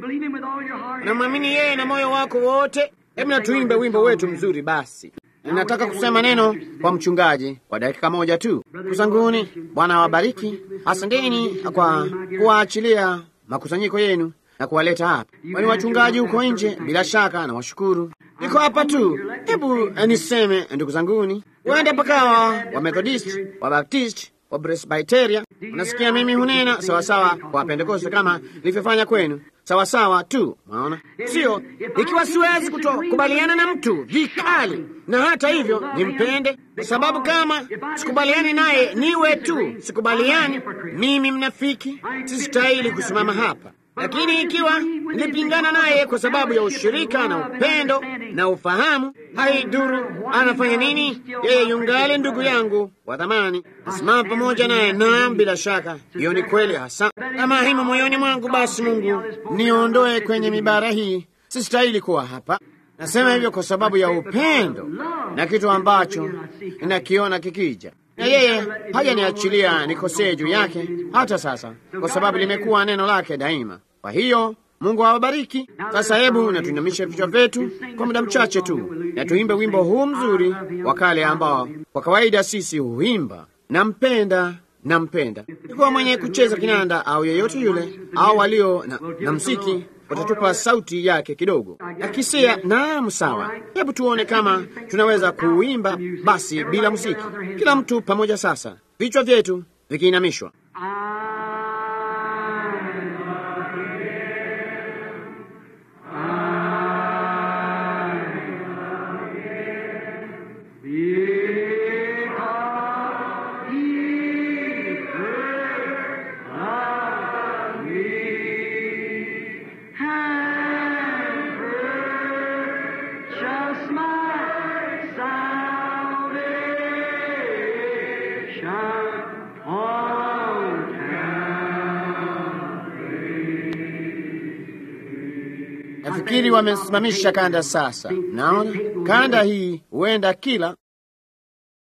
Unamwamini yeye na moyo wako wote? Hebu na tuimbe wimbo wetu mzuri basi. Ninataka kusema neno kwa mchungaji kwa dakika moja tu. Kusanguni, Bwana awabariki. Asanteni kwa kuwaachilia makusanyiko yenu na kuwaleta hapa. Kwani wachungaji huko nje, bila shaka na washukuru. Niko hapa tu. Hebu niseme, ndugu zanguni, wende pakawa wa Methodist, wa Baptist, wa Presbyteria. Unasikia, mimi hunena sawasawa kwa Pentekoste kama nilivyofanya kwenu sawasawa tu. Maona sio, ikiwa siwezi kutokubaliana na mtu vikali, na hata hivyo nimpende, kwa sababu kama sikubaliani naye niwe tu sikubaliani, mimi mnafiki, sistahili kusimama hapa. Lakini ikiwa nilipingana naye kwa sababu ya ushirika na upendo na ufahamu, haidhuru anafanya nini, yeye yungali ndugu yangu wa thamani, nasimama pamoja naye. Naam, bila shaka hiyo ni kweli hasa. Kama himo moyoni mwangu, basi Mungu niondoe kwenye mibara hii, sistahili kuwa hapa. Nasema hivyo kwa sababu ya upendo na kitu ambacho ninakiona kikija na yeye hajaniachilia nikosee juu yake hata sasa, kwa sababu limekuwa neno lake daima. Kwa hiyo Mungu awabariki. Sasa hebu na tuinamishe vichwa vyetu kwa muda mchache tu, na tuimbe wimbo huu mzuri wa kale ambao kwa kawaida sisi huimba, nampenda nampenda. Ikiwa mwenye kucheza kinanda au yeyote yule au walio na, na msiki watatupa sauti yake kidogo akisia. Naam, sawa. Hebu tuone kama tunaweza kuimba basi bila muziki, kila mtu pamoja. Sasa vichwa vyetu vikiinamishwa. Oh nafikiri wamesimamisha kanda sasa. Naona kanda hii huenda kila